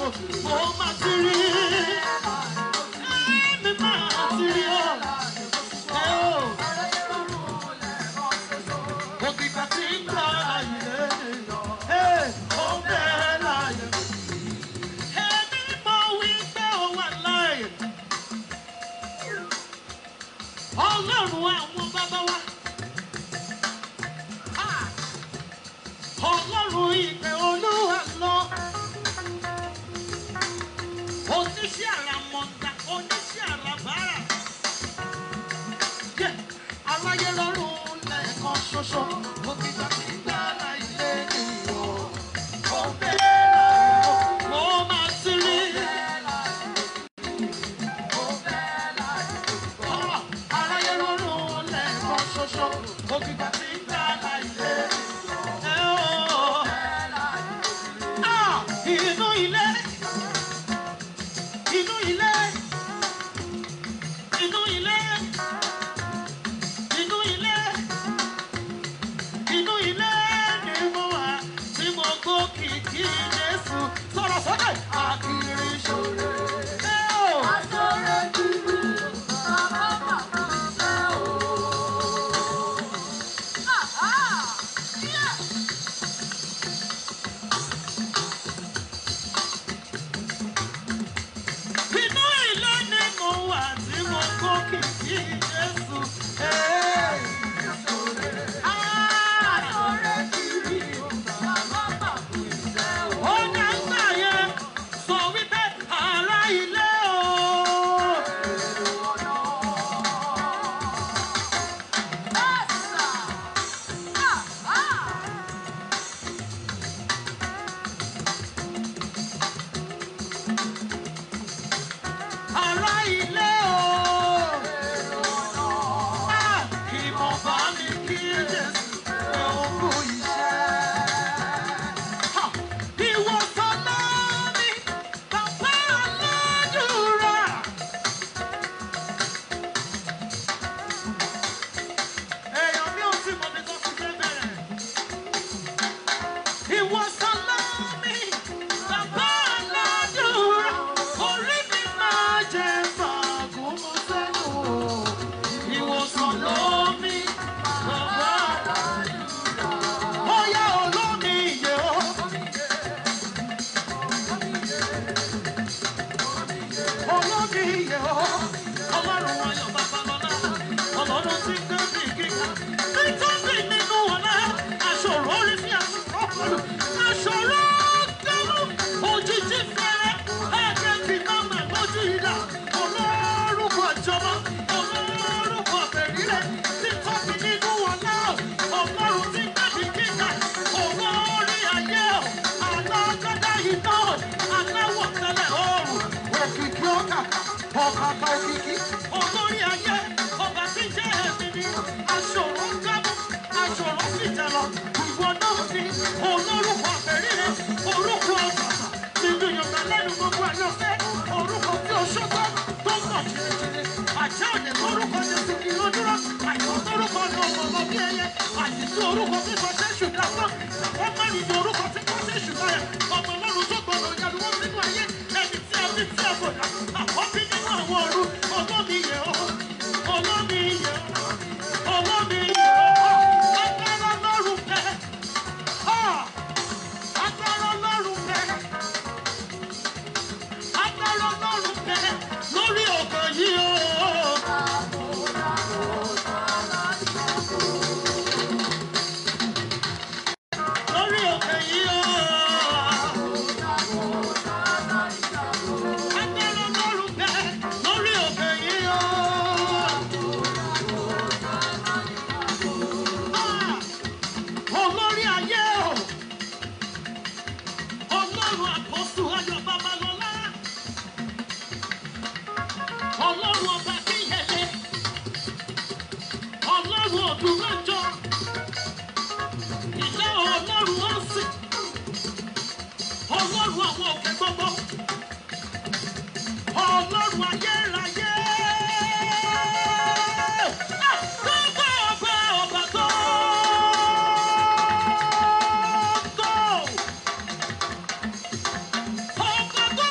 mo máa ti rí. Èmi máa ti rí o. Ẹ o. Òkìkà tí ń gbà láyé. Ẹ ó bẹ́ẹ̀ láyé. Èmi mọ̀ wípé ó wà láyé. Ọlọ́run àwọn bàbá wa. Ah! Ọlọ́run ìpè olúwa lọ. Oníṣẹ́ àràmọ̀ǹdà, oníṣẹ́ àràbárà. Yẹ aláyé lọ́rùn lẹ́ẹ̀kan ṣoṣo. Mo ti gbà tí gbára ilé nìyọ̀. Mo bẹ́ẹ̀ láyọ̀, mo máa ti rí. Ah, aláyé lọ́rùn lẹ́ẹ̀kan ṣoṣo. Mo ti gbà tí gbára ilé nìyọ̀. Ẹ ó. Ah, inú ilé inú ilé inú ilé inú ilé inú ilé ni mo wà tí mo gbó kìkì Jésù sọ̀rọ̀ sókè àkìrí ṣòro. Ẹ ó. Inú ilé ni mo wà tí mo gbó kìkì Jésù. Ẹ. Ah. Ó ní àgbà yẹn sọ wípé ará ilé o. Ará ilé o. Ah, kí mo bá mi kí Jésù pé ó kú iṣẹ́. Ha! Ìwòsàn náà ni bàbá aládùúrà. Èèyàn mi ò tí mọ̀ mi tó fi fẹ́ bẹ̀rẹ̀. Ìwòsàn náà ni bàbá aládùúrà. Orí mi máa jẹ fàgùn mú sẹ́nu. Ìwòsàn ló mi bàbá aládùúrà. Ó yá olómi ìyè o. olómi yẹ ọ́ ọlọ́run ayọ̀ babalọ́lá ọlọ́run tí ń gbé bí gíga nítorí nínú ọ̀la aṣọ̀rọ̀ orí sí àṣọ̀rọ̀ aṣọ̀rọ̀ gbẹ̀rù òjijì fẹ́rẹ́ ẹ̀jẹ̀ kì máa mà lójú ìdá olórúkọ ìjọba olórúkọ bẹ̀rẹ̀ nítorí nínú ọ̀la ọlọ́run tí ń gbé bí gíga olórí ayé alágbádá iná aláwọ̀ tẹ́lẹ̀ ọ̀rùn òkìkí ọkà ọ̀kàkà òkìkí olórí ayé ọba tí ń jẹ́ ẹ̀mí ni aṣòro gámú aṣòro fìjà lọ ìwọ náà ni olórúkọ àbẹ̀rẹ̀ orúkọ ọ̀bàbà nínú yorùbá lẹ́nu gbogbo àyànfẹ́ orúkọ tí o ṣọ́gbọ́ tó ń bọ̀ jìnnìjìnnì àjẹ́ òde lórúkọ jésù kí ló dúró àìsàn lórúkọ ní ọmọ ọmọ bí ẹyẹ àdìsí orúkọ tí kò ṣe ṣùgbọ́n àpá àwọn mẹ́rin ní orúkọ tí kò ṣe ṣùgbọ́n ẹ̀ ọmọ ọlọ́run tó gbọdọ̀ yàrá wọn nínú ayé ẹni tí a fi tí a bò dá àkọ́bí nínú àwọn ọ̀run olómi yẹ ọ́ olómi yẹ ọ́ olómi yẹ ọ́ agbára lọ́rùn bẹ́ẹ̀ agbára lọ́rùn bẹ́ẹ̀ agbára lọ́rùn bẹ́ẹ̀ lórí òkè yìí o. lórí òkè yìí o. agbára lọ́rùn bẹ́ẹ̀ lórí òkè yìí o. Ah! olórí ayé o ọlọ́run àkóso ayọ̀ babalọ́lá ọlọ́run ọba kíyẹlé ọlọ́run òdùnmọ́jọ ìlẹ́ ọlọ́run ọ̀sìn ọlọ́run àwọn òkè gbogbo ọlọ́run ayérayé. Ah! Gbogbo ọba ọba tó tó. Ọba tó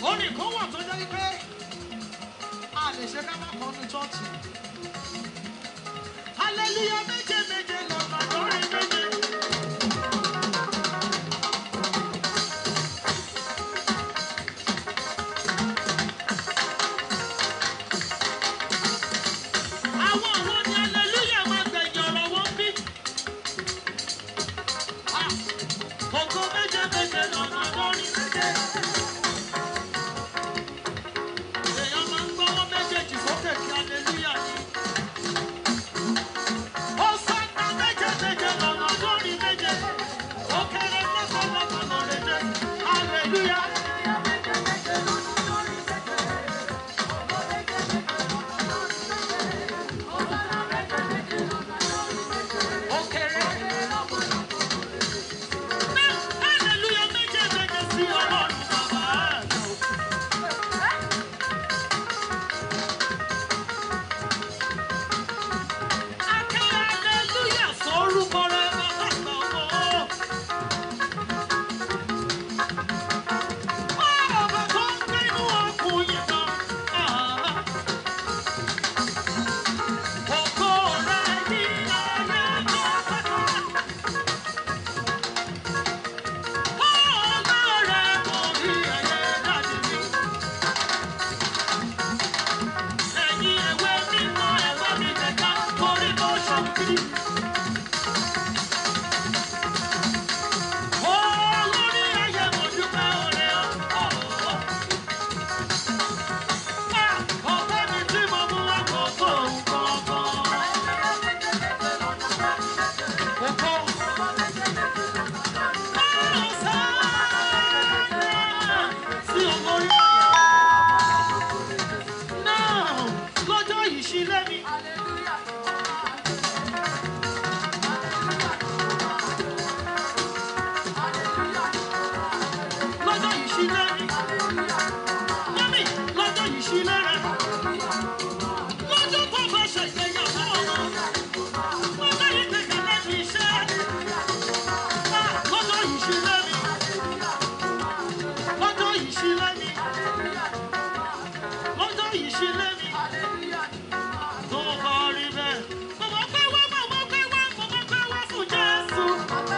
orin kan wà tó jẹ́ pé a lè ṣe ká má kọ́ ní chọ́ọ̀chì. hallelujah méje méje lọ́nà lórí méje. àwọn àwọn ni hallelujah máa gbẹ̀yìn ọ̀rọ̀ wọn bí. Ah, ògo méje méje lọ́nà lórí méje. Èèyàn máa ń gbọ́wọ́ méjèèjì sókè kí hallelujah ni. Hosanna méje méje lọ́nà lórí méje. Ó kéré lọ́kọ̀lọ́kọ̀ lórí méje. Hallelujah. Ó kéré. Hallelujah méje méje sí Ọlọ́run bàbá àgbà. Aké hallelujah sórúkọ rẹ̀ bàbá àgbà owó. Ọba tó ń gbénú ọkùnrin kan. Ògo rẹ̀ ní ayé pátápátá. Ọba rẹ̀ kò rí ayé láti rí. Ẹ̀yin ewé mímọ́ ẹ̀wá mi kẹ̀kẹ́ torí mo ṣòkìrì. Olórí ayé mo dúpẹ́ oore o. Ọ̀pẹ mi tí mo mú wá kò tó nǹkan kan. Sí olórí náà lọ́jọ́ ìṣílẹ̀ mi. lọ́jọ́ ìṣílẹ̀ mi. Mọ́mí lọ́jọ́ ìṣílẹ̀ rẹ̀. Lọ́jọ́ tó bá ṣègbéyàwó ọmọ. Lọ́jọ́ ìgbékalẹ̀ mi iṣẹ́. Ah, Lọ́jọ́ ìṣílẹ̀ mi. Lọ́jọ́ ìṣílẹ̀ mi. Lọ́jọ́ ìṣílẹ̀ mi. Tó bá rí bẹ́ẹ̀. Mo mọ̀ pé wá, mo mọ̀ pé wá, mo mọ̀ pé wá fún Jésù.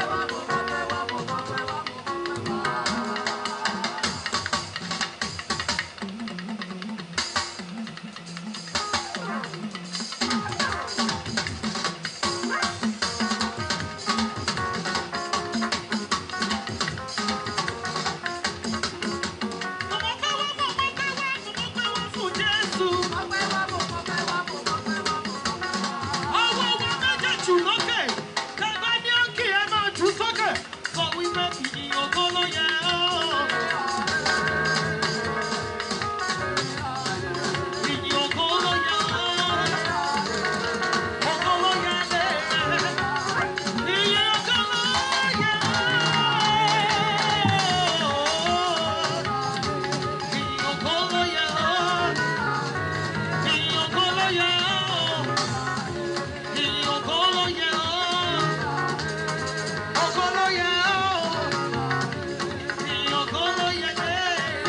Mo mọ̀ pé wá, mo mọ̀ pé wá, mo mọ̀ pé wá fún Jésù. Ọwọ́ wa méjèèjì lókè. Tẹ̀gbẹ́ ní òkè ẹ máa jù sókè. Sọ wípé ìyìn ògo ló yẹ ọ́. Ìyìn ògo ló yẹ ọ́. Ògo ló yẹ lé. Ìyìn ògo ló yẹ ọ́. Ìyìn ògo ló yẹ ọ́. Ìyìn ògo ló yẹ ọ́. Ìyìn ògo ló yẹ ọ́. Ògo ló yẹ ọ́. Ìyìn ògo ló yẹ dé.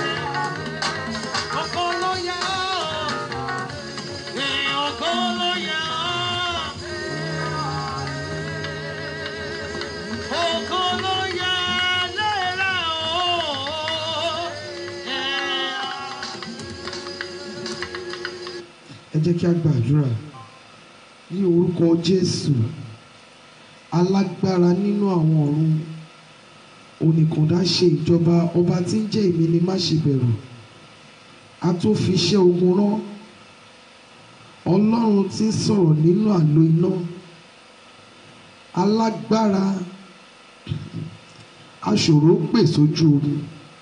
Ògo ló yẹ ọ́. Ìyìn ògo ló yẹ ọ́. Ògo ló yẹ lérè ọ́. ẹ jẹ́ kí a gbàdúrà ní orúkọ jésù alágbára nínú àwọn ọ̀run oníkàndá ṣe ìjọba ọba tí ń jẹ́ èmi ni má ṣe bẹ̀rù a tó fi iṣẹ́ ogun rán ọlọ́run tí ń sọ̀rọ̀ nínú àlò iná alágbára aṣòro pè sójú omi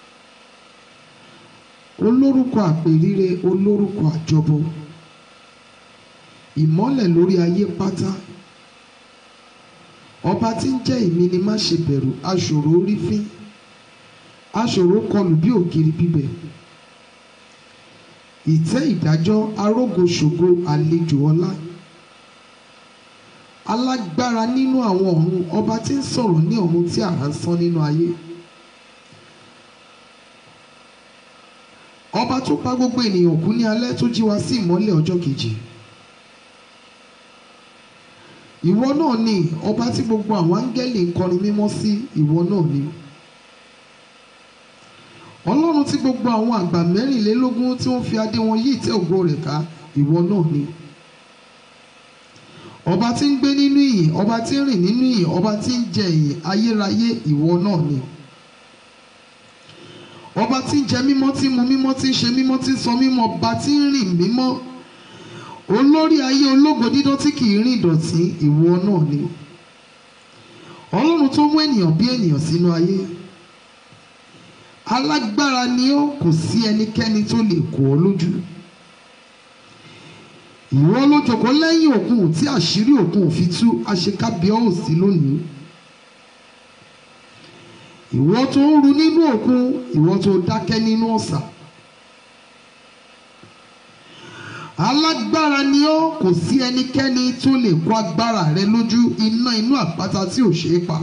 olórúkọ àpèrire olórúkọ àjọbọ ìmọ́lẹ̀ lórí ayé pátá ọba tí ń jẹ́ èmi ni má ṣe bẹ̀rù aṣòro rí fín aṣòro kọlù bí ògiri bíbẹ̀ ìtẹ́ ìdájọ́ arógoṣògo àlejò ọlá alágbára nínú àwọn ọ̀run ọba tí ń sọ̀rọ̀ ní ọ̀run tí àrá ń sán nínú ayé ọba tó pa gbogbo ènìyàn kú ní alẹ́ tó jí wa sí ìmọ́lẹ̀ ọjọ́ kejì ìwọ náà ni ọba tí gbogbo àwọn áńgẹ́lì ń kọrin mímọ́ sí ìwọ náà ni ọlọ́run tí gbogbo àwọn àgbà mẹ́rìnlélógún tí wọ́n fi adé wọn yí ìtẹ́ ògo rẹ̀ ká ìwọ náà ni ọba tí ń gbé nínú ìyìn ọba tí ń rìn nínú ìyìn ọba tí ń jẹ ìyìn ayérayé ìwọ náà ni ọba tí ń jẹ mímọ́ tí ń mu mímọ́ tí ń ṣe mímọ́ tí ń sọ mímọ́ ọba tí ń rìn mímọ́ olórí ayé ológo dídán tí kì í rìn ìdọ̀tí ìwọ náà ni ọlọ́run tó mú ènìyàn bí ènìyàn sínú ayé alágbára ni ó kò sí ẹnikẹ́ni tó lè kó ọ lójú ìwọ ló jókòó lẹ́yìn òkun tí àṣírí òkun ò fi tú àṣekábíọ́ ò sí lónìí ìwọ tó ń ru nínú òkun ìwọ tó dákẹ́ nínú ọ̀sà alágbára ni ó kò sí ẹnikẹ́ni tó lè kó agbára rẹ lójú iná inú àpáta tí ò ṣeé pa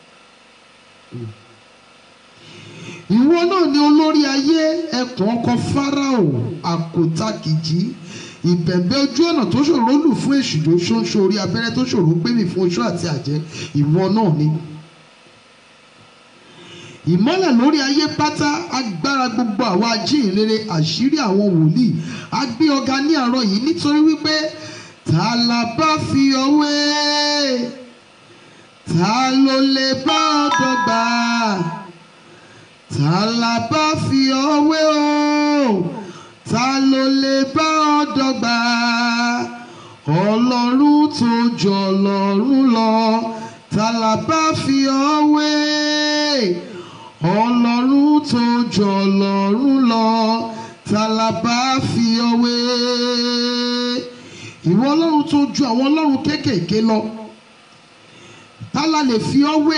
ìwọ náà ni olórí ayé ẹkùn ọkọ fáráò àkótá kìjì ìbẹ̀bẹ̀ ojú ọ̀nà tó ṣòro lù fún èṣù tó ṣóńṣó orí abẹ́rẹ́ tó ṣòro gbémì fún oṣù àti àjẹ́ ìwọ náà ni ìmọ́lẹ̀ lórí ayé pátá agbára gbogbo àwọn ajíhìnrere àṣírí àwọn wòlíì a gbé ọ̀gá ní àárọ̀ yìí nítorí wípé ta la bá fi ọwé ta ló lè bá ọ dọ́gba ta la bá fi ọwé o ta ló lè bá ọ dọ́gba ọlọ́run tó jọ ọlọ́run lọ ta la bá fi ọwé ọlọ́run tó jọ ọlọ́run lọ ta la bá fi ọwé ìwọ ọlọ́run tó ju àwọn ọlọ́run kéékèèké lọ ta la lè fi ọwé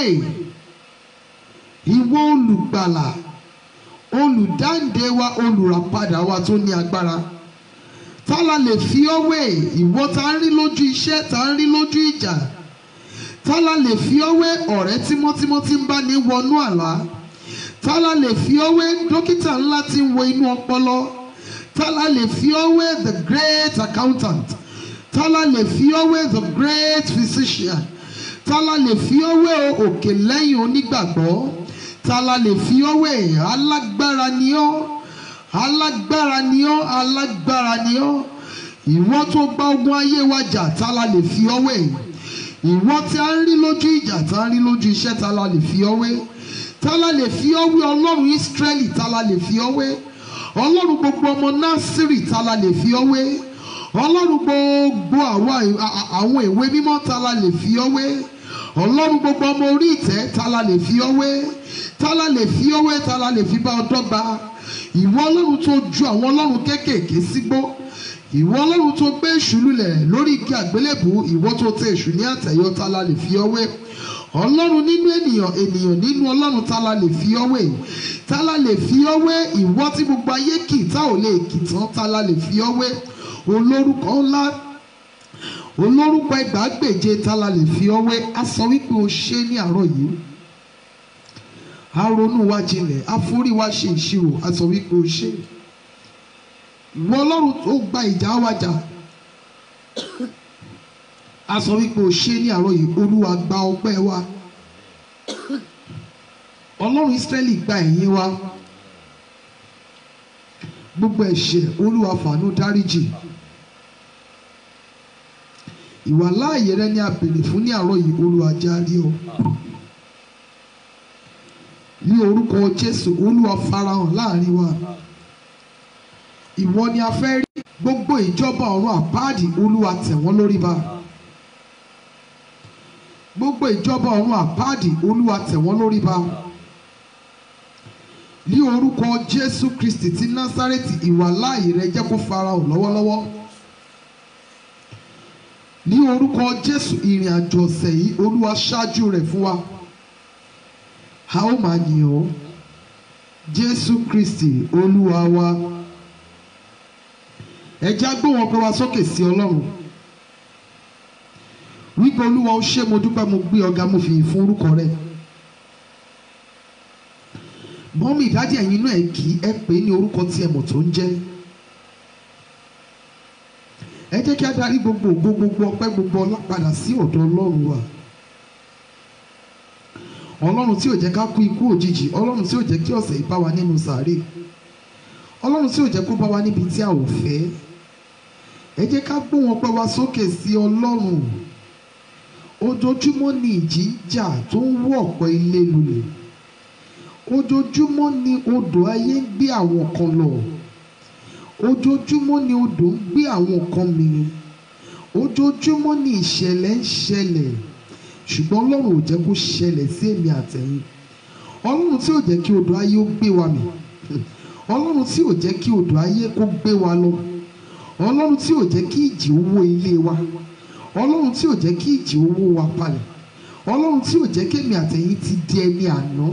ìwọ olùgbàlà olùdáǹdè wa olùràpadà wa tó ní agbára ta la lè fi ọwé ìwọ tá ń rí lójú iṣẹ́ tá ń rí lójú ìjà ta la lè fi ọwé ọ̀rẹ́ tímọ́tímọ́ tí ń bá ní wọnú àlá tálá lè fi ọwé dókítà ńlá tí ń wo inú ọpọlọ tálá lè fi ọwé the great accountant tálá lè fi ọwé the great physician tálá lè fi ọwé òkè lẹ́yìn onígbàgbọ́ tálá lè fi ọwé alágbára ni ọ́ alágbára ni ọ́ alágbára ni ọ́ ìwọ tó gba ogun ayé wa jà tálá lè fi ọwé ìwọ tí a ń rí lójú ìjà tá a ń rí lójú iṣẹ́ tálá lè fi ọwé tálá lè fi ọwé ọlọ́run ìsírẹ́lì tálá lè fi ọwé ọlọ́run gbogbo ọmọ násírì tálá lè fi ọwé ọlọ́run gbogbo àwọn ìwé mímọ́ tálá lè fi ọwé ọlọ́run gbogbo ọmọ orí ìtẹ́ tálá lè fi ọwé tálá lè fi ọwé tálá lè fi bá ọ dọ́gba ìwọ ọlọ́run tó ju àwọn ọlọ́run kéékèèké sígbó ìwọ ọlọ́run tó gbé èṣù lulẹ̀ lórí igi àgbélébù ìwọ tó tẹ èṣù ní àtẹ̀yọ tálá lè fi ọwé ọlọ́run nínú ènìyàn ènìyàn nínú ọlọ́run tá la lè fi ọwé tá la lè fi ọwé ìwọ tí gbogbo ayé kì tá ò lè kì tán tá la lè fi ọwé olórúkọ ńlá olórúkọ ẹgbàágbèje tá la lè fi ọwé a sọ wípé o ṣe ní àárọ̀ yìí a ronú wa jinlẹ̀ a forí wa ṣe ìṣirò a sọ wípé o ṣe ìwọ ọlọ́run tó gba ìjà wa jà a sọ wípé o ṣe ní àárọ̀ yìí olúwa gba ọpẹ́ wa ọlọ́run ìsírẹ́lì gba ẹ̀yìn wa gbogbo ẹ̀ṣẹ̀ olúwa fàánú dáríjì ìwà láàyè rẹ ní a béèrè fún ní àárọ̀ yìí olúwa járí ọ ní orúkọ jésù olúwa farahàn láàrin wa ìwọ ni a fẹ́ rí gbogbo ìjọba ọ̀run àpáàdì olúwa tẹ̀ wọ́n lórí ba gbogbo ìjọba ọ̀run àpáàdì olúwa tẹ̀ wọ́n lórí ba ní orúkọ jésù kristi ti násárẹ́tì ìwà láàyè rẹ jẹ́ kó farahàn lọ́wọ́lọ́wọ́ ní orúkọ jésù ìrìn àjò ọ̀sẹ̀ yìí olúwa ṣáájú rẹ̀ fún wa a ó máa yìn ọ́ jésù kristi olúwa wa ẹ já gbóhùn ọpẹ́ wa sókè sí ọlọ́run wípé olúwa ó ṣé mo dúpẹ́ mo gbé ọ̀gá mo fìyìn fún orúkọ rẹ mọ́mí ìdájí ẹ̀yin náà ẹ kì í ẹ pè é ní orúkọ tí ẹ mọ̀ tó ń jẹ́ ẹ jẹ́ kí a darí gbogbo ògo gbogbo ọpẹ́ gbogbo ọlá padà sí ọ̀dọ̀ ọlọ́run wa ọlọ́run tí ò jẹ́ ká kú ikú òjijì ọlọ́run tí ò jẹ́ kí ọ̀sẹ̀ yìí bá wa nínú sàárè ọlọ́run tí ò jẹ́ kó bá wa níbi tí a ò fẹ́ ẹ jẹ́ ká gbóhùn ọpẹ́ wa sókè sí ọlọ́run ojoojúmọ́ ni ìjì ń jà tó ń wọ́ ọ̀pọ̀ ilé lulẹ̀ ojoojúmọ́ ni odò ayé ń gbé àwọn kan lọ ojoojúmọ́ ni odò ń gbé àwọn kan mì ojoojúmọ́ ni ìṣẹ̀lẹ̀ ń ṣẹlẹ̀ ṣùgbọ́n ọlọ́run ò jẹ́ kó ṣẹlẹ̀ sí èmi àtẹ̀yìn ọlọ́run tí ò jẹ́ kí odò ayé ó gbé wa mì ọlọ́run tí ò jẹ́ kí odò ayé kó gbé wa lọ ọlọ́run tí ò jẹ́ kí ìjì ó wó ilé wa ọlọ́run tí ò jẹ́ kí ìjì ó wó wa palẹ̀ ọlọ́run tí ò jẹ́ kémi àtẹ̀yìn ti di ẹni àná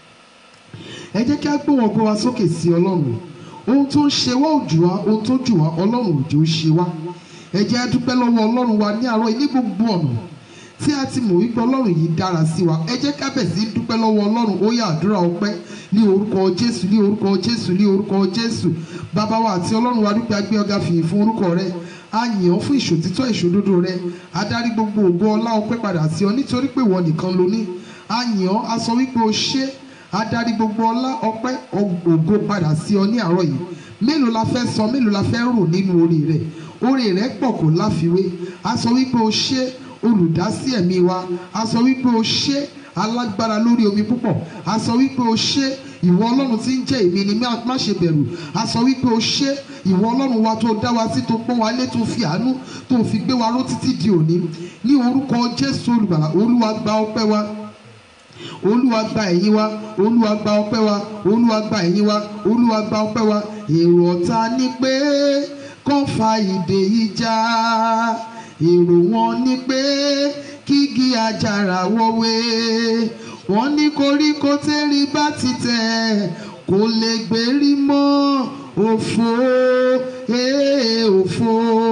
ẹ jẹ́ kí a gbé wọn gbé wa sókè sí ọlọ́run ohun tó ń ṣe wá ò jù wá ohun tó jù wá ọlọ́run ò jẹ́ ó ṣe wá ẹ jẹ́ a dúpẹ́ lọ́wọ́ ọlọ́run wa ní àárọ̀ yìí ní gbogbo ọ̀nà tí a ti mọ̀ wípé ọlọ́run yìí dára sí wa ẹ jẹ́ ká bẹ̀ sí dúpẹ́ lọ́wọ́ ọlọ́run ó yá àdúrà ọpẹ́ ní orúkọ jésù ní orúkọ jésù ní orúkọ jésù bàbá wa àti ọlọ́run wa dúpẹ́ agbé ọ̀gá fìyìn fún orúkọ rẹ a yìn ọ́ fún ìṣòtítọ́ ìṣòdodo rẹ a dárí gbogbo ògo ọlá ọpẹ́ padà sí ọ nítorí pé ìwọ nìkan ló ní a yìn ọ́ a sọ wípé o ṣé a dárí gbogbo ọlá ọpẹ́ ògo padà sí ọ ní àárọ̀ yìí mélòó la fẹ́ sọ mélòó la fẹ́ rò nínú orí rẹ orí rẹ pọ̀ kò láfiwé a sọ wípé o ṣé olùdásí ẹ̀mí wa a sọ wípé o ṣé alágbára lórí omi púpọ̀ a sọ wípé o ṣé ìwọ ọlọ́run tí ń jẹ́ èmi ni má má ṣe bẹ̀rù a sọ wípé o ṣé ìwọ ọlọ́run wa tó dá wa sí tó pọ́n wa lé tó fi àánú tó fi gbé wa ró títí di òní ní orúkọ jésù olùgbàlà olúwa gba ọpẹ́ wa olúwa gba ẹ̀yìn wa olúwa gba ọpẹ́ wa olúwa gba ẹ̀yìn wa olúwa gba ọpẹ́ wa èrò ọ̀tá ni pé kàn fa ìdè yìí já èrò wọn ni pé kígi àjàrà wọ̀wé wọ́n ní koríko tẹ́rí bá ti tẹ̀ kò lè gbérí mọ́ òfò ee òfò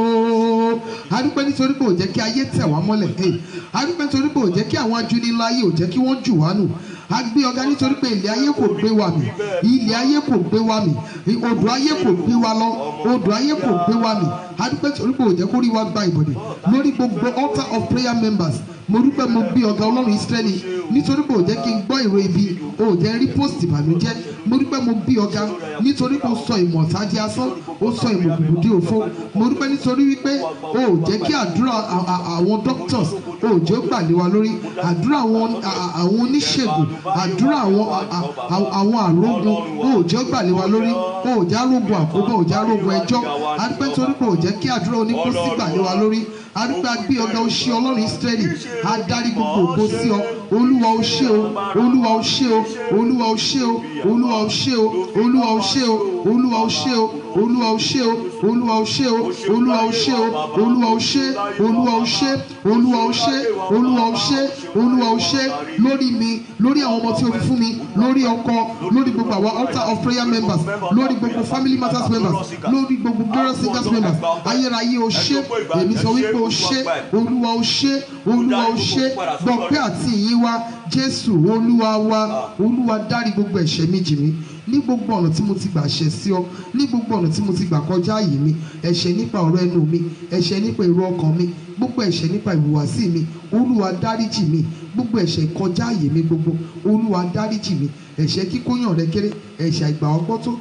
adúpẹ́ nítorí pé ò jẹ́ kí ayé tẹ̀ wá mọ́lẹ̀ ee adúpẹ́ nítorí pé ò jẹ́ kí àwọn ajúnilá ayé ò jẹ́ kí wọ́n jù wá nù a gbé ọ̀gá nítorí pé ilẹ̀ ayé kò gbé wa mì ilẹ̀ ayé kò gbé wa mì odò ayé kò gbé wa lọ odò ayé kò gbé wa mì adúpẹ́ nítorí pé ò jẹ́ kó rí wa gba ìbọ̀dẹ̀ lórí gbogbo altar of prayer members mo dúpẹ́ mo gbé ọ̀gá ọlọ́run Ísírẹ́lì nítorí pé ò jẹ́ kí n gbọ́ ìró ibi ò jẹ́ rí post ìbànújẹ́ mo dúpẹ́ mo gbé ọ̀gá nítorí pé ó sọ ìmọ̀ ọ̀tá di asán ó sọ ìmọ̀ òkùnkùn di òfo mo dúpẹ́ nítorí wípé ò jẹ́ kí àdúrà àwọn doctors ò jẹ́ ó gbà lé wa lórí àdúrà àwọn oníṣègùn àdúrà àwọn àrógun ò jẹ́ ó gbà lé wa lórí ò jẹ́ arógun àkóbọ̀ ò jẹ́ arógun ẹjọ́ adúpẹ́ nítorí pé ò jẹ́ kí àdúrà oníkóṣí gbà lé wa lórí adúpẹ́ agbé ọ̀gá oṣù ọlọ́run Ísírẹ́lì adarí gbogbo ògo sí ọ olúwa ó ṣé o olúwa ó ṣé o olúwa ó ṣé o olúwa ó ṣé o olúwa ó ṣé o olúwa ó ṣé o olúwa ó ṣé o olúwa ó ṣé o olúwa ó ṣé o olúwa ó ṣé olúwa ó ṣé olúwa ó ṣé olúwa ó ṣé olúwa ó ṣé lórí mi lórí àwọn ọmọ tí o fi fún mi lórí ọkọ lórí gbogbo àwọn altar of prayer members lórí gbogbo family matters members lórí gbogbo glorious singers members ayérayé ó ṣé èmi sọ wípé ó ṣé olúwa ó ṣé olúwa ó ṣé gbọpẹ́ àti ìyìn wa jésù olúwa wa olúwa dárí gbogbo ẹ̀ṣẹ̀ mi jì mí ní gbogbo ọ̀nà tí mo ti gbà ṣẹ̀ sí ọ ní gbogbo ọ̀nà tí mo ti gbà kọjá àyè mi ẹ̀ṣẹ̀ nípa ọ̀rọ̀ ẹnu mi ẹ̀ṣẹ̀ nípa èrò ọkàn mi gbogbo ẹ̀ṣẹ̀ nípa ìhùwàsí mi olúwa dáríjì mi gbogbo ẹ̀ṣẹ̀ kọjá àyè mi gbogbo olúwa dáríjì mi ẹ̀ṣẹ̀ kíkóyàn rẹ kéré ẹ̀ṣẹ̀ àìgbà ọgbọ́tó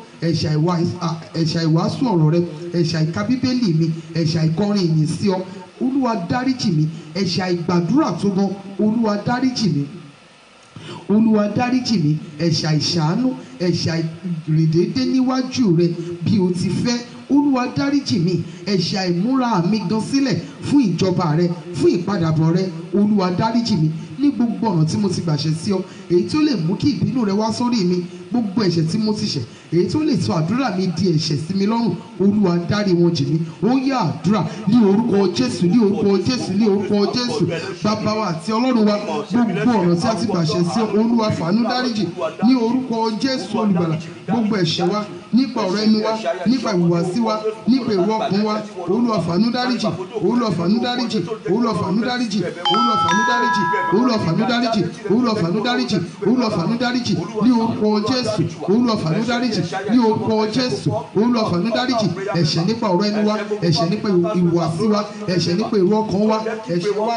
ẹ̀ṣẹ̀ àìwàásù ọ̀rọ̀ rẹ ẹ̀ṣẹ̀ àìka bíbélì mi ẹ̀ṣẹ̀ àìkọrin ìyìn sí ọ olúwa dáríjì mi ẹ̀ṣẹ̀ àìgbàdúrà tó gan olúwa dáríjì mi olúwa dáríjì mi ẹ̀ṣẹ̀ àìṣàánú ẹ̀ṣẹ̀ àìrìndédé níwájú rẹ bí o ti fẹ́ olúwa dáríjì mi ẹ̀ṣẹ̀ àìmúra mi gan sílẹ̀ fún ìjọba rẹ fún ìpadàbọ̀ rẹ olúwa dáríjì mi ní gbogbo ọ̀nà tí mo ti gbàṣẹ sí ọ èyí tó lè mú kí ìbínú rẹ wá sórí mi gbogbo ẹ̀ṣẹ̀ tí mo ti ṣẹ̀ èyí tó lè sọ àdúrà mi di ẹ̀ṣẹ̀ sí mi lọ́rùn olúwa dárí wọn jì mí ó yá àdúrà ní orúkọ jésù ní orúkọ jésù ní orúkọ jésù bàbá wa àti ọlọ́run wa gbogbo ọ̀nà tí a ti gbàṣẹ sí ọ olúwa fàánú dáríjì ní orúkọ jésù olùgbàlà gbogbo ẹ̀ṣẹ̀ wa nípa ọ̀rọ̀ ẹnu wa nípa ìhùwàsí wa nípa èrò ọkàn wa olúwa fàánú dáríjì olúwa fàánú dáríjì olúwa fàánú dáríjì olúwa fàánú dáríjì olúwa fàánú dáríjì olúwa fàánú dáríjì olúwa fàánú dáríjì ní orúkọ jésù olúwa fàánú dáríjì ní orúkọ jésù olúwa fàánú dáríjì ẹ̀ṣẹ̀ nípa ọ̀rọ̀ ẹnu wa ẹ̀ṣẹ̀ nípa ìhùwàsí wa ẹ̀ṣẹ̀ nípa èrò ọkàn wa ẹ̀ṣẹ̀ wa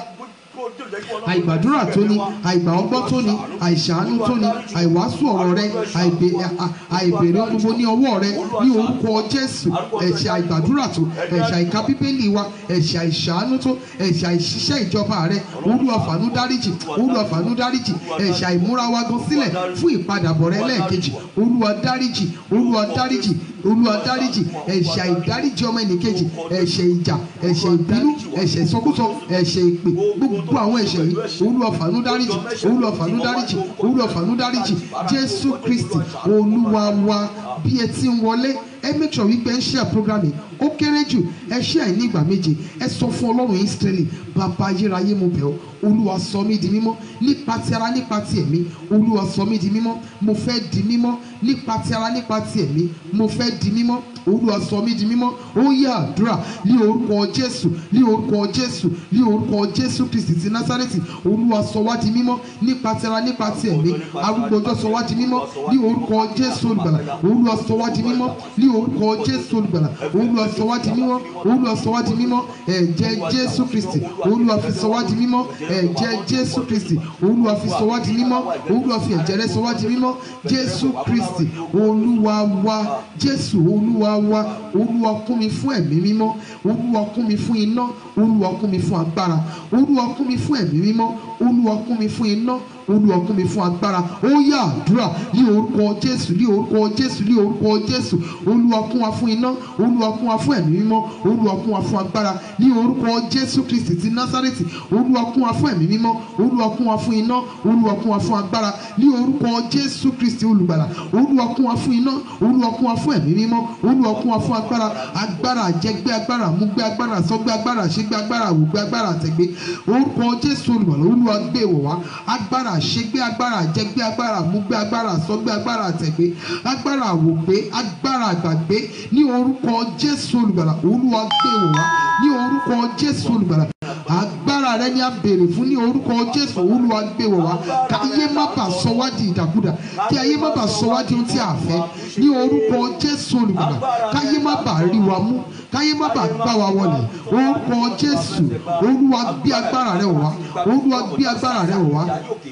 àìgbàdúrà tó ní àìgbà ọgbọ́n tó ní àìṣàánú tó ní àìwàásù ọ̀rọ̀ rẹ àìbè- à- àìbèrè ohun gbogbo ní ọwọ́ rẹ ní orúkọ jésù ẹ̀ṣẹ̀ àìgbàdúrà tó ẹ̀ṣẹ̀ àìka bíbélì wa ẹ̀ṣẹ̀ àìṣàánú tó ẹ̀ṣẹ̀ àìṣiṣẹ́ ìjọba rẹ olúwa fàánú dáríjì olúwa fàánú dáríjì ẹ̀ṣẹ̀ àìmúra wa gan sílẹ̀ fún ìpadàbọ̀ rẹ lẹ́ẹ̀kejì olúwa dáríjì olúwa dáríjì olúwa dáríjì ẹ̀ṣẹ̀ àìdáríjì ọmọ ẹnìkejì ẹ̀ṣẹ̀ ìjà ẹ̀ṣẹ̀ ìbínú ẹ̀ṣẹ̀ ìsọkúsọ ẹ̀ṣẹ̀ ìpè gbogbo àwọn ẹ̀ṣẹ̀ yìí olúwa fàánú dáríjì olúwa fàánú dáríjì olúwa fàánú dáríjì jésù kristi olúwa wa bí ẹ ti ń wọlé ẹ make sure wípé ẹ ń share program yìí ó kéré jù ẹ share ní ìgbà méje ẹ sọ fún ọlọ́run israẹli bàbá ayérayé mo bẹ̀ ọ́ olúwa sọ mí di mímọ́ nípa ti ara nípa ti ẹ̀mí olúwa sọ mí di mímọ́ mo fẹ́ di mímọ́ nípa ti ara nípa ti ẹ̀mí mo fẹ́ di mímọ́ olúwa sọ mí di mímọ́ ó yẹ àdúrà ní orúkọ jésù ní orúkọ jésù ní orúkọ jésù kristi ti násárẹ́tì olúwa sọ wá di mímọ́ nípa ti ara nípa ti ẹ̀mí arúgbó ọjọ́ sọ wá di mímọ́ ní orúkọ jésù olùgbàlà olúwa sọ wá di mímọ́ ní orúkọ jésù olùgbàlà olúwa sọ wá di mímọ́ olúwa sọ wá di mímọ́ ẹ̀jẹ̀ jésù kristi olúwa fi sọ wá di mímọ́ ẹ̀jẹ̀ jésù kristi olúwa fi sọ wá di mímọ́ olúwa fi ẹ̀jẹ̀ rẹ̀ sọ wá di mímọ́ jésù kristi olúwa wa jésù olúwa wa olúwa kún mi fún ẹ̀mí mímọ́ olúwa kún mi fún iná olúwa kún mi fún agbára olúwa kún mi fún ẹ̀mí mímọ́ olúwa kún mi fún iná olúwa kún mi fún agbára ó yá àdúrà ní orúkọ jésù ní orúkọ jésù ní orúkọ jésù olúwa kún wa fún iná olúwa kún wa fún ẹ̀mí mímọ́ olúwa kún wa fún agbára ní orúkọ jésù kristi ti násárẹ́tì olúwa kún wa fún ẹ̀mí mímọ́ olúwa kún wa fún iná olúwa kún wa fún agbára ní orúkọ jésù kristi olùgbàlà olúwa kún wa fún iná olúwa kún wa fún ẹ̀mí mímọ́ olúwa kún wa fún agbára agbára àjẹgbé agbára àmúgbé agbára àsọgbé agbára àṣegbé agbára àwògbé agbára àtẹ̀gbé orúkọ jésù olùgbàlà olúwa gbé wọ̀ wá agbára àṣegbé agbára àjẹgbé agbára àmúgbé agbára àsọgbé agbára àtẹ̀gbé agbára àwògbé agbára àgbàgbé ní orúkọ jésù olùgbàlà olúwa gbé wọ̀ wá ní orúkọ jésù olùgbàlà agbára rẹ ni a béèrè fún ní orúkọ jésù olúwa gbé wọ̀ wá ká ayé má bàa sọ wá di ìdàkudà kí ayé má bàa sọ wá di ohun tí a fẹ́ ní orúkọ jésù olùgbàlà káyé má bàa rí wa mú káyé má bàa gbá wa wọlé orúkọ jésù olúwa gbé agbára rẹ wọ̀ wá olúwa gbé agbára rẹ wọ̀ wá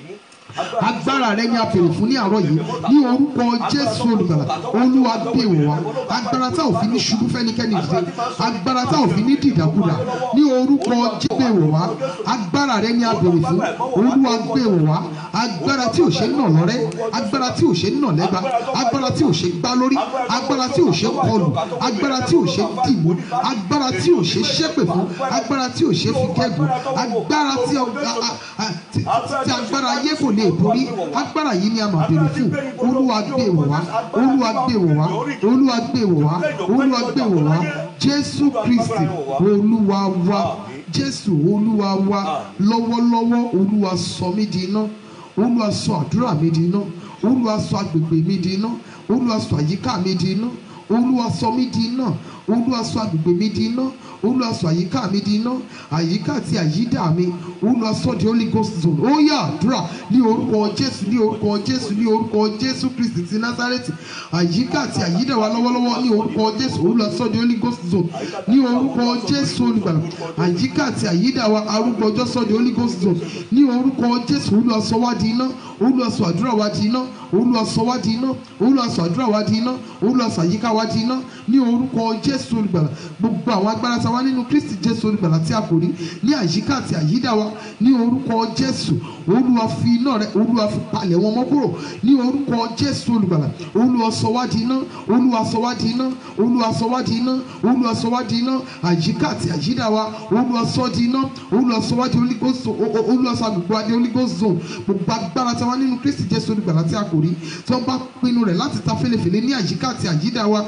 agbára rẹ ni a fèrè fún ní àárọ̀ yìí ní orúkọ jésù olùgbàlà olúwa gbé wọ̀ wá agbára tá ò fi ní ṣubú fẹ́nikẹ́ni dìde agbára tá ò fi ní dìdàkudà ní orúkọ jésù gbé wọ̀ wá agbára rẹ ni a fèrè fún olúwa gbé wọ̀ wá agbára tí ò ṣe nà lọ́rẹ́ agbára tí ò ṣe nà lẹ́gba agbára tí ò ṣe gbá lórí agbára tí ò ṣe kọlù agbára tí ò ṣe dìmú agbára tí ò ṣe ṣépè fún agbára tí ò ṣe fi kẹ́gùn agbára tí ọ- a- a- a- tí- tí agbára ayé kò lè borí agbára yìí ni a máa béèrè fún olúwa gbé wọ̀ wá olúwa gbé wọ̀ wá olúwa gbé wọ̀ wá olúwa gbé wọ̀ wá jésù kristi olúwa wa jésù olúwa wa lọ́wọ́lọ́wọ́ olúwa sọ mí di iná olúwa sọ àdúrà mi di iná olúwa sọ agbègbè mi di iná olúwa sọ àyíká mi di iná olúwa sọ mí di iná olúwa sọ agbègbè mi di iná olúwa sọ àyíká mi di iná àyíká àti àyídà mi olúwa sọ di holy ghost zone ó yá àdúrà ní orúkọ jésù ní orúkọ jésù ní orúkọ jésù kristi ti násárẹ́tì àyíká àti àyídà wa lọ́wọ́lọ́wọ́ ní orúkọ jésù olúwa sọ di holy ghost zone ní orúkọ jésù olùgbàlà àyíká àti àyídà wa arúgbó ọjọ́ sọ di holy ghost zone ní orúkọ jésù olúwa sọ wá di iná olúwa sọ àdúrà wa di iná olúwa sọ wá di iná olúwa sọ àdúrà wa di iná olúwa sọ àyíká wa di iná ní orúkọ jésù olùgbàlà gbogbo àwọn agbára tá a wá nínú kristi jésù olùgbàlà tí a kò rí ní àyíká àti àyídà wa ní orúkọ jésù olúwa fi iná rẹ olúwa fi palẹ̀ wọn mọ́ kúrò ní orúkọ jésù olùgbàlà olúwa sọ wá di iná olúwa sọ wá di iná olúwa sọ wá di iná olúwa sọ wá di iná àyíká àti àyídà wa olúwa sọ di iná olúwa sọ wá di Holy Ghost zone o- o- olúwa sọ agbègbè wa di holy ghost zone gbogbo agbára tí a wá nínú kristi jésù olùgbàlà tí a kò rí tí wọ́n bá pinnu rẹ̀ láti ta fẹ́lẹ́fẹ́lẹ́ ní àyíká àti àyídà wa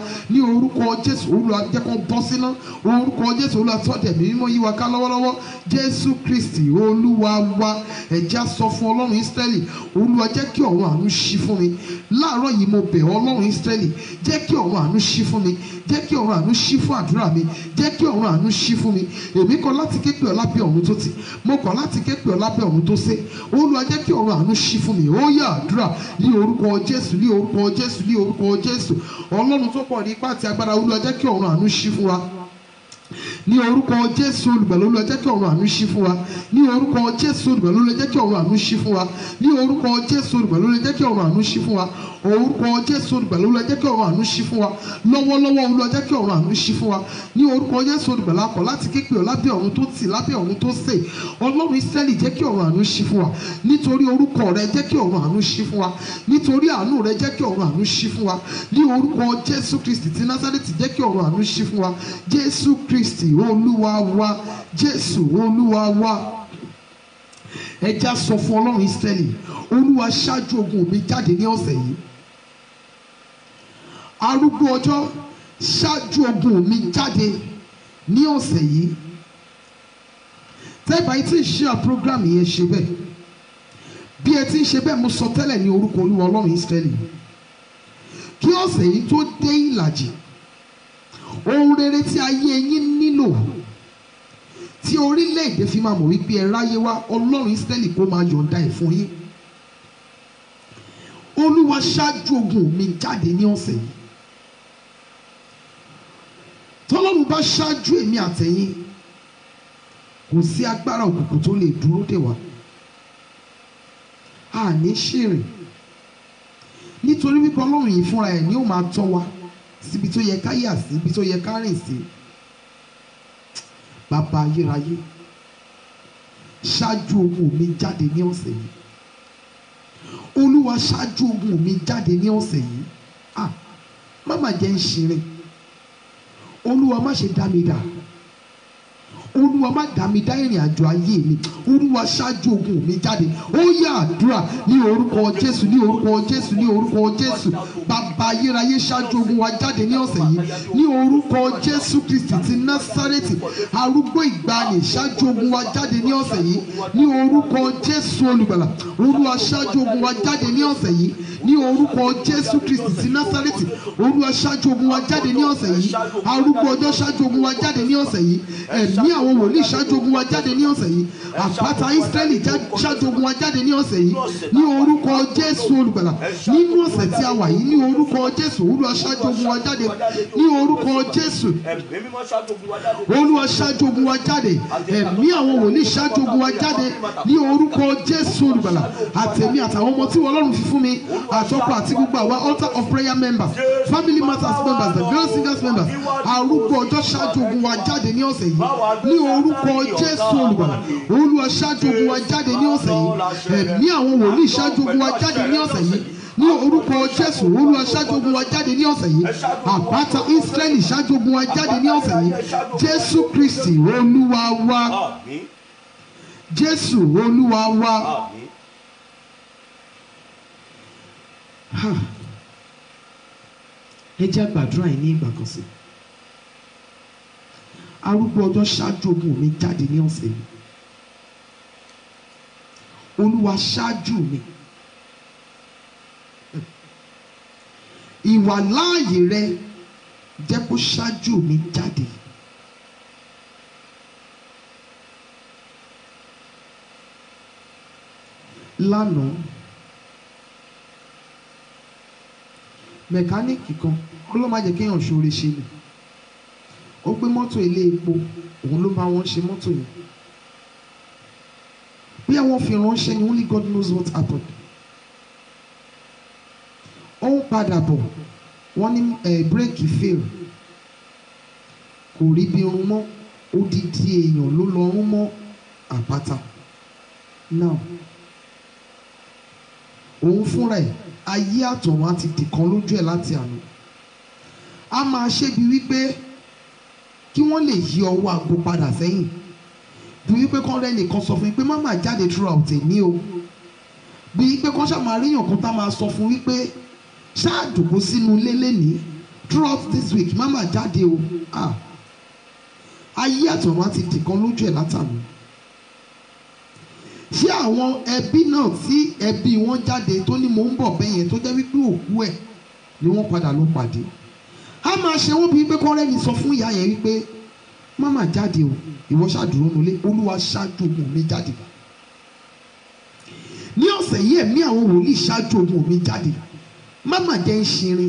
ní orúkọ jésù olúwa jẹ́ kó bọ́ síná orúkọ jésù olúwa tọ́jú ẹ̀mí mímọ́ yí wa ká lọ́wọ́lọ́wọ́ jésù kristi olúwa wa ẹ̀já sọ fún ọlọ́run ísírẹ́lì olúwa jẹ́ kí ọ̀run àánú ṣí fún mi láàárọ̀ yìí mo bẹ̀ ọ́ ọlọ́run ísírẹ́lì jẹ́ kí ọ̀run àánú ṣí fún mi jẹ́ kí ọ̀run àánú ṣí fún àdúrà mi jẹ́ kí ọ̀run àánú ṣí fún mi èmi kọ̀ láti ké pè ọ́ lábẹ́ ọ̀run tó ti mo kọ̀ láti ké pè ọ́ lábẹ́ ọ̀run tó sé olúwa jẹ́ kí ọ̀run àánú ṣí fún mi ó yá àdúrà ní orúkọ jésù ní orúkọ jésù ní orúkọ jésù ọlọ́run tó pọ̀ ní ipá àti agbára olúwa jẹ́ kí ọ̀run àánú ṣí fún wa ní orúkọ jésù olùgbàlà olúwa jẹ́ kí ọ̀run àánú ṣí fún wa ní orúkọ jésù olùgbàlà olúwa jẹ́ kí ọ̀run àánú ṣí fún wa ní orúkọ jésù olùgbàlà olúwa jẹ́ kí ọ̀run àánú ṣí fún wa orúkọ jésù olùgbàlà olúwa jẹ́ kí ọ̀run àánú ṣí fún wa lọ́wọ́lọ́wọ́ olúwa jẹ́ kí ọ̀run àánú ṣí fún wa ní orúkọ jésù olùgbàlà kọ̀ láti képe ọ̀ lábẹ́ ọ̀run tó tì lábẹ́ ọ̀run tó sè ọlọ́run ìsírẹ́lì jẹ́ kí ọ̀run àánú ṣí fún wa nítorí orúkọ rẹ jẹ́ kí ọ̀run àánú ṣí fún wa nítorí àánú rẹ jẹ́ kí ọ̀run àánú ṣí fún wa ní orúkọ jésù kristi ti násárẹ́tì jẹ́ kí ọ̀run àánú ṣí fún wa jésù kristi olúwa wa jésù olúwa wa ẹja sọ fún ọlọ́run ìsírẹ́lì olúwa ṣáájú ogun mi jáde ní ọ̀sẹ̀ yìí arúgbó ọjọ́ ṣáájú ogun mi jáde ní ọ̀sẹ̀ yìí tẹ́gbà yìí tí ń ṣe àpọ́grámù yẹn ṣe bẹ́ẹ̀ bí ẹ ti ń ṣe bẹ́ẹ̀ mo sọ tẹ́lẹ̀ ní orúkọ olúwa ọlọ́run ìsírẹ́lì kí ọ̀sẹ̀ yìí tó dé ìlàjì ohun rere tí ayé yín nílò tí orílẹ̀-èdè fi máa mọ̀ wípé ẹ ráyé wá ọlọ́run ìsírẹ́lì kó máa yọ̀ǹda ẹ̀ fún yín olúwa ṣáájú ogun mi jáde ní ọ̀sẹ̀ yìí tọ́lọ́run bá ṣáájú èmi àtẹ̀yìn kò sí agbára òkùnkùn tó lè dúró dè wá a ní ṣìrìn nítorí wípé ọlọ́run yìí fúnra ẹ̀ ni ó máa tọ́ wa síbi tó yẹ ká yà sí ibi tó yẹ ká rìn sí bàbá ayérayé ṣáájú ogun mi jáde ní ọ̀sẹ̀ yìí olúwa ṣáájú ogun mi jáde ní ọ̀sẹ̀ yìí ah má má jẹ́ ń ṣeré olúwa má ṣe dá mi dà olúwa má dá mi dá ìrìn àjò ayé mi olúwa ṣáájú ogun mi jáde ó yá àdúrà ní orúkọ jésù ní orúkọ jésù ní orúkọ jésù bàbá ayérayé ṣáájú ogun wa jáde ní ọ̀sẹ̀ yìí ní orúkọ jésù kristi ti násárẹ́tì arúgbó ìgbàanì ṣáájú ogun wa jáde ní ọ̀sẹ̀ yìí ní orúkọ jésù olùgbàlà olúwa ṣáájú ogun wa jáde ní ọ̀sẹ̀ yìí ní orúkọ jésù kristi ti násárẹ́tì olúwa ṣáájú ogun wa jáde ní ọ̀sẹ̀ yìí arúgbó ọjọ́ ṣáájú ogun wa jáde ní ọ̀sẹ̀ yìí ẹ̀mí àwọn wòlíì ṣáájú ogun wa jáde ní ọ̀sẹ̀ yìí àpáta ísírẹ́lì já- ṣáájú ogun wa jáde ní ọ̀sẹ̀ yìí ní orúkọ jésù olùgbàlà nínú ọ̀sẹ̀ tí a wà yìí ní orúkọ jésù olúwa ṣáájú ogun wa jáde ní orúkọ jésù ẹ̀mí mímọ́ ṣáájú ogun wa jáde. olúwa ṣáájú ogun wa jáde ẹ̀mí àwọn wòlíì ṣáájú ogun wa jáde ní orúkọ jésù olùgbàlà àtẹ̀mí àtàwọn ọmọ tí ọlọ́run fi fún mi àtọ́kọ àti gbogbo àwa altar of prayer members family matters members the girl singers members arúgbó ọjọ́ ṣáájú ogun wa jáde ní ọ̀sẹ̀ yìí ní orúkọ jésù olùgbàlà olúwa ṣáájú ogun wa jáde ní ọ̀sẹ̀ yìí ẹ̀mí àwọn wòlíì ṣáájú ogun wa jáde ní ọ̀sẹ̀ yìí ní orúkọ jésù olúwa ṣáájú ogun wa jáde ní ọ̀sẹ̀ yìí àpáta israẹli ṣáájú ogun wa jáde ní ọ̀sẹ̀ yìí jésù kristi olúwa wa àmín jésù olúwa wa. àmín Ha. ẹ jẹ́ gbàdúrà yìí ní ìgbà kan sí arúgbó ọjọ́ ṣáájú ogun mi jáde ní ọ̀sẹ̀ yìí olúwa ṣáájú mi ìwà láàyè rẹ jẹ́ kó ṣáájú mi jáde lánàá mẹkáníìkì kan ó ló má jẹ́ kéèyàn ṣoore ṣe ni ó gbé mọ́tò ilé epo òun ló bá wọn ṣe mọ́tò yẹn bí àwọn fi ránṣẹ́ ni only God knows what happened ó ń padà bọ̀ wọ́n ní ẹ̀ bírèkì fail kò rí bí irun mọ́ odidi èèyàn ló lọ rún mọ́ àpáta now òun fúnra ẹ̀ ayé àtọ̀run á ti dìkan lójú ẹ̀ láti àná a máa ṣébi wípé kí wọ́n lè yí ọwọ́ aago padà sẹ́yìn bí wípé kán rẹ́ nìkan sọ fún yín pé má má jáde throughout èmi o bí wípé kán ṣáà máa ríyàn kan tá máa sọ fún wípé ṣáà dùkú sínú ilé lẹ́nìí throughout this week má má jáde o ah ayé àtọ̀run á ti dìkan lójú ẹ̀ látàmú ṣé àwọn ẹbí náà tí ẹbí wọn jáde tó ní mò ń bọ̀ bẹ́yẹn tó jẹ́ wípé òkú ẹ̀ ni wọ́n padà ló pàdé a máa ṣe wọ́n bíi pé kọ́rẹ́ni sọ fún ìyá yẹn wípé má má jáde o ìwọ ṣàdúró nulẹ̀ olúwa ṣáájú ogun mi jáde ní ọ̀sẹ̀ yìí ẹ̀mí àwọn wòlíì ṣáájú ogun mi jáde má má jẹ́ ń ṣirin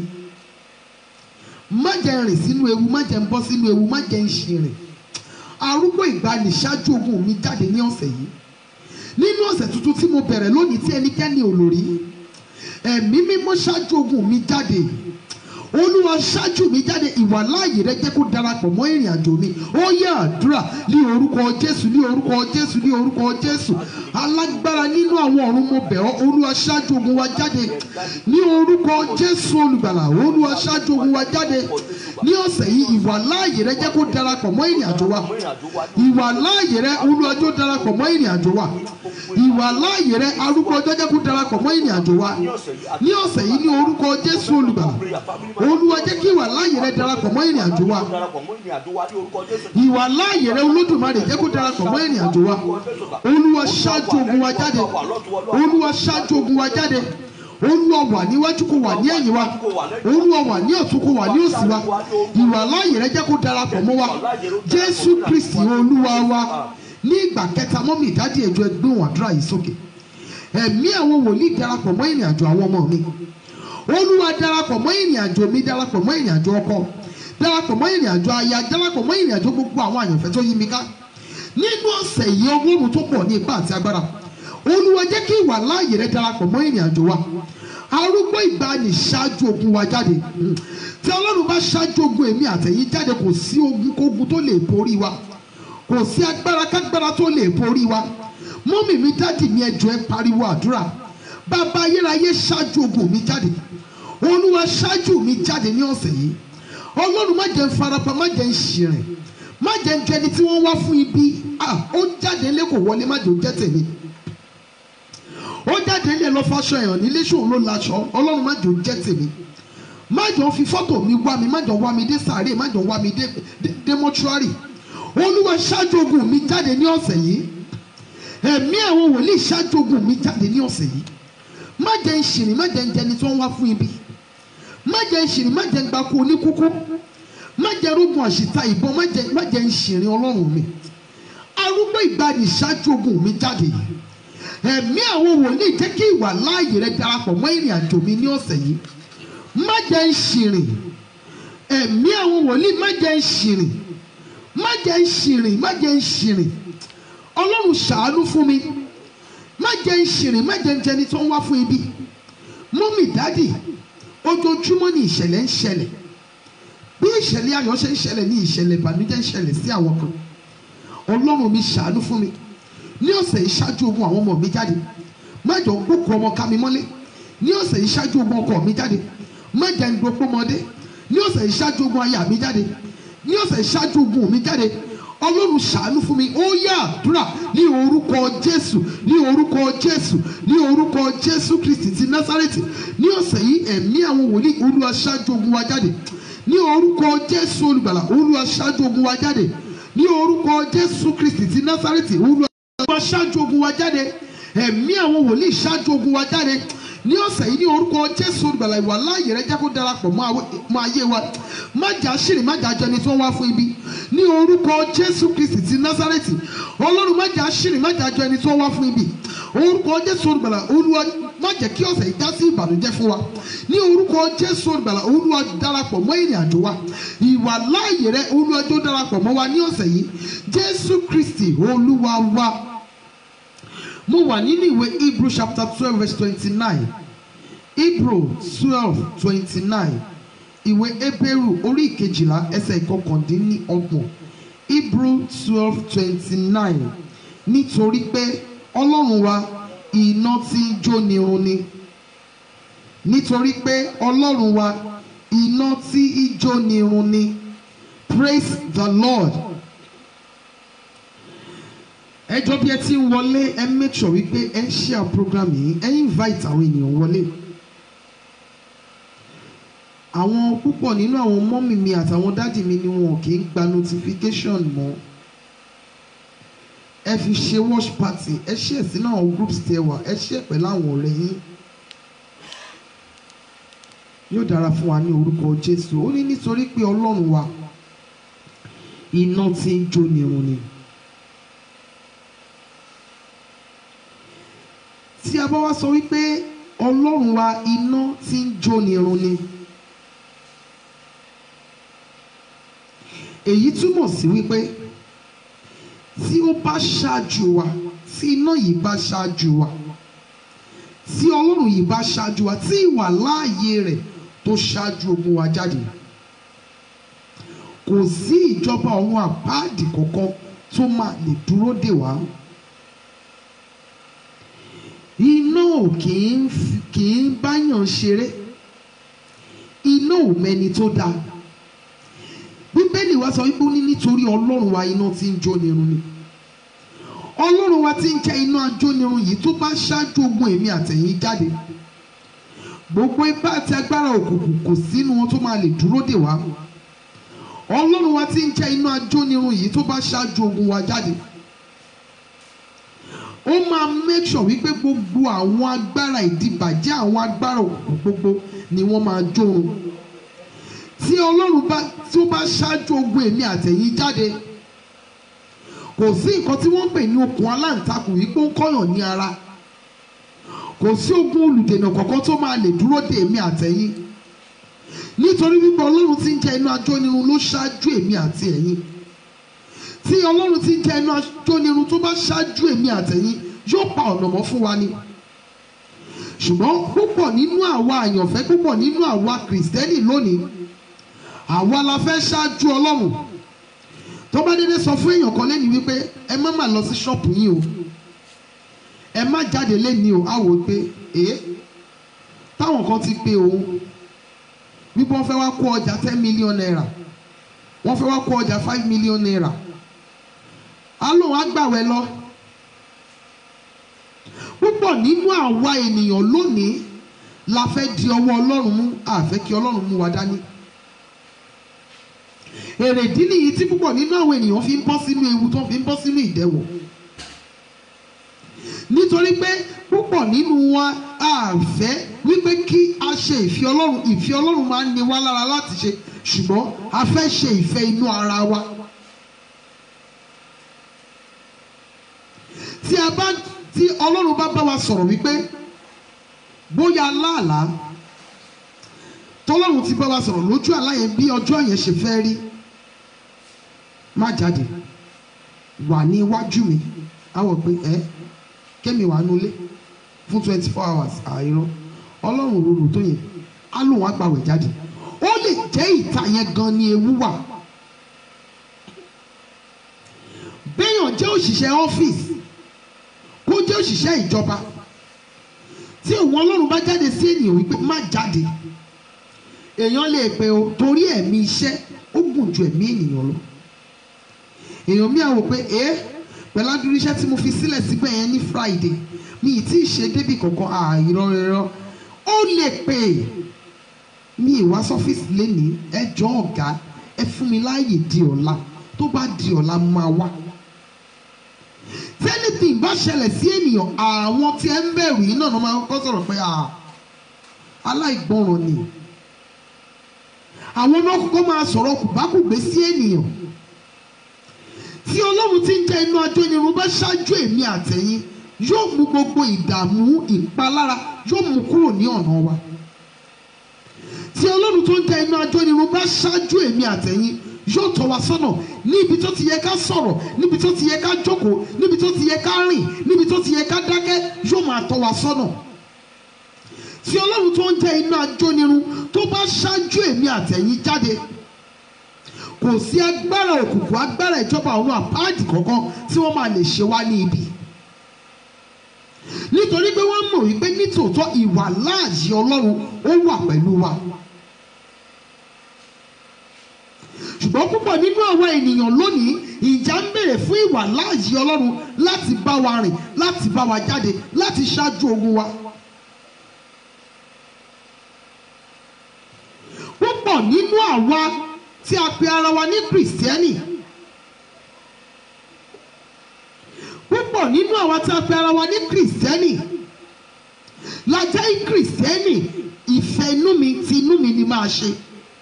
má jẹ́ ń rìn sínú ewu má jẹ́ ń bọ́ sínú ewu má jẹ́ ń ṣirin arúgbó ìgbani ṣáájú ogun mi jáde ní ọ̀sẹ̀ yìí nínú ọ̀sẹ̀ tuntun tí mo bẹ̀rẹ̀ lónìí tí ẹnikẹ́ni ò lò rí ẹ̀mí mímọ́ ṣáájú ogun mi jáde olúwa ṣáájú mi jáde ìwà láàyè rẹ jẹ́ kó darapọ̀ mọ́ ìrìn àjò mi ó yẹ àdúrà ní orúkọ jésù ní orúkọ jésù ní orúkọ jésù alágbára nínú àwọn ọ̀run mo bẹ̀ ọ́ olúwa ṣáájú ogun wa jáde ní orúkọ jésù olùgbàlà olúwa ṣáájú ogun wa jáde ní ọ̀sẹ̀ yìí ìwà láàyè rẹ jẹ́ kó darapọ̀ mọ́ ìrìn àjò wa ìwà láàyè rẹ olúwa jọ̀ọ́ darapọ̀ mọ́ ìrìn àjò wa ìwà láàyè rẹ arúgbó ọjọ́ jẹ́ kó darapọ̀ mọ́ ìrìn àjò wa ní ọ̀sẹ̀ yìí ní orúkọ jésù olùgbàlà olúwa jẹ́ kí ìwà láàyè rẹ darapọ̀ mọ́ ìrìn àjò wa darapọ̀ mọ́ ìrìn àjò wa ní orúkọ Jésù. ìwà láàyè rẹ olódùmarè jẹ́ kó darapọ̀ mọ́ ìrìn àjò wa olúwa ṣáájú ogun wa jáde olúwa ṣáájú ogun wa jáde olúwa wà níwájú kó wà ní ẹ̀yìn wa olúwa wà ní ọ̀tún kó wà ní òsì wa ìwà láàyè rẹ jẹ́ kó darapọ̀ mọ́ wa jésù kristi olúwa wa ní ìgbà kẹta mọ́mí ìdádì ẹ̀jọ̀ ẹgbẹ́ wọn àdúrà yìí sókè ẹ̀mí àwọn wòlíì darapọ̀ mọ́ ìrìn àjò àwọn ọmọ mi olúwa darapọ̀ mọ́ ìrìn àjò mi darapọ̀ mọ́ ìrìn àjò ọkọ darapọ̀ mọ́ ìrìn àjò aya darapọ̀ mọ́ ìrìn àjò gbogbo àwọn àyànfẹ́ tó yí mi ká nínú ọ̀sẹ̀ yìí ọgọ́rùn tó pọ̀ ní ipá àti agbára olúwa jẹ́ kí ìwà láàyè rẹ darapọ̀ mọ́ ìrìn àjò wa arúgbó ìgbani ṣáájú ogun wa jáde tí ọlọ́run bá ṣáájú ogun èmi àtẹ̀yìn jáde kò sí ogun kógun tó lè borí wa kò sí agbára kágbára tó lè borí wa mọ́mì mi dádì mi ẹjọ́ ẹ pariwo àdúrà bàbá ayérayé ṣáájú ogun mi jáde olúwa ṣáájú mi jáde ní ọ̀sẹ̀ yìí ọlọ́run má jẹ́ ń farapa má jẹ́ ń ṣìrìn má jẹ́ ń jẹ́ ẹni tí wọ́n wá fún ibi ah ó jáde ńlẹ́ kò wọlé má jẹ́ ó jẹ́ tèmi ó jáde ńlẹ́ lọ fàṣọ ẹ̀hàn nílé ṣòun ló laṣọ ọlọ́run má jẹ́ ó jẹ́ tèmi má jẹ́ ó fi fọ́tò mi wá mi má jẹ́ ó wá mi dé sàárè má jẹ́ ó wá mi dé dé- dé mọ́ṣúárì olúwa ṣáájú ogun mi jáde ní ọ̀sẹ̀ yìí ẹ̀mí àwọn wòlíì ṣáájú ogun mi jáde ní ọ̀sẹ̀ yìí má jẹ́ ń ṣìrìn má jẹ́ ń jẹni tí wọ́n wá fún ibi má jẹ́ ń ṣìrìn má jẹ́ ń gbapò oníkúkú má jẹ́ rógun àṣìta ìbọn má jẹ́ má jẹ́ ń ṣìrìn ọlọ́run mi arúgbó ìgbàanì ṣáájú ogun mi jáde yìí ẹ̀mí àwọn wòlíì jẹ́ kí ìwà láàyè rẹ darapọ̀ mọ́ ìrìn àjò mi ní ọ̀sẹ̀ yìí má jẹ́ ń ṣìrìn ẹ̀mí àwọn wòlíì má jẹ́ ń ṣìrìn má jẹ́ ń ṣìrìn má jẹ́ ń ṣìrìn ọlọ́run ṣàánú fún mi má jẹ́ ń ṣìrìn má jẹ́ ń jẹni tó ń wá fún ibi mọ́mì dádì ojoojúmọ́ ni ìṣẹ̀lẹ̀ ń ṣẹlẹ̀ bí ìṣẹ̀lẹ̀ ayọ̀ ṣe ń ṣẹlẹ̀ ní ìṣẹ̀lẹ̀ ìbànújẹ́ ń ṣẹlẹ̀ sí àwọn kan ọlọ́run mi ṣàánú fún mi ní ọ̀sẹ̀ yìí ṣáájú ogun àwọn ọmọ mi jáde má jọ gbókò ọmọ ká mi mọ́lé ní ọ̀sẹ̀ yìí ṣáájú ogun ọkọ mi jáde má jẹ́ ń dopó mọ́dé ní ọ̀sẹ̀ yìí ṣáájú ogun aya mi jáde ní ọ̀sẹ̀ yìí ṣáájú ogun mi jáde ọlọ́run ṣàánú fún mi ó yá àdúrà ní orúkọ jésù ní orúkọ jésù ní orúkọ jésù kristi ti násárẹ́tì ní ọ̀sẹ̀ yìí ẹ̀mí àwọn wòlíì olúwa ṣáájú ogun wa jáde ní orúkọ jésù olùgbàlà olúwa ṣáájú ogun wa jáde ní orúkọ jésù kristi ti násárẹ́tì olúwa olúwa ṣáájú ogun wa jáde ẹ̀mí àwọn wòlíì ṣáájú ogun wa jáde ní ọ̀sẹ̀ yìí ní orúkọ jésù olùgbàlà ìwà láàyè rẹ jẹ́ kó darapọ̀ mọ́ àwẹ- mọ́ ayé wa má jà ṣìrì má jà jẹni tí wọ́n wá fún ibi ní orúkọ jésù kristi ti násárẹ́tì ọlọ́run má jà ṣìrì má jà jẹni tí wọ́n wá fún ibi orúkọ jésù olùgbàlà olúwa má jẹ́ kí ọ̀sẹ̀ yìí já sí ìbànújẹ́ fún wa ní orúkọ jésù olùgbàlà olúwa darapọ̀ mọ́ ìrìn àjò wa ìwà láàyè rẹ olúwa tó darapọ̀ mọ́ wa ní ọ̀sẹ̀ yìí jésù kristi olúwa wa mo wà nínú ìwé hebrew chapter twelve verse twenty-nine hebrew twelve twenty-nine ìwé ebéèrú orí ìkejìlá ẹsẹ̀ ìkọkàndínlọ́gbọ̀n hebrew twelve twenty-nine nítorí pé ọlọ́run wa iná tí ń jóni run ni nítorí pé ọlọ́run wa iná tí ń jóni run ni praise the lord ẹjọ́ bí ẹ ti ń wọlé ẹ make sure wípé ẹ share program yìí ẹ invite àwọn ènìyàn wọlé àwọn púpọ̀ nínú àwọn mọ́mì mi àtàwọn dádì mi ni wọn kì í gba notification mọ́ ẹ fi ṣe watch party ẹ ṣe sínú àwọn groups tẹ wà ẹ ṣe pẹ̀lú àwọn ọ̀rẹ́ yín yóò dára fún wa ní orúkọ Jésù ó ní nítorí pé Ọlọ́run wa iná tí ń jó nirun ni. tí a bá wá sọ wípé Ọlọ́run wa iná tí ń jó nirun ni. èyí túmọ̀ sí wípé tí ó bá ṣáájú wa tí iná yìí bá ṣáájú wa tí ọlọ́run yìí bá ṣáájú wa tí ìwà láàyè rẹ̀ tó ṣáájú ogun wa jáde kò sí ìjọba ọ̀run àpáàdì kankan tó máa lè dúró dè wá iná ò kì í fi- kì í báyàn ṣeré iná ò mẹni tó dáa bíbélì wa sọ wípé ó ní nítorí ọlọ́run wa iná tí ń jó nirun ni ọlọ́run wa tí ń jẹ́ iná ajónirun yìí tó bá ṣáájú ogun èmi àtẹ̀yìn jáde gbogbo ipá àti agbára òkùnkùn kò sínú wọn tó máa lè dúró dè wá ọlọ́run wa tí ń jẹ́ iná ajónirun yìí tó bá ṣáájú ogun wa jáde ó máa make sure wípé gbogbo àwọn agbára ìdìbàjẹ́ àwọn agbára òkùnkùn gbogbo ni wọ́n máa jórun tí ọlọ́run bá tí ó bá ṣáájú ogun èmi àtẹ̀yìn jáde kò sí nǹkan tí wọ́n ń pè ní okùn aláǹtakùn yìí pé ó ń kọ́yàn ní ara kò sí ogun olùdènà kankan tó máa lè dúró de èmi àtẹ̀yìn nítorí wípé ọlọ́run tí ń jẹ́ inú ajónirun ló ṣáájú èmi àti ẹ̀yin tí ọlọ́run tí ń jẹ́ inú ajónirun tó bá ṣáájú èmi àtẹ̀yìn yóò pa ọ̀nà mọ́ fún wa ni ṣùgbọ́n púpọ̀ nínú àwa àyànfẹ́ púpọ̀ nínú àwa kìrìsìtẹ́nì lónìí àwa la fẹ́ ṣáájú ọlọ́run tó bá dédé sọ fún èèyàn kan lẹ́nu wípé ẹ má má lọ sí ṣọ́ọ̀pù yín o ẹ má jáde lẹ́ni o á wò ó pé ee táwọn kan ti pé òun wípé wọ́n fẹ́ wá kó ọjà ten million naira wọ́n fẹ́ wá kó ọjà five million naira á lóun á gbàwẹ̀ lọ púpọ̀ nínú àwa ènìyàn lónìí la fẹ́ di ọwọ́ ọlọ́run mú àfẹ́ kí ọlọ́run mú wa dání èrèdí nìyí tí púpọ̀ nínú àwọn ènìyàn fi ń bọ́ sínú ewu tó fi ń bọ́ sínú ìdẹ̀wọ̀ nítorí pé púpọ̀ nínú wa a fẹ́ wípé kí a ṣe ìfẹ́ ọlọ́run ìfẹ́ ọlọ́run máa ń ní wá lára láti ṣe ṣùgbọ́n a fẹ́ ṣe ìfẹ́ inú ara wa tí a bá tí ọlọ́run bá bá wa sọ̀rọ̀ wípé bóyá láàlá tọ́lọ́run ti bá wa sọ̀rọ̀ lójú àlá yẹn bí ọjọ́ yẹn ṣe fẹ́ rí má jáde wà ní iwájú mi àwọ̀ pé ẹ kémi wà nulẹ̀ fún twenty four hours àìrọ ọlọ́run rorò tó yẹn á lóun àgbàwẹ̀ jáde ó lè jẹ́ ìta yẹn gan ni ewu wà béèyàn jẹ́ òṣìṣẹ́ ọ́fíìsì kó jẹ́ òṣìṣẹ́ ìjọba tí òun ọlọ́run bá jáde sí ènìyàn wípé má jáde èèyàn lè pe o torí ẹ̀mí iṣẹ́ ó gùn ju ẹ̀mí ènìyàn lọ èèyàn mi àwò pé ẹ pẹ̀lú adúrú iṣẹ́ tí mo fi sílẹ̀ síbẹ̀ yẹn ní Friday mi ì tí ì ṣe débì kankan àìrọ̀ rẹ̀rọ̀ ó lè pè é mi ìwá sọ́fíìsì lénìí ẹ jọ ọ̀gá ẹ fún mi láàyè di ọ̀la tó bá di ọ̀la mo máa wá tẹ́lifí bá ṣẹlẹ̀ sí ènìyàn àwọn tí ẹ ń bẹ̀rù yìí náà ló máa kọ́ sọ̀rọ̀ pé ah, aláìgbọràn ni àwọn náà kọ́kọ́ máa sọ̀rọ̀ kùbákùgbé sí ènìyàn tí ọlọ́run ti ń jẹ́ inú ajónirun bá ṣáájú èmi àtẹ̀yìn yóò mú gbogbo ìdààmú ìpalára yóò mú kúrò ní ọ̀nà wa tí ọlọ́run tó ń jẹ́ inú ajónirun bá ṣáájú èmi àtẹ̀yìn yóò tọ́ wa sọ́nà níbi tó ti yẹ ká sọ̀rọ̀ níbi tó ti yẹ ká jókòó níbi tó ti yẹ ká rìn níbi tó ti yẹ ká dákẹ́ yóò máa tọ́ wa sọ́nà tí ọlọ́run tó ń jẹ́ iná ajónirun tó bá ṣáájú èmi àtẹ̀yìn jáde kò sí agbára òkùnkùn agbára ìjọba ọ̀run àpáàdì kankan tí wọ́n máa lè ṣe wá ní ibi nítorí pé wọ́n mọ̀ wípé nítòótọ́ ìwà láàyè ọlọ́run ó wà pẹ̀lú wa ṣùgbọ́n púpọ̀ nínú àwọn ènìyàn lónìí ìjà ń bèrè fún ìwà láàyè ọlọ́run láti bá wa rìn láti bá wa jáde láti ṣáájú ogun wa. nínú àwa tí a pe ara wa ní kìrìsìtẹ́nì púpọ̀ nínú àwa tí a pe ara wa ní kìrìsìtẹ́nì la jẹ́ kìrìsìtẹ́nì ìfẹ́ inú mi ti inú mi ni máa ṣe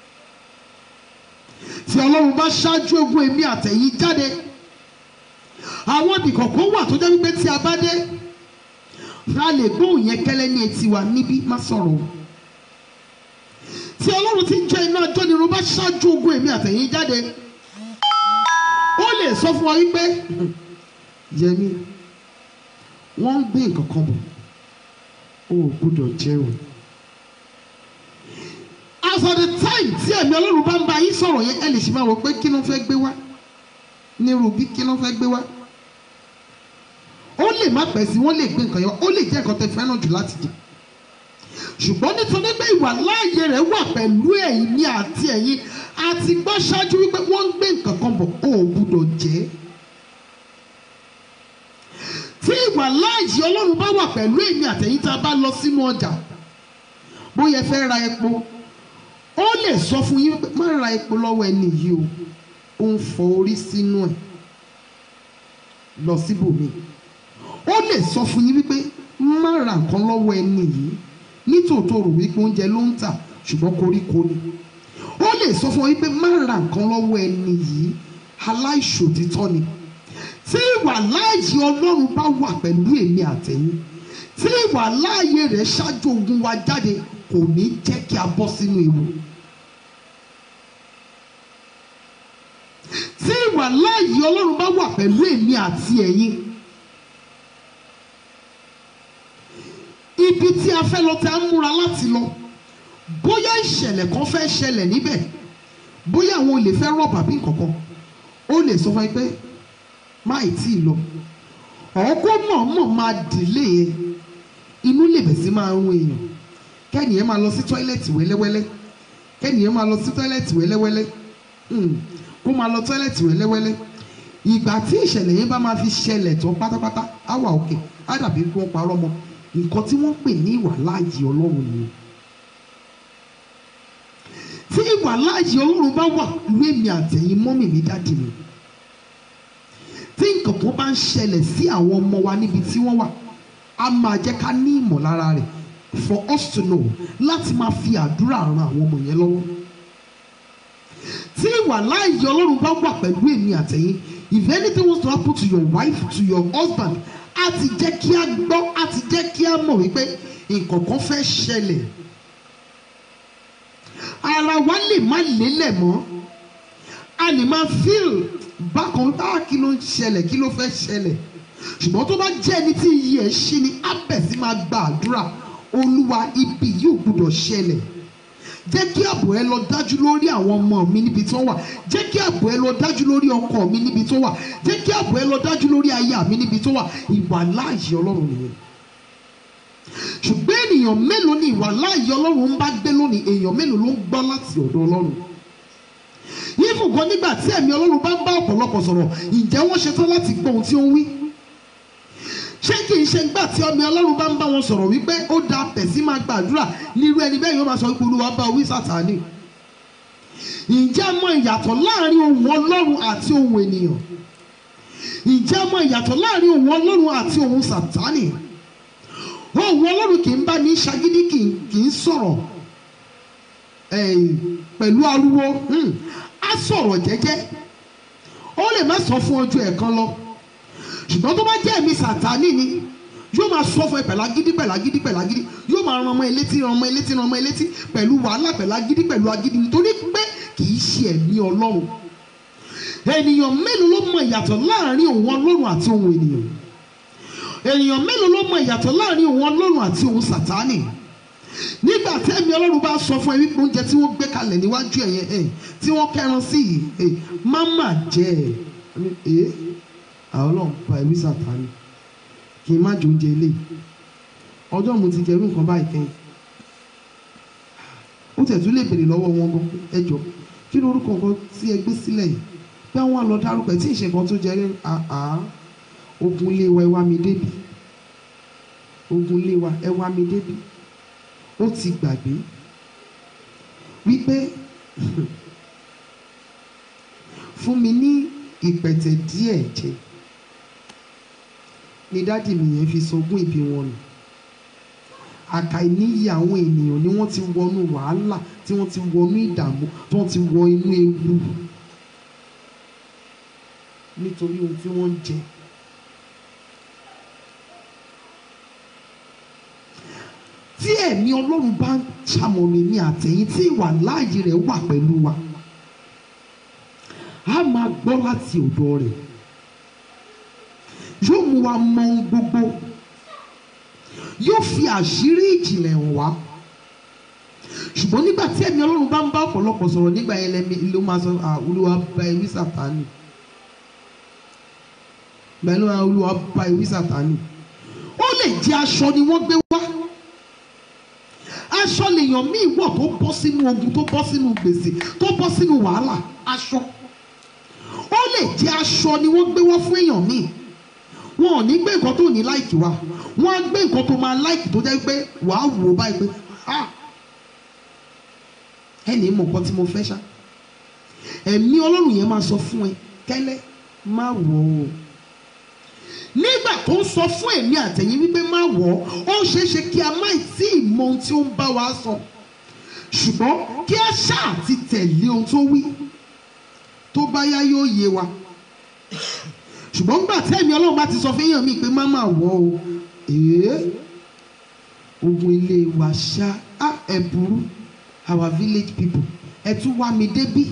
tí ọlọ́run bá ṣáájú ogun èmi àtẹ̀yìn jáde àwọn ibì kọ̀ọ̀kan wà tó jẹ́ wípé tí a bá dé a lè gbóhùn yẹn kẹ́lẹ́ ní etí wa níbí má sọ̀rọ̀ o tí ọlọ́run ti ń jẹ́ iná jónirun bá ṣáájú ogun èmi àtẹ̀yìn jáde ó lè sọ fún wa wípé yẹmi wọ́n ń gbé nǹkan kan bọ̀ o ò gbúdọ̀ jẹ́ o as of the time tí ẹ̀mí ọlọ́run bá ń bá yín sọ̀rọ̀ yẹn ẹ lè ṣì máa wọ pé kí ló fẹ́ gbé wá nírú bí kí ló fẹ́ gbé wá ó lè má pẹ́ sí wọ́n lè gbé nǹkan yẹn ó lè jẹ́ nǹkan tẹ́ fẹ́ràn jù láti jẹ ṣùgbọ́n nítorí pé ìwà láàyè rẹ̀ wà pẹ̀lú ẹ̀yin ní àti ẹ̀yin àti gbọ́ ṣáájú wípé wọ́n ń gbé nǹkan kan bọ̀ ó ò gbúdọ̀ jẹ́ tí ìwà láàyè ọlọ́run bá wà pẹ̀lú èmi àtẹ̀yin tá a bá lọ sínú ọjà bóyá ẹ fẹ́ ra epo ó lè sọ fún yín pé má ra epo lọ́wọ́ ẹni yìí o ó ń fọ orí sínú ẹ̀ lọ síbòmí ó lè sọ fún yín wípé má ra nǹkan lọ́wọ́ ẹni yìí nítòótọ́ rò wípé oúnjẹ ló ń tà ṣùgbọ́n koríko ni ó lè sọ fún yín pé má ra nǹkan lọ́wọ́ ẹni yìí aláìṣòtítọ́ ni tí ìwà láàyè ọlọ́run bá wà pẹ̀lú èmi àtẹ̀yìn tí ìwà láàyè rẹ̀ ṣáájú ogun wa jáde kò ní jẹ́ kí a bọ́ sínú ewu. tí ìwà láàyè ọlọ́run bá wà pẹ̀lú èmi àti ẹ̀yin ibi tí a fẹ́ lọ tí a ń múra láti lọ bóyá ìṣẹ̀lẹ̀ kan fẹ́ ṣẹlẹ̀ níbẹ̀ bóyá àwọn olè fẹ́ rọ̀bà bí nǹkankan ó lè sọ fún ẹ pé má ì tí ì lọ ọ̀ọ́kọ́ mọ̀ọ́mọ̀ máa dìlé e inú lè bẹ̀ sí máa ń rún èèyàn kẹ́nìyẹn máa lọ sí tọ́ílẹ̀tì wẹ́lẹ́wẹ́lẹ́ kẹ́nìyẹn máa lọ sí tọ́ílẹ̀tì wẹ́lẹ́wẹ́lẹ́ Hmm, kó máa lọ tọ́ílẹ̀tì wẹ́lẹ́wẹ́lẹ́ ìgbà tí ìṣẹ̀lẹ̀ yẹn bá máa fi ṣẹlẹ̀ tán pátápátá á wà òkè á dàbí kí wọ́n parọ́ mọ́ nǹkan tí wọ́n pè ní ìwà láàyè ọlọ́run nìyẹn tí ìwà láàyè ọlọ́run bá wà ìwé mi àtẹ̀yìn mọ́mì mi dáàdì mi tí nǹkan kan bá ń ṣẹlẹ̀ sí àwọn ọmọ wa níbi tí wọ́n wà á máa jẹ́ ká ní ìmọ̀lára rẹ̀ for us to know láti máa fi àdúrà ran àwọn ọmọ yẹn lọ́wọ́ tí ìwà láàyè ọlọ́run bá wà pẹ̀lú èmi àtẹ̀yìn if anything was to happen to your wife to your husband á ti jẹ́ kí á gbọ́ á ti jẹ́ kí á mọ̀ wípé nǹkan kan fẹ́ ṣẹlẹ̀ ara wa lè má lélẹ̀ mọ́ a lè máa feel bákan bá kí ló ń ṣẹlẹ̀ kí ló fẹ́ ṣẹlẹ̀ ṣùgbọ́n tó bá jẹ́ ẹni tí iyì ẹ̀ ṣí ni á bẹ̀ sí máa gba àdúrà olúwa ibi yóò gbúdọ̀ ṣẹlẹ̀ jẹ́ kí ààbò ẹ lọ dájú lórí àwọn ọmọ mi níbi tó wà jẹ́ kí ààbò ẹ lọ dájú lórí ọkọ mi níbi tó wà jẹ́ kí ààbò ẹ lọ dájú lórí aya mi níbi tó wà ìwà láàyè ọlọ́run nìyẹn ṣùgbọ́n ènìyàn mélòó ni ìwà láàyè ọlọ́run ń bá gbé lónìí èèyàn mélòó ló ń gbọ́ láti ọ̀dọ̀ ọlọ́run yífù kan nígbà tí ẹ̀mí ọlọ́run bá ń bá ọ̀pọ̀lọpọ̀ sọ̀rọ̀ ǹjẹ́ wọ́n ṣetán láti gbọ́ ohun tí ó ń wí ṣé kì í ṣe gbà tí ọmọ ọlọ́run bá ń bá wọn sọ̀rọ̀ wípé ó da pẹ̀sí máa gbàdúrà nírú ẹni bẹ́ẹ̀ yóò máa sọ wípé olúwa bá wí sàtánì ǹjẹ́ mọ ìyàtọ̀ láàrin ohun ọlọ́run àti ohun ènìyàn ǹjẹ́ mọ ìyàtọ̀ láàrin ohun ọlọ́run àti ohun sàtánì ohun ọlọ́run kì í bá ní ṣagídí kì í- kì í sọ̀rọ̀ eh, pẹ̀lú ariwo hmm, á sọ̀rọ̀ jẹ́jẹ́ ó lè má sọ fún ọjọ́ ẹ̀kan lọ ṣùgbọ́n tó bá jẹ́ ẹ̀mí sàtánì ni yóò máa sọ fún ẹ pẹ̀lú agídí pẹ̀lú agídí pẹ̀lú agídí yóò máa ran ọmọ elétí ran ọmọ elétí ran ọmọ elétí pẹ̀lú wàhálà pẹ̀lú agídí pẹ̀lú agídí nítorí pé kì í ṣe ẹ̀mí ọlọ́run ènìyàn mélòó ló mọ ìyàtọ̀ láàrin òun ọlọ́run àti òun ènìyàn ènìyàn mélòó ló mọ ìyàtọ̀ láàrin òun ọlọ́run àti òun sàtánì nígbà tí ẹ̀mí ọlọ́run bá sọ fún ẹ wípé oúnjẹ tí wọ́n gbé kalẹ̀ níwájú ẹ̀ yẹn ẹ̀ tí wọ́n kẹran sí yìí ẹ̀ má má jẹ ẹ̀ ẹ̀ àwọn ọlọ́run pa ẹ̀mí sàtánì kí n má jẹ oúnjẹ ilé ọjọ́ mo ti jẹ irú nǹkan báyìí kẹ́yìn ó tẹ̀ tún lè béèrè lọ́wọ́ wọn gan ẹ jọ kí ló orúkọ nǹkan tí ẹ gbé sílẹ̀ yìí bí àwọn àlọ́ dárúkọ ẹ̀ tí ì ṣe nǹkan tó jẹ rí àá ogun ilé wa ẹ wá mi débi ogun ilé wa ẹ wá mi débi ó ti gbàgbé wípé fún mi ní ìpẹ̀tẹ̀ díẹ̀ jẹ ni dádì mi yẹn fi sogún ìbí wọn nù àkàìníyì àwọn ènìyàn ni wọ́n ti wọnú wàhálà tí wọ́n ti wọnú ìdààmú tí wọ́n ti wọ inú ewu nítorí ohun tí wọ́n ń jẹ. tí ẹ̀mí ọlọ́run bá ń ṣamọ̀nà èmi àtẹ̀yìn tí ìwà láàyè rẹ̀ wà pẹ̀lú wa a máa gbọ́ láti ọ̀dọ̀ rẹ̀ yóò mú wa mọ ohun gbogbo yóò fi àṣírí ìjìnlẹ̀ hàn wá ṣùgbọ́n nígbà tí ẹ̀mí ọlọ́run bá ń bá ọ̀pọ̀lọpọ̀ sọ̀rọ̀ nígbà yẹn lẹ́mi ló máa sọ "Ah, olúwa bá ewì sàtánì bẹ́ẹ̀ ló máa olúwa bá ewì sàtánì ó lè jẹ́ aṣọ ni wọ́n gbé wá aṣọ lèèyàn míì wọ̀ tó bọ́ sínú ogun tó bọ́ sínú gbèsè tó bọ́ sínú wàhálà aṣọ ó lè jẹ́ aṣọ ni wọ́n gbé wá fún èèyàn míì wọn ò ní gbé nǹkan tó ní láìkì wá wọn á gbé nǹkan tó máa láìkì tó jẹ́ pé wàá wò ó báyìí pé ah ẹnì mọ̀ nǹkan tí mo fẹ́ ṣá ẹ̀mí ọlọ́run yẹn máa sọ fún ẹ kẹ́lẹ́ má wọ̀ ọ́ nígbà tó ń sọ fún èmi àtẹ̀yìn wípé má wọ̀ ọ́ ó ṣeé ṣe kí a má tí ì mọ ohun tí ó ń bá wa sọ ṣùgbọ́n kí a ṣáà ti tẹ̀lé ohun tó wí tó bá yá yóò yé wa ṣùgbọ́n nígbà tí ẹ̀mí ọlọ́run bá ti sọ fún èèyàn mi pé má má wọ̀ ọ́ èé ogun ilé wa ṣá á ẹ̀ burú our village people ẹ tún wá mi débí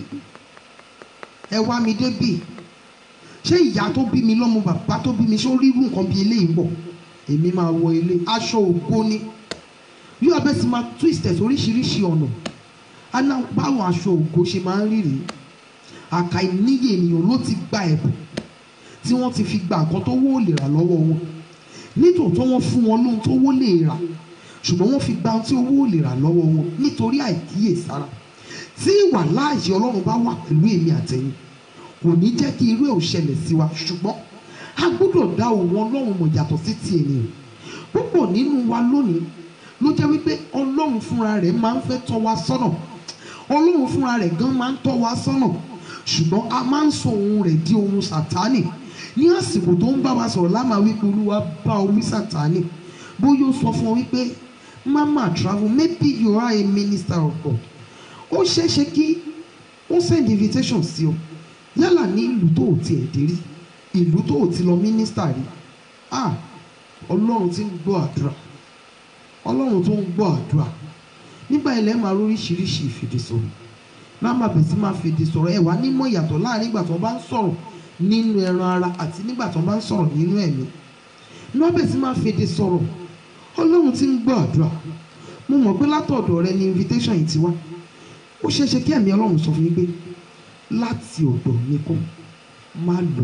ẹ wá mi débí ṣé ìyá tó bí mi lọ́mọ bàbá tó bí mi ṣó rírú nǹkan bí eléyìí ń bọ̀ èmi máa wọ ilé aṣọ ògo ni yóò abẹ́ sì máa twist ẹ̀ oríṣiríṣi ọ̀nà aná báwọn aṣọ ògo ṣe máa ń rí rèé àkàìníyè ènìyàn ló ti gba ẹ̀bùn tí wọ́n ti fi gba nǹkan tó wó lè rà lọ́wọ́ wọn nítòótọ́ wọ́n fún wọn lóhun tó wó lè rà ṣùgbọ́n wọ́n fi gba ohun tí owó lè rà lọ́wọ́ wọn nítorí àìkíyèsára tí ìwà láàyè ọlọ́run bá wà pẹ̀lú èmi àtẹ̀yìn kò ní jẹ́ kí irú ẹ̀ ò ṣẹlẹ̀ sí wa ṣùgbọ́n a gbọ́dọ̀ dá òun ọlọ́run mọ̀ yàtọ̀ sí ti ènìyàn púpọ̀ nínú wa lónìí ló jẹ́ wípé ọlọ́run fúnra rẹ̀ máa ń fẹ́ tọ́ wa sọ́nà ọlọ́run fúnra rẹ̀ gan máa ń tọ́ wa sọ́nà ṣùgbọ́n a máa ń sọ ohun rẹ̀ di ohun sàtánì ní àsìkò tó ń bá wa sọ̀rọ̀ lámà wípé olúwa bá omi sàtánì bóyá ó sọ fún ọ wípé mama travel maybe you are a minister of God ó ṣeéṣe kí ó send invitation sí ọ yálà ní ìlú tó ò tiẹ̀ dé rí ìlú tó ò ti lọ mínísítà rí ah ọlọ́run ti ń gbọ́ àdúrà ọlọ́run tó ń gbọ́ àdúrà nígbà ilẹ̀ máa róríṣiríṣi ìfèdèsọ̀rọ̀ máa máa bẹ̀ sí máa fèdè sọ̀rọ̀ ẹ̀ wá nímọ̀ ìyàtọ̀ láàrin ìgbà tó bá ń sọ̀rọ̀ nínú ẹran ara àti nígbà tó bá ń sọ̀rọ̀ nínú ẹ̀mí máa bẹ̀ sí máa fèdè sọ̀rọ̀ ọlọ́run ti ń gbọ́ àdúrà mo mọ̀ pé látọ̀dọ̀ rẹ ni invitation yìí ti wá ó ṣeé ṣe kí ẹ̀mí ọlọ́run sọ fún mi pé láti ọ̀dọ̀ mi kọ́ má lọ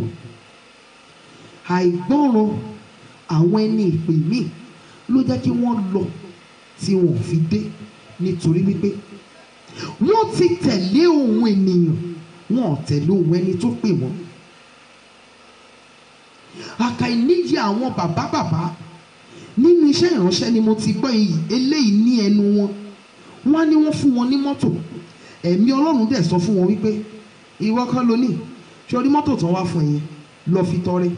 àìgbọ́ràn àwọn ẹni ìpè míì ló jẹ́ kí wọ́n lọ tí wọn ò fi dé nítorí wípé wọ́n ti tẹ̀lé ohun ènìyàn wọn ò tẹ̀lé ohun ẹni tó pè wọ́n àkàìníyè àwọn bàbá bàbá nínú iṣẹ́ ìránṣẹ́ ni mo ti gbọ́ yìí eléyìí ní ẹnu wọn wọ́n á ní wọ́n fún wọn ní mọ́tò ẹ̀mí ọlọ́run dẹ̀ sọ fún wọn wípé ìwọ kọ́ ló ní sórí mọ́tò tán wá fún ẹ̀yin lọ fi tọrẹ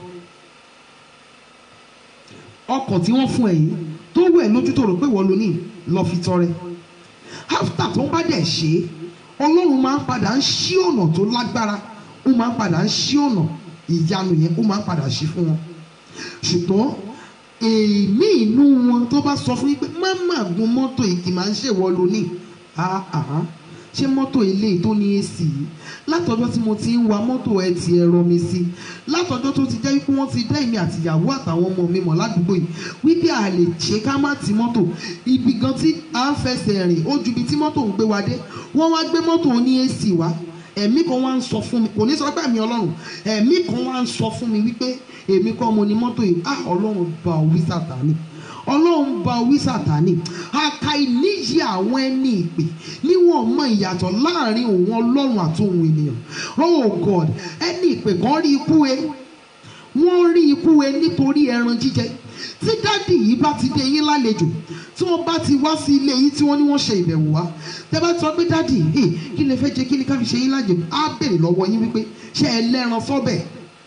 ọkọ̀ tí wọ́n fún ẹ̀yin tó wẹ̀ lójú tó rò pé wọ́n ló ní lọ fi tọrẹ after tó bá dẹ̀ ṣe é ọlọ́run máa ń padà ń ṣí ọ̀nà tó lágbára ó máa ń padà ń ṣí ọ̀nà ìyanu yẹn ó máa ń padà ṣí fún wọn ṣùgbọ́n èmi inú wọn tó bá sọ fún yín pé má má gun mọ́tò yìí kì í máa ń ṣèwọ lónìí àhán ṣé mọ́tò ilé tó ní èsì yìí látọjọ́ tí mo ti ń wa mọ́tò ẹ ti ẹ̀rọ mi sí látọjọ́ tó ti jẹ́ wípé wọ́n ti dá èmi àtìyàwó àtàwọn ọmọ mi mọ̀ ládùúgbò yìí wípé a lè ṣe ká má ti mọ́tò ibi gan tí à ń fẹsẹ̀ rìn ó ju ibi tí mọ́tò ń gbé wa dé wọ́n wá gbé mọ́tò ní èsì wá ẹ̀mí kan wá ń sọ fún mi kò ní sọ pé ẹ̀mí ọlọ́run ẹ̀mí kan wá ń sọ fún mi wípé èmi kọ́ mo ní mọ́tò yìí ah ọlọ́run bá wí sàtánì ọlọ́run bá wí sàtánì aka ìníyì àwọn ẹni ìpè níwọ̀n mọ ìyàtọ̀ láàrin òun ọlọ́run àti òun ènìyàn oh god ẹni ìpè kan rí ikú e wọ́n rí ikú ẹ nítorí ẹran jíjẹ tí dádì yìí bá ti dé yín lálejò tí wọ́n bá ti wá sí ilé yín tí wọ́n ní wọ́n ṣe ìbẹ̀wò wá tẹ́ bá sọ pé dádì hey, kí lè fẹ́ jẹ kí ni ká fi ṣe yín lájò á béèrè lọ́wọ́ yín wípé ṣé ẹ lẹ́ran sọ́bẹ̀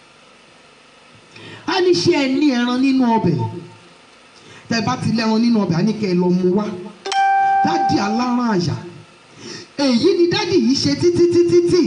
á ní ṣé ẹ ní ẹran nínú ọbẹ̀ tẹ́ bá ti lẹ́ran nínú ọbẹ̀ á ní kẹ́ ẹ lọ mú wá dádì aláràn àyà èyí ni dádì yìí ṣe títí títí tí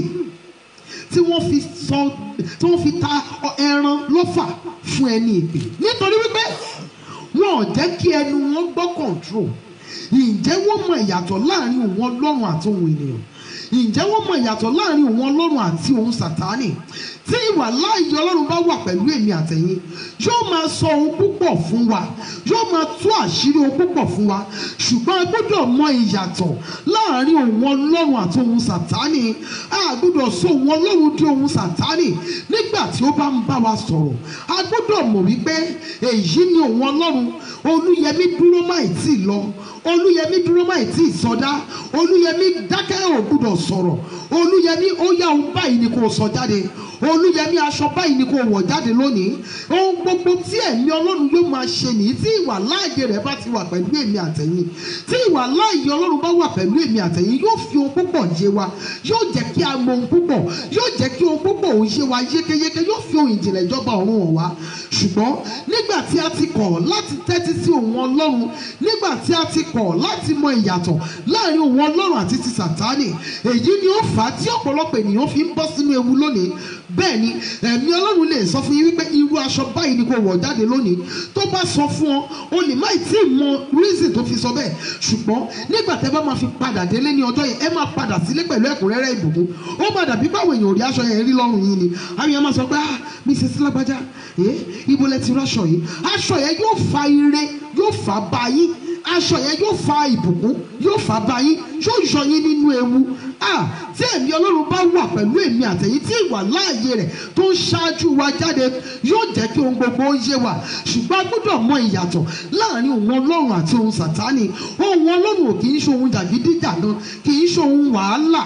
tí wọ́n fi sọ tí wọ́n fi ta ọ- ẹran lọ́fà fún ẹni ìpè nítorí wípé wọn ò jẹ́ kí ẹnu wọn gbọ́ control ǹjẹ́ wọ́n mọ ìyàtọ̀ láàrin òun ọlọ́run àti òun ènìyàn ǹjẹ́ wọ́n mọ ìyàtọ̀ láàrin òun ọlọ́run àti òun sàtánì tí ìwà láàyè ọlọ́run bá wà pẹ̀lú èmi àtẹ̀yìn yóò máa sọ ohun púpọ̀ fún wa yóò máa tú àṣírí ohun púpọ̀ fún wa ṣùgbọ́n a gbọ́dọ̀ mọ ìyàtọ̀ láàrin òun ọlọ́run àti òun sàtánì a gbọ́dọ̀ sọ òun ọlọ́run di òun sàtánì nígbà tí ó bá ń bá wa sọ̀rọ̀ a gbọ́dọ̀ mọ̀ wípé èyí ni òun ọlọ́run olúyẹmí dúró máì tí ì lọ olúyẹmí dúró máì tí ì sọdá olúyẹmí dákẹ́ ò gbọ́dọ̀ sọ̀rọ̀ olúyẹmí ó yá ohun báyìí ni kò sọ jáde olúyẹmí aṣọ báyìí ni kò wọ̀ jáde lónìí ohun gbogbo tí ẹ̀mí ọlọ́run yóò máa ṣe nìyí tí ìwà láàyè rẹ̀ bá ti wà pẹ̀lú èmi àtẹ̀yìn tí ìwà láàyè ọlọ́run bá wà pẹ̀lú èmi àtẹ̀yìn yóò fi ohun púpọ̀ yé wa yóò jẹ́ kí a mọ ohun púpọ̀ yóò jẹ́ kí ohun púpọ̀ òun yé wa yékéyéké yóò fi ohun ìjìnlẹ̀ ìjọba ọ̀run hàn wá ṣùgbọ́n nígbà tí a ti kọ̀ láti tẹ́tí sí òun ọlọ́run nígbà tí a ti kọ̀ láti mọ ìyàtọ̀ láàrin òun ọlọ́run àti ti sàtánì èyí ni ó fà á tí ọ̀pọ̀lọpọ̀ ènìyàn fi ń bọ́ sínú ewu lónìí bẹ́ẹ̀ ni ẹ̀mí ọlọ́run lè sọ fún yín wípé irú aṣọ báyìí ni kò wọ̀ jáde lónìí tó bá sọ fún ọ o lè má tí ì mọ reason tó fi sọ bẹ́ẹ̀ ṣùgbọ́n nígbà tẹ́ bá máa fi padà délé ní ọjọ́ yẹn ẹ máa padà sílé pẹ̀lú ẹ̀kúnrẹ́rẹ́ ìbùkún ó máa dàbí báwo èèyàn ò rí aṣọ yẹn rí lọ́rùn yín ni àwọn èèyàn máa sọ pé ah mrs lágbájá ẹ ibo lẹ ti ráṣọ yìí aṣọ yẹn yóò fa ire yóò fa bá yín aṣọ yẹn yóò fa ìbùkún yóò fa bá yín yóò yọ yín nínú ewu ah tí ẹ̀mí ọlọ́run bá wà pẹ̀lú èmi àtẹ̀yìn tí ìwà láàyè rẹ̀ tó ń ṣáájú wa jáde yóò jẹ́ kí ohun gbogbo ó yé wa ṣùgbọ́n a gbọ́dọ̀ mọ ìyàtọ̀ láàrin òun ọlọ́run àti òun sàtánì òun ọlọ́run ò kì í ṣe ohun jàgídíjàgan kì í ṣe ohun wàhálà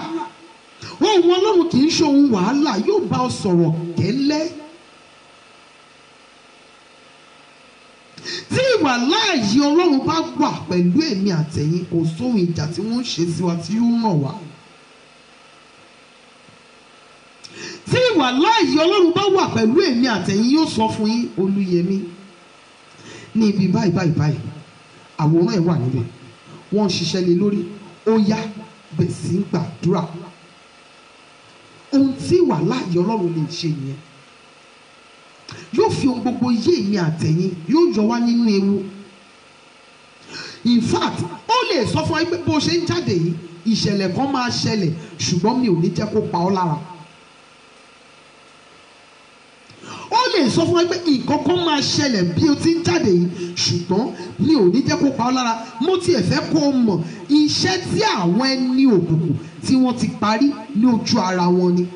òun ọlọ́run kì í ṣe ohun wàhálà yóò bá ọ sọ̀rọ̀ kẹ́lẹ́ tí ìwà láàyè ọlọ́run bá wà pẹ̀lú èmi àtẹ̀yìn kò sóhun ìjà tí wọ́n ń ṣe sí wa tí yóò ràn wá. tí ìwà láàyè ọlọ́run bá wà pẹ̀lú èmi àtẹ̀yìn yóò sọ fún yín olúyẹmí ní ibi báyìí báyìí báyìí àwòrán ẹ̀ wà níbẹ̀ wọ́n ń ṣiṣẹ́ lé lórí ó yá bẹ̀ sí ń gbàdúrà ohun tí ìwà láàyè ọlọ́run lè ṣe nìyẹn yóò fi ohun gbogbo yé èmi àtẹ̀yìn yóò yọ wá nínú ewu in fact ó lè sọ fún wa pé bó ṣe ń jáde yìí ìṣẹ̀lẹ̀ kan máa ṣẹlẹ̀ ṣùgbọ́n mi ò ní jẹ́ kó pa ọ́ lára ó lè sọ fún wa pé nǹkan kan máa ṣẹlẹ̀ bí o ti ń jáde yìí ṣùgbọ́n mi ò ní jẹ́ kó pa ọ́ lára mo tiẹ̀ fẹ́ kó o mọ̀ iṣẹ́ tí àwọn ẹni òkùnkùn tí wọ́n ti parí ní ojú ara wọn ni.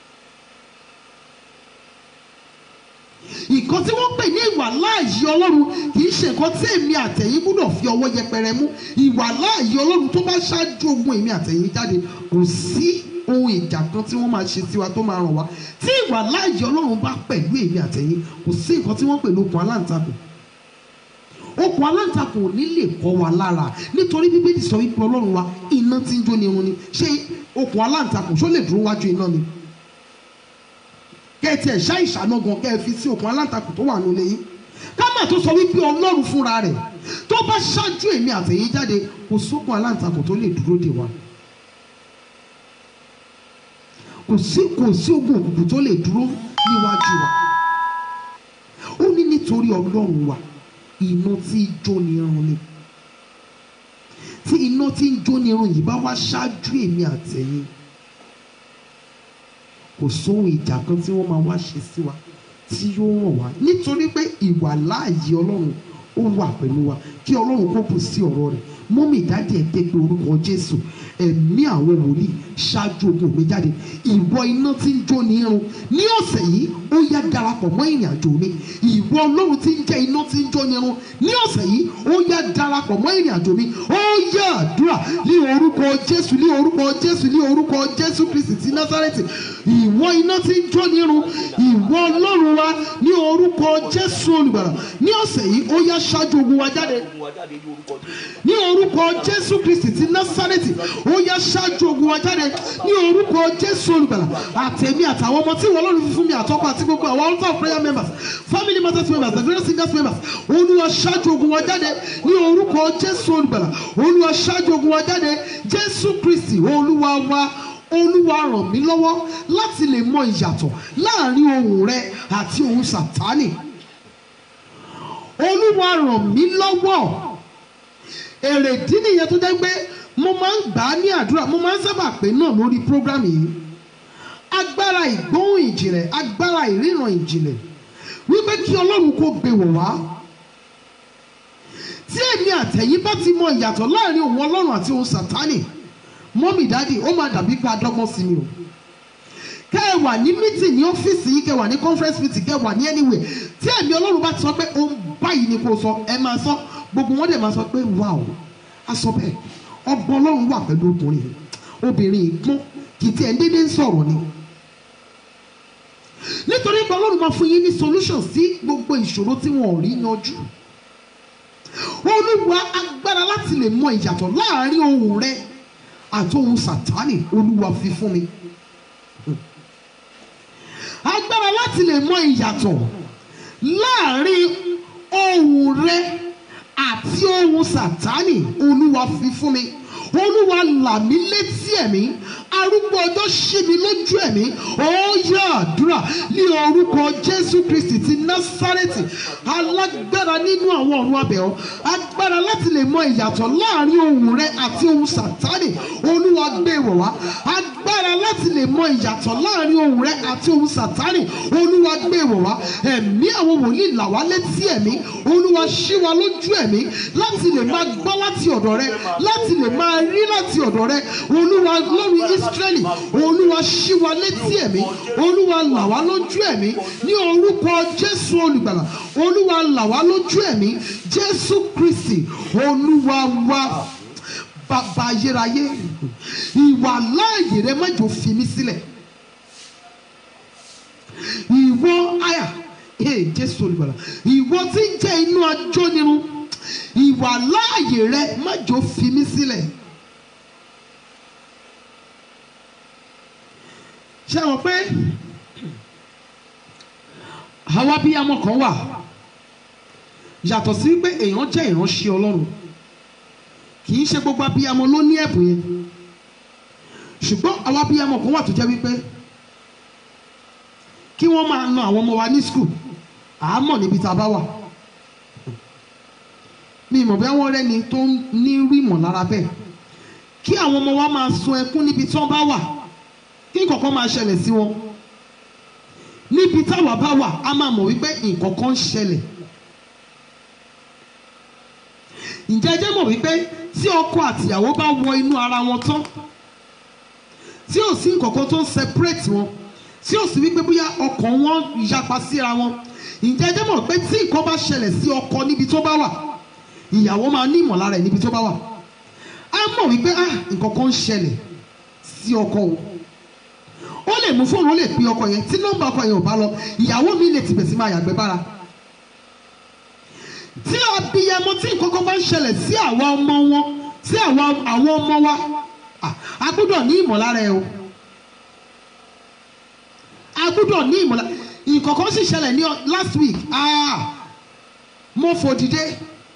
nǹkan tí wọ́n pè ní ìwà láàyè ọlọ́run kì í ṣe nǹkan tí èmi àtẹ̀yìn gbúdọ̀ fi ọwọ́ yẹpẹrẹ mú ìwà láàyè ọlọ́run tó bá ṣáájú ogun èmi àtẹ̀yìn jáde kò sí ohun ìjà kan tí wọ́n máa ṣe tiwa tó máa ràn wá tí ìwà láàyè ọlọ́run bá pẹ̀lú èmi àtẹ̀yìn kò sí nǹkan tí wọ́n pè ní okùn aláǹtakùn okùn aláǹtakùn ò ní lè kọ́ wa lára nítorí bíbélì sọ wípé ọlọ́run wa iná tí ń jó ni irun ni ṣé okùn aláǹtakùn ṣó lè dúró wájú iná ni kẹ́ ẹ tiẹ̀ ṣá ìṣáná gan kẹ́ ẹ fi sí okùn aláǹtakùn tó wà nílé yín ká má tó sọ wípé ọlọ́run fúnra rẹ̀ tó bá ṣáájú èmi àtẹ̀yìn jáde kò sókun aláǹtakùn tó lè dúró dè wá kò sí kò sí ogun òkùnkùn tó lè dúró níwájú wa ó ní nítorí ọlọ́run wa iná tí ń jó ni irun ni tí iná tí ń jó ni irun yìí bá wá ṣáájú èmi àtẹ̀yìn kò sóhun ìjà kan tí wọ́n máa wá ṣe sí wa tí yóò ràn wá nítorí pé ìwà láàyè ọlọ́run ó wà pẹ̀lú wa kí ọlọ́run kó bù sí ọ̀rọ̀ rẹ̀ mọ́mì dáàdì ẹ̀ pé pé orúkọ jésù ẹ̀mí àwọn wòlíì ṣáájú ogun mi jáde ìwọ iná tí ń jó ní irun ní ọ̀sẹ̀ yìí ó yá darapọ̀ mọ́ ìrìn àjò mi ìwọ ọlọ́run tí ń jẹ́ iná tí ń jó ní irun ní ọ̀sẹ̀ yìí ó yá darapọ̀ mọ́ ìrìn àjò mi ó yá àdúrà ní orúkọ jésù ní orúkọ jésù ní orúkọ jésù kristi ti násárẹ́tì ìwọ iná tí ń jó ní irun ìwọ ọlọ́run wa ní orúkọ jésù olùgbàlà ní ọ̀sẹ̀ yìí ó yá ṣáájú ogun wa jáde Mú wa jáde ní orúkọ Jésù. ní orúkọ jésù kristi ti násárẹ́tì ó yá ṣáájú ogun wa jáde ní orúkọ jésù olùgbàlà àtẹ̀mí àtàwọn ọmọ tí wọ́n lọ́rùn fífún mi àtọ́kọ àti gbogbo àwọn altar of prayer members family matters members the various singers members olúwa ṣáájú ogun wa jáde ní orúkọ jésù olùgbàlà olúwa ṣáájú ogun wa jáde jésù kristi olúwa wa olúwa ràn mí lọ́wọ́ láti lè mọ ìyàtọ̀ láàrin ohùn rẹ àti ohùn sàtánì olúwa ràn mí lọ́wọ́ èrèdí nìyẹn tó jẹ́ pé mo máa ń gbà á ní àdúrà mo máa ń sábà pè náà lórí program yìí agbára ìgbóhùn ìjìnlẹ̀ agbára ìríran ìjìnlẹ̀ wípé kí ọlọ́run kó gbé wọ̀ wá tí èmi àtẹ̀yìn bá ti mọ ìyàtọ̀ láàrin òun ọlọ́run àti òun sàtánì mọ́mì dádì ó máa dàbí pé adọ́gbọ́n sí mi o kẹ́ ẹ wà ní meeting ní ọ́fíìsì yìí kẹ́ ẹ wà ní conference meeting kẹ́ ẹ wà ní anywhere tí ẹ̀mí ọlọ́run bá ti sọ pé ohun báyìí ni kò sọ ẹ máa sọ gbogbo wọn dẹ̀ máa sọ pé wow a sọ bẹ́ẹ̀ ọgbọ́n ọlọ́run wà pẹ̀lú ọkùnrin yìí obìnrin yìí gbọ́n kì í tiẹ̀ ń dédé ń sọ̀rọ̀ ni nítorí pé ọlọ́run máa fún yín ní solution sí gbogbo ìṣòro tí wọn ò rí yanjú olúwa agbára láti lè mọ ìyàtọ̀ láàrin ohùn rẹ àti ohùn sàtánì olúwa fi fún mi agbára láti lè mọ ìyàtọ̀ láàrin ohùn rẹ àti ohùn sàtánì olúwa fi fún mi olúwa là mí létí ẹ̀mí arúgbó ọjọ́ ṣí mi lójú ẹ̀mí ó yá àdúrà ní orúkọ jésù kristi ti násárẹ́tì alágbára nínú àwọn ọ̀run abẹ̀ọ́ agbára láti lè mọ ìyàtọ̀ láàrin ohùn rẹ àti ohùn sàtánì olúwa gbé wọ̀ wá agbára láti lè mọ ìyàtọ̀ láàrin ohùn rẹ àti ohùn sàtánì olúwa gbé wọ̀ wá ẹ̀mí àwọn wòlíì là wá létí ẹ̀mí olúwa ṣí wa lójú ẹ̀mí láti lè máa gbọ́ láti ọ̀dọ̀ rẹ láti lè máa rí láti ọ̀dọ̀ rẹ olúwa lórí ísírẹ́lì olúwa ṣí wa létí ẹ̀mí olúwa là wá lójú ẹ̀mí ní orúkọ jésù olùgbàlà olúwa là wá lójú ẹ̀mí jésù kristi olúwa wa bàbá ayérayé ìwà láàyè rẹ má jò fi mí sílẹ̀ ìwọ àyà ee jésù olùgbàlà ìwọ tí ń jẹ́ inú ajónirun ìwà láàyè rẹ má jò fi mí sílẹ̀. ṣé wọn pé àwa abiyamọ kan wà yàtọ̀ sí pé èèyàn jẹ́ ìránṣẹ́ ọlọ́run kì í ṣe gbogbo abiyamọ ló ní ẹ̀bùn yẹn ṣùgbọ́n àwa abiyamọ kan wà tó jẹ́ wípé kí wọ́n máa na àwọn ọmọ wa ní skul àámọ̀ níbi tá a bá wà mi ìmọ̀ bí wọ́n rẹ́ni tó ní rí ìmọ̀lára bẹ́ẹ̀ kí àwọn ọmọ wa máa sun ẹkún níbi tí wọ́n bá wà kí nǹkankan máa ṣẹlẹ̀ sí wọn níbi táwa bá wà a máa mọ̀ wípé nǹkankan ń ṣẹlẹ̀ ǹjẹ́ ẹ jẹ́ mọ̀ wípé tí ọkọ àtìyàwó bá wọ inú ara wọn tán tí ò sí nǹkankan tó ń separate wọn tí ò sí wípé bóyá ọkàn wọn yapa síra wọn ǹjẹ́ ẹ jẹ́ mọ̀ pé tí nǹkan bá ṣẹlẹ̀ sí ọkọ níbi tó bá wà ìyàwó máa ní ìmọ̀lára ẹ̀ níbi tó bá wà á mọ̀ wípé ah nǹkankan ń ṣẹlẹ̀ sí ọkọ o ó lè mú fóònù ó lè pe ọkọ yẹn tí nọ́mbà ọkọ yẹn ò bá lọ ìyàwó mi lè tìbẹ̀ sí máa yàgbẹ́ bára tí abiyamọ tí nǹkankan bá ń ṣẹlẹ̀ sí àwa ọmọ wọn sí àwa àwọn ọmọ wa ah, a gbọ́dọ̀ ní ìmọ̀lára ẹ o a gbọ́dọ̀ ní ìmọ̀lára nǹkankan sì ṣẹlẹ̀ ní ọ- last week ah, mo fò dìde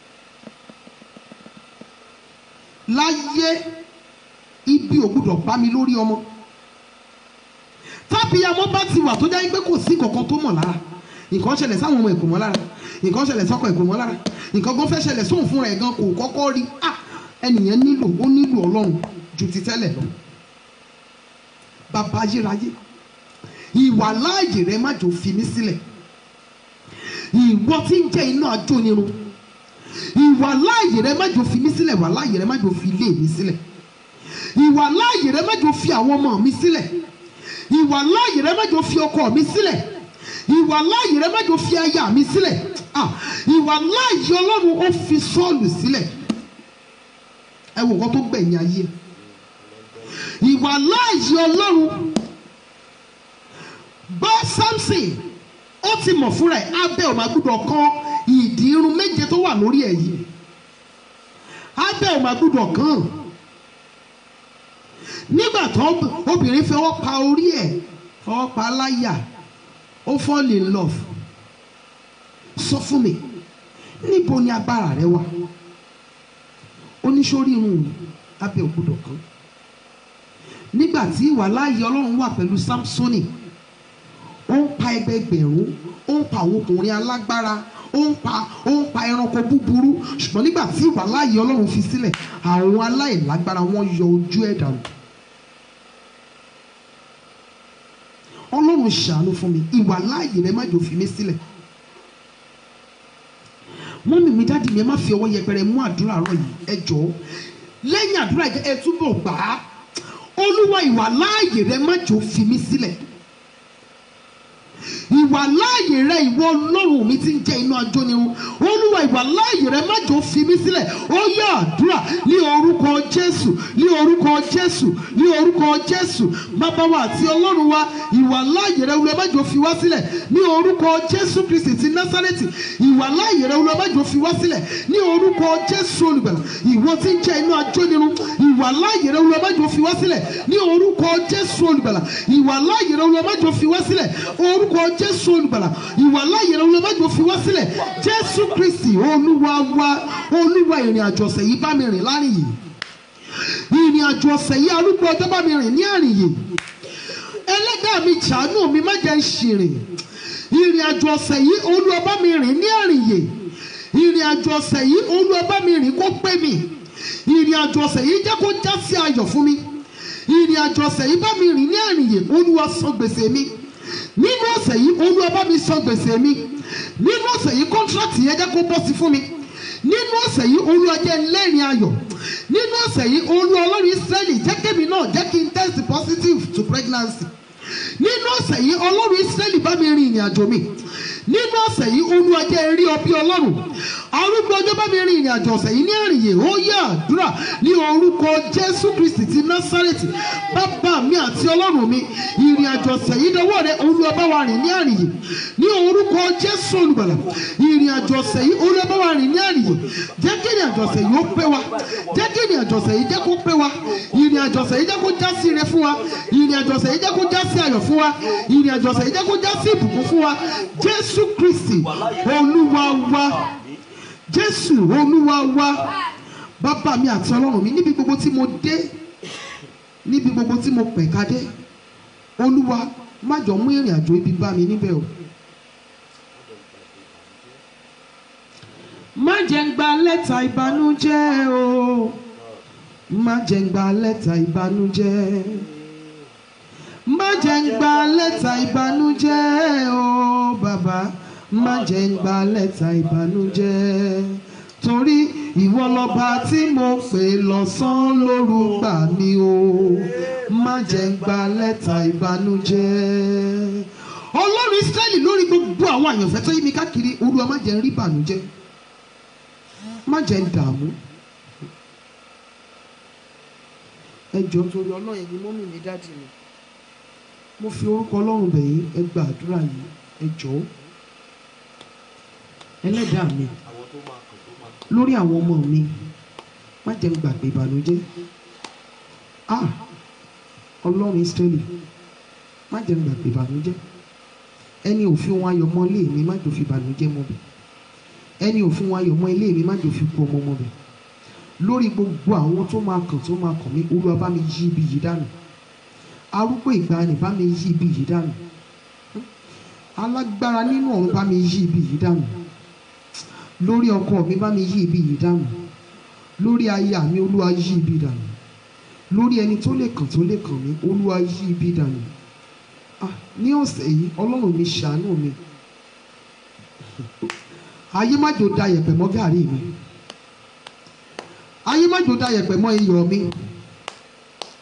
láyé ibi ò gbọ́dọ̀ bá mi lórí ọmọ tábìyàmọ́ bá ti wà tó jẹ́ pé kò sí kankan tó mọ̀ lára nǹkan ṣẹlẹ̀ sáwọn ọmọ ẹ̀kọ́ mọ́ lára nǹkan ṣẹlẹ̀ sọ́kọ ẹ̀kọ́ mọ́ lára nǹkan gan fẹ́ ṣẹlẹ̀ sóhun fúnra ẹ̀ gan kò kọ́kọ́ rí ah ẹnìyẹn nílò ó nílò ọlọ́run ju ti tẹ́lẹ̀ lọ bàbá ayérayé ìwà láàyè rẹ má jò fi mí sílẹ̀ ìwọ tí ń jẹ́ iná ajónirun ìwà láàyè rẹ má jò fi mí sílẹ̀ wà láàyè rẹ má jò fi ilé mi sílẹ̀ ìwà láàyè rẹ má jò fi àwọn ọmọ mi sílẹ̀ ìwà láàyè rẹ má jò fi ọkọ mi sílẹ̀ ìwà láàyè rẹ má jò fi aya mi sílẹ̀ ah ìwà láàyè ọlọ́run ó fi sọ́ọ̀lù sílẹ̀ ẹ wò nǹkan tó gbẹ̀yìn ayé ẹ̀ ìwà láàyè ọlọ́run bá Samson ó ti mọ̀ fúnra ẹ̀ abẹ́ ò máa gbúdọ̀ kan ìdí irun méje tó wà lórí ẹ̀ yìí abẹ́ ò máa gbúdọ̀ kàn nígbà tó obìnrin fi ọwọ́ pa orí ẹ̀ ọwọ́ pa láyà ó fall in love sọ fún mi níbo ni agbára rẹ wà oníṣòrí irun abẹ́ ò gbúdọ̀ kàn nígbà tí ìwà láàyè ọlọ́run wà pẹ̀lú Samsoni ó ń pa ẹgbẹgbẹ̀rún ó ń pa àwọn ọkùnrin alágbára ó ń pa ó ń pa ẹranko búburú ṣùgbọ́n nígbà tí ìwà láàyè ọlọ́run fi sílẹ̀ àwọn aláìlágbára wọ́n yọ ojú ẹ̀ dànù. ọlọ́run ṣàánú fún mi ìwà láàyè rẹ má jò fi mí sílẹ̀ mọ́mí mi dáàdì mi ẹ má fi ọwọ́ yẹpẹrẹ mú àdúrà rọ yìí ẹ jọ̀ọ́ lẹ́yìn àdúrà yìí ẹ túbọ̀ gbà á olúwa ìwà láàyè rẹ má jò fi mí sílẹ̀ ìwà láàyè rẹ ìwọ ọlọ́run mi ti ń jẹ́ iná ajónirun olúwa ìwà láàyè rẹ má jò fi mí sílẹ̀ ó yá àdúrà ní orúkọ jésù ní orúkọ jésù ní orúkọ jésù bàbá wa àti ọlọ́run wa ìwà láàyè rẹ olúwa má jò fi wá sílẹ̀ ní orúkọ jésù kristi ti násárẹ́tì ìwà láàyè rẹ olúwa má jò fi wá sílẹ̀ ní orúkọ jésù olùgbàlà ìwọ ti ń jẹ́ iná ajónirun ìwà láàyè rẹ olúwa má jò fi wá sílẹ̀ ní orúkọ jésù olùgbàlà ìwà láàyè rẹ olúwa má jò fi wá sílẹ̀ orúkọ jésù olùgbàlà ìwà láàyè rẹ olúwa má jò fi wá sílẹ̀ jésù kristi olúwa wa olúwa ìrìn àjò ọ̀sẹ̀ yìí bá mi rìn láàrin yìí ìrìn àjò ọ̀sẹ̀ yìí arúgbó ọjọ́ bá mi rìn ní àrìn yìí ẹlẹ́dàá mi ṣàánú mi má jẹ́ ń ṣìrìn ìrìn àjò ọ̀sẹ̀ yìí olúwa bá mi rìn ní àrìn yìí ìrìn àjò ọ̀sẹ̀ yìí olúwa bá mi rìn kó pé mi ìrìn àjò ọ̀sẹ̀ yìí jẹ́ kó já sí ayọ̀ fún mi ìrìn àjò ọ̀sẹ̀ yìí bá mi rìn ní àrìn yìí olúwa san gbèsè mi nínú ọ̀sẹ̀ yìí olúwa bá mi san gbèsè mi nínú ọ̀sẹ̀ yìí kọ́ńtrátì yẹn jẹ́ kó bọ́ sí fún mi nínú ọ̀sẹ̀ yìí olúwa jẹ́ lẹ́rìn ayọ̀ nínú ọ̀sẹ̀ yìí olúwa ọlọ́run israẹli jẹ́ kémi náà jẹ́ kí n test positive to pregnancy nínú ọ̀sẹ̀ yìí ọlọ́run israẹli bá mi rin ìrìn àjò mi nínú ọ̀sẹ̀ yìí olúwa jẹ́ rí ọ bí ọlọ́run arúgbó ọjọ́ bá mi rin ìrìn àjò ọ̀sẹ̀ yìí ní àrìyè ó yá àdúrà ní orúkọ jésù kristi ti násárẹ́tì bàbá mi àti ọlọ́run mi ìrìn àjò ọ̀sẹ̀ yìí dọwọ́ rẹ olúwa bá wa rìn ní àrìyè ní orúkọ jésù olùgbàlà ìrìn àjò ọ̀sẹ̀ yìí olúwa bá wa rìn ní àrìyè jẹ́ kí ìrìn àjò ọ̀sẹ̀ yìí ó pé wa jẹ́ kí ìrìn àjò ọ̀sẹ̀ yìí jẹ́ kó pé wa ìrìn àjò ọ̀sẹ̀ yìí jẹ́ kó já sí ire fún wa ìrìn àjò ọ̀sẹ̀ yìí jẹ́ kó já sí ayọ̀ fún wa ìrìn àjò ọ̀sẹ̀ yìí jẹ́ kó já sí ìbùkún fún wa jésù kristi olúwa wa jésù olúwa wa bàbá mi àti ọlọ́run mi níbi gbogbo tí mo dé níbi gbogbo tí mo pẹ̀ka dé olúwa má jọ mú ìrìn àjò ibi bá mi níbẹ̀ o. má jẹ́ ń gba lẹ́tà ìbànújẹ́ o má jẹ́ ń gba lẹ́tà ìbànújẹ́ má jẹ́ ń gba lẹ́tà ìbànújẹ́ o bàbá má jẹ́ ń gba lẹ́tà ìbànújẹ́ torí ìwọ lọ́ba tí mo pè lọ́sàn-án lóru gbà mí o má jẹ́ ń gba lẹ́tà ìbànújẹ́ ọlọ́run israẹli lórí gbogbo àwọn àyànfẹ́ tó yí mi káàkiri olúwa má jẹ́ ń rí ìbànújẹ́ má jẹ́ ń dààmú ẹ jọ̀ọ́ torí ọlọ́run ẹ̀yin mọ́mì mi dáàdì mi mo fi orúkọ ọlọ́run bẹ̀ yín ẹ gba àdúrà yìí ẹ jọ̀ọ́ ẹlẹ́dàá mi àwọn tó máa kàn tó máa lórí àwọn ọmọ mi má jẹ́ n gbàgbé ìbànújẹ́ ah ọlọ́run israẹli má jẹ́ n gbàgbé ìbànújẹ́ ẹni òfin wọn ayọ̀ mọ́ ilé mi má jò fi ìbànújẹ́ mọ́ bẹ̀ ẹni òfin wọn ayọ̀ mọ́ ilé mi má jò fi kú ọmọ mọ́ bẹ̀ lórí gbogbo àwọn tó máa kàn tó máa kàn mí olúwa bá mi yí ibi yìí dànù arúgbó ìgbàanì bá mi yí ibi yìí dànù alágbára nínú ọ̀run bá mi yí ibi yìí dànù lórí ọkọ mi bá mi yí ibi yìí dànù lórí aya mi olúwa yí ibi dànù lórí ẹni tó lè kàn tó lè kàn mí olúwa yí ibi dànù ah ní ọ̀sẹ̀ yìí ọlọ́run mi ṣàánú mi ayé má jò da yẹ̀pẹ̀ mọ́ gàrí mi ayé má jò da yẹ̀pẹ̀ mọ́ iyọ̀ mi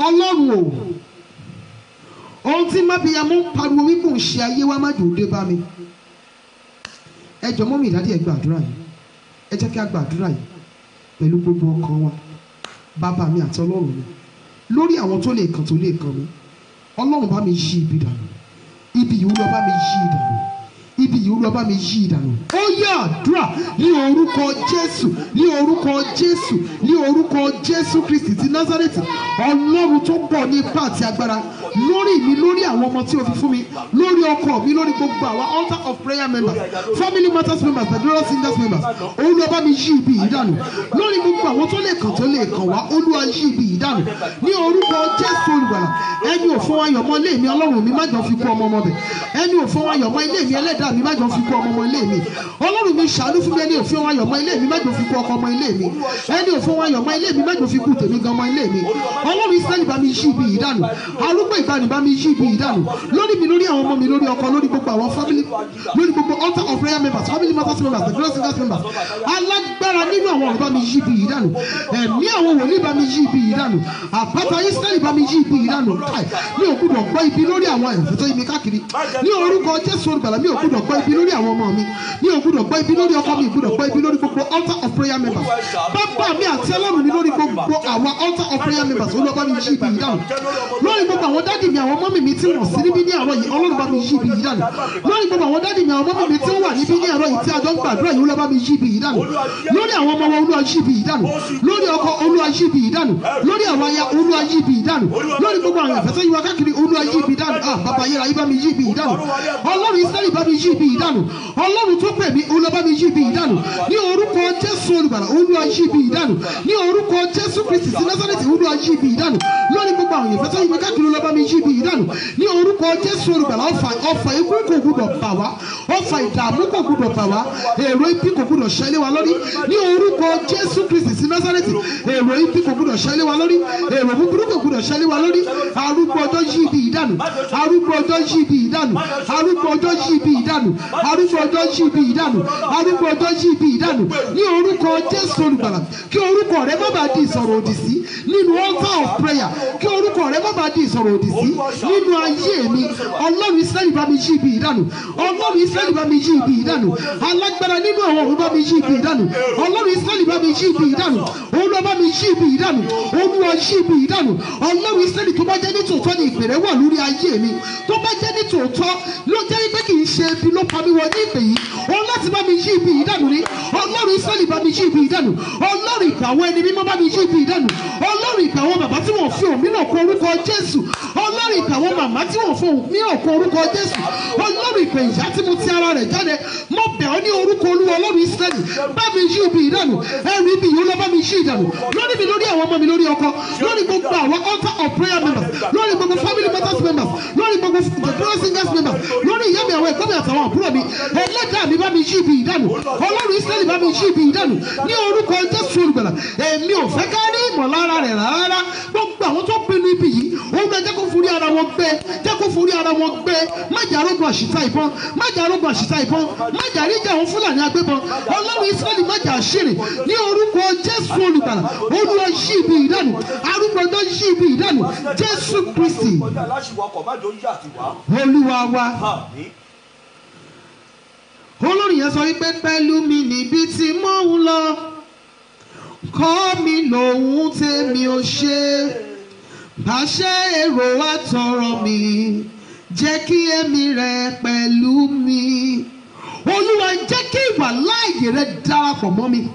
ọlọ́run o ohun tí mábìyàmú ń pariwo wípé òun ṣe ayé wa má jòó dé bá mi ẹ jọ mọ́mí ìdádì ẹ gbàdúrà yìí ẹ jẹ́ kí a gbàdúrà yìí pẹ̀lú gbogbo ọkàn wa bàbá mi àti ọlọ́run mi lórí àwọn tó lè kàn tó lè kàn mí ọlọ́run bá mi yí ibi dànù ibi yìí lọ bá mi yí dànù ibi yìí lọ bá mi yí dànù ó yá àdúrà ní orúkọ jésù ní orúkọ jésù ní orúkọ jésù kristi ti nazareti ọlọ́run tó pọ̀ ní ipá àti agbára lórí mi lórí àwọn ọmọ tí o fi fún mi lórí ọkọ mi lórí gbogbo àwọn altar of prayer members family matters members the glorious singers members olúwa bá mi yí ibi yìí dànù lórí gbogbo àwọn tó lè kàn tó lè kàn wá olúwa yí ibi yìí dànù ní orúkọ jésù olùgbàlà ẹni ò fún ayọ̀ mọ́ ilé mi ọlọ́run mi má jọ fi kú ọmọ ọmọ bẹ̀ ẹni ò fún ayọ̀ mọ́ ilé mi ẹlẹ́dàá mi má jọ fi kú ọmọ ọmọ ilé mi ọlọ́run mi ṣàánú fún mi ẹni ò fún ayọ̀ mọ́ ilé mi má jọ fi kú ọkọ ọmọ ilé mi ẹni ò fún ayọ̀ mọ́ ilé mi má jọ fi kú tèmi gan ọmọ ilé mi ọlọ́run israẹli bá mi yí ibi yìí dànù arúgbó ìgbani bá mi yí ibi yìí dànù lórí mi lórí àwọn ọmọ mi lórí ọkọ lórí gbogbo àwọn family lórí gbogbo altar of prayer members family matters members the glorious singers members alágbára nínú àwọn ọ̀rọ̀ bá mi yí ibi yìí dànù ẹ̀mí àwọn wòlíì bá mi yí ibi yìí dànù àpáta israẹli bá mi yí ibi yìí dànù káì mi ò gbúdọ̀ gbọ́ ibi lórí àwọn ẹ̀fọ́ tó yí mi káàkiri ní orúkọ jésù olùgbàlà mi ò gbúdọ̀ gbọ́ ibi lórí àwọn ọmọ mi mi ò gbúdọ̀ gbọ́ ibi lórí ọkọ mi ò gbúdọ̀ gbọ́ ibi lórí gbogbo altar of prayer members bàbá mi àti ọlọ́run mi lórí gbogbo àwọn altar of prayer members olúwa bá mi yí ibi yìí dànù lórí gbogbo àwọn dádì mi àwọn mọ́mì mi tí wọ́n sí níbí ní àárọ̀ yìí ọlọ́run bá mi yí ibi yìí dànù lórí gbogbo àwọn dádì mi àwọn mọ́mì mi tí wọ́n wà níbí ní àárọ̀ yìí tí a jọ ń gbàdúrà yìí olúwa bá mi yí ibi yìí dànù lórí àwọn ọmọ wọn olúwa yí ibi yìí dànù lórí ọkọ olúwa yí ibi yìí dànù lórí àwọn aya olúwa yí ibi yìí dànù lórí gbogbo àwọn àfẹsẹ̀ yìí wá káàkiri olúwa yí ibi dànù ah bàbá yẹra yìí bá mi yí ibi yìí dànù ọlọ́run israẹli bá mi yí ibi yìí dànù ọlọ́run tó pè mí olúwa bá mi yí ibi yìí dànù ní orúkọ jésù olùgbàlà olúwa yí ibi yìí dànù ní orúkọ jésù kristi sí násàrẹ́tì olúwa yí ibi yìí dànù lórí gbogbo àwọn àfẹsẹ̀ yìí wá káàkiri olúwa bá mi yí ibi yìí dànù ní orúkọ jésù olùgbàlà ọfà ọfà ikú kò gbúdọ̀ bà wá ọfà ìdààmú kò gbúdọ̀ bà wá èrò ibi kò gbúdọ̀ ṣẹlẹ̀ wa lórí ní orúkọ jésù kristi sí násàrẹ́tì èrò ibi kò gbúdọ̀ ṣẹlẹ̀ wa lórí èrò búburú kò gbúdọ̀ ṣẹlẹ̀ wa lórí arúgbó ọjọ́ yí ibi yìí dànù arúgbó ọjọ́ yí ibi yìí dànù arúgbó ọjọ́ yí ibi yìí dànù arúgbó ọjọ́ yí ibi yìí dànù arúgbó ọjọ́ yí ibi yìí dànù ní orúkọ jésù olùgbàlà kí orúkọ rẹ má bàa di ìsọ̀rọ̀ òdì sí nínú altar of prayer kí orúkọ rẹ má bàa di ìsọ̀rọ̀ òdì sí nínú ayé mi ọlọ́run israẹli bá mi yí ibi yìí dànù ọlọ́run israẹli bá mi yí ibi yìí dànù alágbára nínú àwọn òun bá mi yí ibi yìí dànù ọlọ́run israẹli bá mi yí ibi yìí dànù olúwa bá mi yí ibi yìí dànù olúwa yí ibi yìí dànù ọlọ́run israẹli tó bá jẹ́ ní tòótọ́ ni ìpèrè wà lórí ayé mi tó bá jẹ́ ní tòótọ́ ló jẹ́ pé kì í ṣe ibi ló pa mí wọ ní ìpè yìí òun láti bá mi yí ibi yìí dànù ni ọlọ́run israẹli bá mi yí ibi yìí dànù ọlọ́run ìpè àwọn ẹni mímọ́ bá mi yí ibi yìí dànù ọlọ́run ìpè àwọn bàbá tí wọ́n fi òmíràn kọ orúkọ jésù ọlọ́run ìpè àwọn màmá tí wọ́n fi òmíràn kọ orúkọ jésù ọlọ́run ìpè ìyá tí mo ti ara rẹ̀ jáde mo bẹ̀ ọ́ ní orúkọ olúwa ọlọ́run israẹli bá mi yí ibi yìí dànù ẹrù ibi yìí ó lọ bá mi yí ìdànù lórí mi lórí àwọn ọmọ mi lórí ọkọ lórí gbogbo àwọn altar of prayer members lórí gbogbo family matters members lórí gbogbo the glorious singers members lórí ìyá mi àwọn ẹ̀gbọ́n mi àtàwọn àbúrò mi ẹlẹ́dàá mi bá mi yí ibi ìdánù ọlọ́run israẹli bá mi yí ibi ìdánù ní orúkọ jésù olùgbàlà èmi ò fẹ́ ká rí ìmọ̀lára rẹ̀ rárá gbogbo àwọn tó pinnu ibi yìí òun bẹ jẹ́ kó forí ara wọn gbé jẹ́ kó forí ara wọn gbé má jà arógun àṣìta ìbọn má jà arógun àṣìta ìbọn má jà ríjà àwọn fúlàní agbébọn ọlọ́run israẹli má jà àṣírí ní orúkọ jésù olùgbàlà olúwa yí ibi ìdánù arúgbó ọjọ́ yí ibi ìdánù jésù kristi kọjá aláṣìwọ ọkọ̀ má jò yà sí wa. olúwa wa àmín. olórí yẹn sọ wípé pẹ̀lú mi níbi tí mò ń lọ kọ́ mi lòun tèmi ò ṣe bàṣẹ èrò àtọ̀rọ̀ mi jẹ́ kí èmi rẹ pẹ̀lú mi olúwa jẹ́ kí ìwà láàyè rẹ darapọ̀ mọ́ mi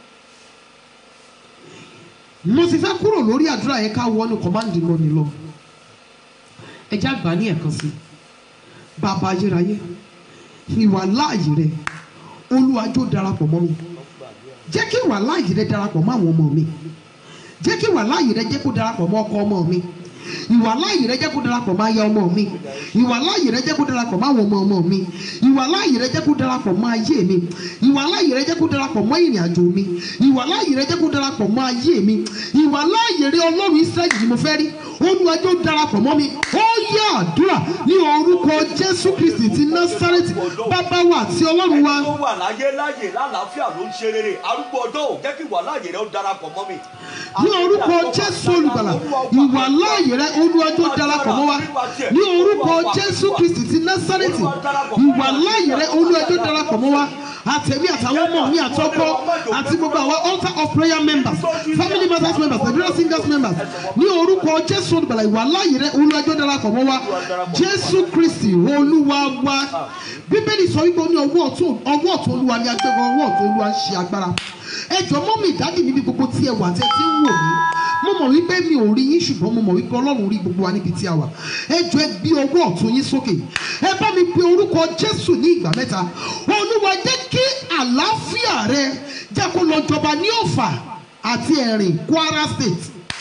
mo sì fẹ́ kúrò lórí àdúrà yẹn ká wọnú kọ́máǹdì lónìí lọ ẹ já gbà ní ẹ̀kan sí bàbá ayérayé ìwà láàyè rẹ olúwa jó darapọ̀ mọ́ mi jẹ́ kí ìwà láàyè rẹ darapọ̀ mọ́ àwọn ọmọ mi jẹ́ kí ìwà láàyè rẹ jẹ́ kó darapọ̀ mọ́ ọkọ ọmọ mi ìwà láàyè rẹ jẹ́ kó darapọ̀ máa ya ọmọ mi ìwà láàyè rẹ jẹ́ kó darapọ̀ máa wọ ọmọ ọmọ mi ìwà láàyè rẹ jẹ́ kó darapọ̀ máa ayé mi ìwà láàyè rẹ jẹ́ kó darapọ̀ mọ́ ìrìn àjò mi ìwà láàyè rẹ jẹ́ kó darapọ̀ mọ́ ayé mi ìwà láàyè rẹ ọlọ́run israẹli ni mo fẹ́ rí olùwàjò darapọ̀ mọ́ mi ó yá àdúrà ní orúkọ jésù kristi ti násárẹ́tì bàbá wa àti ọlọ́run wa tó wà láyé láyè lálàáfíà ló ń ṣe rere arúgbó ọjọ́ ò jẹ́ kí wà láyè rẹ ó darapọ̀ mọ́ mi. ní orúkọ jésù olùgbàlà ìwà láàyè rẹ olùwàjò darapọ̀ mọ́ wa ní orúkọ jésù kristi ti násárẹ́tì ìwà láàyè rẹ olùwàjò darapọ̀ mọ́ wa àtẹ̀mí àtàwọn ọmọ mi àtọ́kọ́ àti gbogbo àwọn altar of prayer members family matters members nigeria singers members ní orúkọ jésù olùgbàlà ìwà láàyè rẹ olùwàjò darapọ̀ mọ́ wa jésù kristi olúwa wa bíbélì sọ wípé ó ní ọwọ́ ọ̀tún ọwọ́ ọ̀tún olúwa ni agbẹ́gbẹ́ ọwọ́ ọ̀tún olúwa ń ṣe agbára ẹ jọ mọ́ mi ìdádì níbi gbogbo tí ẹ wà tẹ́ tí ń wò mí mo mọ̀ wípé mi ò rí yín ṣùgbọ́n mo mọ̀ wípé ọlọ́run rí gbogbo wa níbi tí a wà ẹ jọ ẹ gbé ọwọ́ ọ̀tún yín sókè ẹ bá mi pe orúkọ jésù ní ìgbà mẹ́ta olúwa jẹ́ kí àlàáfíà rẹ jẹ́ kó lọ jọba ní ọ̀fà àti ẹ̀rìn kwara state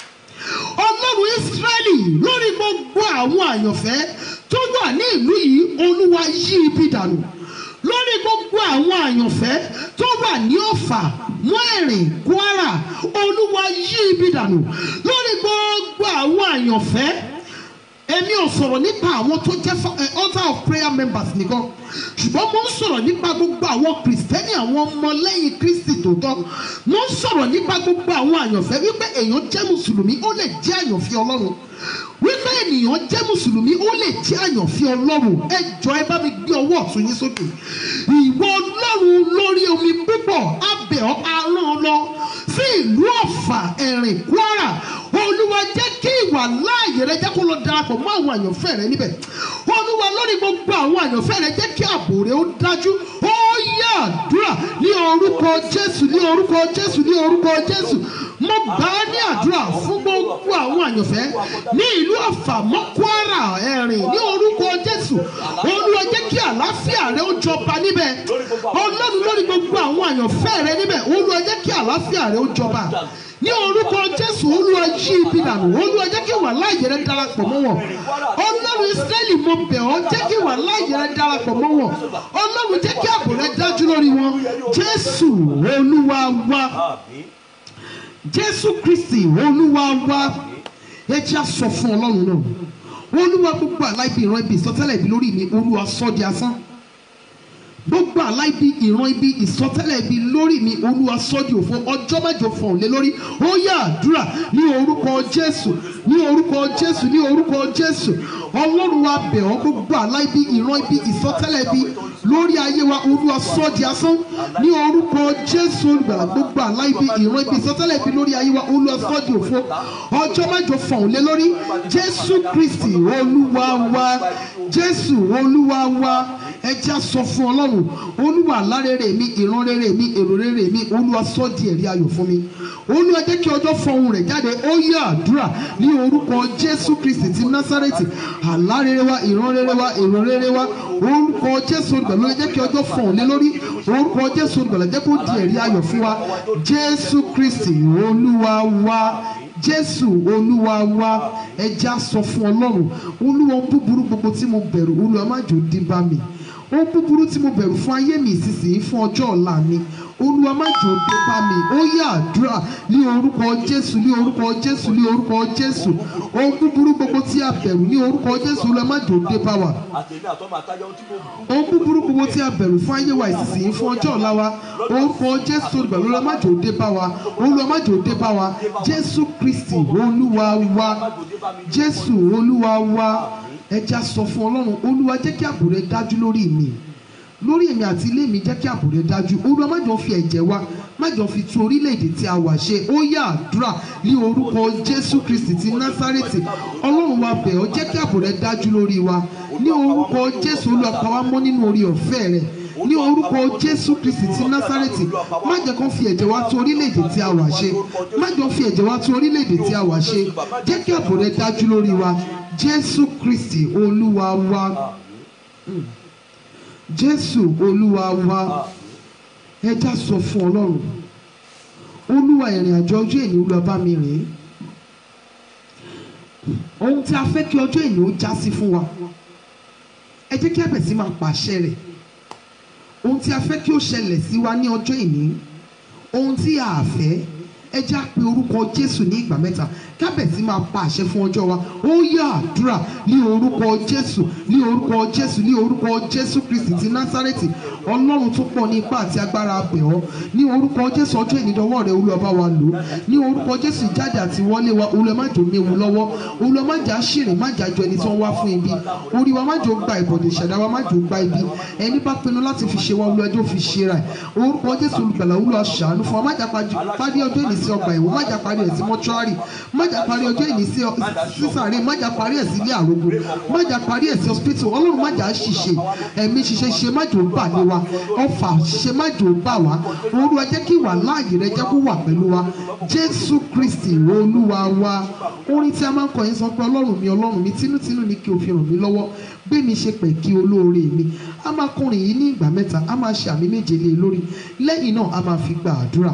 ọlọ́run ísírẹ́lì lórí gbogbo àwọn àyànfẹ́ tó wà ní ìlú yìí olúwa yí ibi dànù lórí gbogbo àwọn àyànfẹ́ tó wà ní ọ̀fà mọ́ẹ̀rìn kwara olúwa yí ibi dànù lórí gbogbo àwọn àyànfẹ́ èmi ò sọ̀rọ̀ nípa àwọn tó jẹ́ fa- eh, altar of prayer members nìkan ṣùgbọ́n mo ń sọ̀rọ̀ nípa gbogbo àwọn kìrìsìtẹ́nì àwọn ọmọlẹ́yìn kristi tòótọ́ mo ń sọ̀rọ̀ nípa gbogbo àwọn àyànfẹ́ wípé èèyàn jẹ́ mùsùlùmí ó lè jẹ́ àyànfẹ́ ọlọ́run wípé ènìyàn jẹ́ mùsùlùmí ó lè jẹ́ àyànfẹ́ ọlọ́run ẹ jọ ẹ bá mi gbé ọwọ́ ọ̀tún yín sókè ìwọ ọlọ́run lórí omi púpọ̀ abẹ́ ọ arán lọ sí ìlú ọ̀fà ẹ̀rìn kwara olúwa jẹ́ kí ìwà láàyè rẹ jẹ́ kó lọ darapọ̀ mọ́ àwọn àyànfẹ́ rẹ níbẹ̀ olúwa lórí gbogbo àwọn àyànfẹ́ rẹ jẹ́ kí ààbò rẹ ó dájú ó yá àdúrà ní orúkọ jésù ní orúkọ jésù ní orúkọ jésù mo gbà á ní àdúrà fún gbogbo àwọn àyànfẹ́ ní ìlú ọ̀fà mọ́ kwara ẹ̀rìn ní orúkọ jésù olúwa jẹ́ kí àlàáfíà rẹ ó jọba níbẹ̀ ọlọ́run lórí gbogbo àwọn àyànfẹ́ rẹ níbẹ̀ olúwa jẹ́ kí àlàáfíà rẹ ó jọba ní orúkọ jésù olúwa yí ibi dànù olúwa jẹ́ kí wà láàyè rẹ darapọ̀ mọ́ wọn ọlọ́run israẹli mo bẹ̀ ọ́ jẹ́ kí wà láàyè rẹ darapọ̀ mọ́ wọn ọlọ́run jẹ́ kí ààbò rẹ dájú lórí wọn jésù olúwa wa àmín jésù kristi olúwa wa ẹ jẹ́ á sọ fún ọlọ́run náà olúwa gbogbo àlá ibi ìran ibi ìsọtẹ́lẹ̀ ibi lórí mi olúwa sọ di asán gbogbo àlá ibi ìran ibi ìsọtẹ́lẹ̀ ibi lórí mi olúwa sọ di òfo ọjọ́ mẹ́jọ fọ̀hún lé lórí ó yá àdúrà ní orúkọ jésù ní orúkọ jésù ní orúkọ jésù ọlọ́run wa bẹ̀ ọ́ gbogbo àlá ibi ìran ibi ìsọtẹ́lẹ̀ ibi lórí ayé wa olúwa sọ di asán ní orúkọ jésù olùgbàlà gbogbo àlá ibi ìran ibi ìsọtẹ́lẹ̀ ibi lórí ayé wa olúwa sọ di òfo ọjọ́ mẹ́jọ fọ̀hún lé lórí jésù kristi olúwa wa jésù olúwa wa ẹ jẹ́ á sọ fún ọlọ́run olúwa lárẹ́rẹ́ mi ìran rere mi èrò rere mi olúwa sọ di ẹ̀rí ayọ̀ fún mi olúwa jẹ́ kí ọjọ́ fọhùn rẹ̀ jáde ó yẹ àdúrà ní orúkọ jésù kristi ti násárẹ́tì àlárẹ́rẹ́ wa ìran rere wa èrò rere wa orúkọ jésù olùgbàlà jẹ́ kí ọjọ́ fọhùn lé lórí orúkọ jésù olùgbàlà jẹ́ kó di ẹ̀rí ayọ̀ fún wa jésù kristi olúwa wa jésù olúwa wa ẹ jẹ́ á sọ fún ọlọ́run olúwa ohun búburú gbogbo tí mo bẹ̀rù olúwa má jò dín bá mi ohun búburú tí mo bẹ̀rù fún ayé mi ìsinsìnyí fún ọjọ́ ọ̀la mi olúwa má jò dé bá mi ó yá àdúrà ní orúkọ jésù ní orúkọ jésù ní orúkọ jésù ohun búburú gbogbo tí a bẹ̀rù ní orúkọ jésù olúwa má jò dé bá wa àtẹ̀mí àtọ́mọ àtayọ tí mo bù ohun búburú gbogbo tí a bẹ̀rù fún ayé wa ìsinsìnyí fún ọjọ́ ọ̀la wa orúkọ jésù olùgbàlà olúwa má jò dé bá wa olúwa má jò dé bá wa jésù kristi olúwa wa jésù olúwa wa ẹja sọ fún ọlọ́run olúwa jẹ́ kí ààbò rẹ dájú lórí mi lórí èmi àti ilé mi jẹ́ kí ààbò rẹ dájú olúwa má jọ fi ẹ̀jẹ̀ wa má jọ fi tún orílẹ̀-èdè tí a wà ṣe ó yá àdúrà ní orúkọ jésù kristi ti násárẹ́tì ọlọ́run wa bẹ̀ ọ́ jẹ́ kí ààbò rẹ dájú lórí wa ní orúkọ jésù olúwa pa wá mọ́ nínú orí ọ̀fẹ́ rẹ ní orúkọ jésù kristi ti násárẹ́tì má jẹ́ kó fi ẹ̀jẹ̀ wa tún orílẹ̀-èdè tí a wà ṣe má jọ fi ẹ̀jẹ̀ wa tún orílẹ̀-èdè tí a wà ṣe jẹ́ kí ààbò rẹ dájú lórí wa jésù kristi olúwa wa Mm. jésù olúwa wa ẹ já sọ fún ọlọ́run olúwa ìrìn àjò ọjọ́ èní olúwa bá mi rìn ohun tí a fẹ́ kí ọjọ́ ìní ó já sí fún wa ẹ jẹ́ kí a bẹ̀ sí máa pàṣẹ rẹ̀ ohun tí a fẹ́ kí ó ṣẹlẹ̀ sí wa ní ọjọ́ ìní ohun tí a fẹ́ ẹ já pe orúkọ Jésù ní ìgbà mẹ́ta kábẹ̀sí máa pa àṣẹ fún ọjọ́ wa ó yá àdúrà ní orúkọ Jésù ní orúkọ Jésù ní orúkọ Jésù Kristi ti Násárẹ́tì Ọlọ́run tó pọ̀ ní ipá àti agbára abẹ̀ ọ́ ní orúkọ Jésù ọjọ́ ìnídọ́wọ́ rẹ Olúwa bá wa lò ní orúkọ Jésù ìjáde àti wọlé wa Olúwa má jò méwu lọ́wọ́ Olúwa má jà ṣèrè má jà jọ ẹni tí wọ́n wá fún ibi orí wa má jò gba ìbọ̀dẹ̀ ìṣẹ̀dá wa má jò gba ibi ẹni bá pinnu láti fi ṣe wa Olúwa ẹjọ́ fi ṣe ra ẹ̀ orúkọ Jésù olùgbàlà Olúwa ṣàánú fún wa má jà parí ọjọ́ ìní sí ọgbà ìwọ má jà parí ẹ̀ sí mọ́ṣúárì má jà parí ọjọ́ ìní sí sísàárè má jà parí ẹ̀ sí ilé àrògùn má jà parí ẹ̀ sí hospital ọlọ́run má jà ṣìṣe ẹ̀mí ṣiṣẹ́ ṣe má jò bà ní wa ọfà ṣiṣẹ́ má jò bà wá olúwa jẹ́ kí ìwà láàyè rẹ jẹ́ kó wà pẹ̀lú wa jésù kristi olúwa wa orin tí a máa ń kọ yẹn sọ pé ọlọ́run mi ọlọ́run mi tinútinú ni kí o fi ràn mí lọ́wọ́ gbé mi ṣe pẹ̀ kí olóore mi a máa kọrin yìí ní ìgbà mẹ́ta a máa ṣe àmì méje lé e lórí lẹ́yìn náà a máa fi gba àdúrà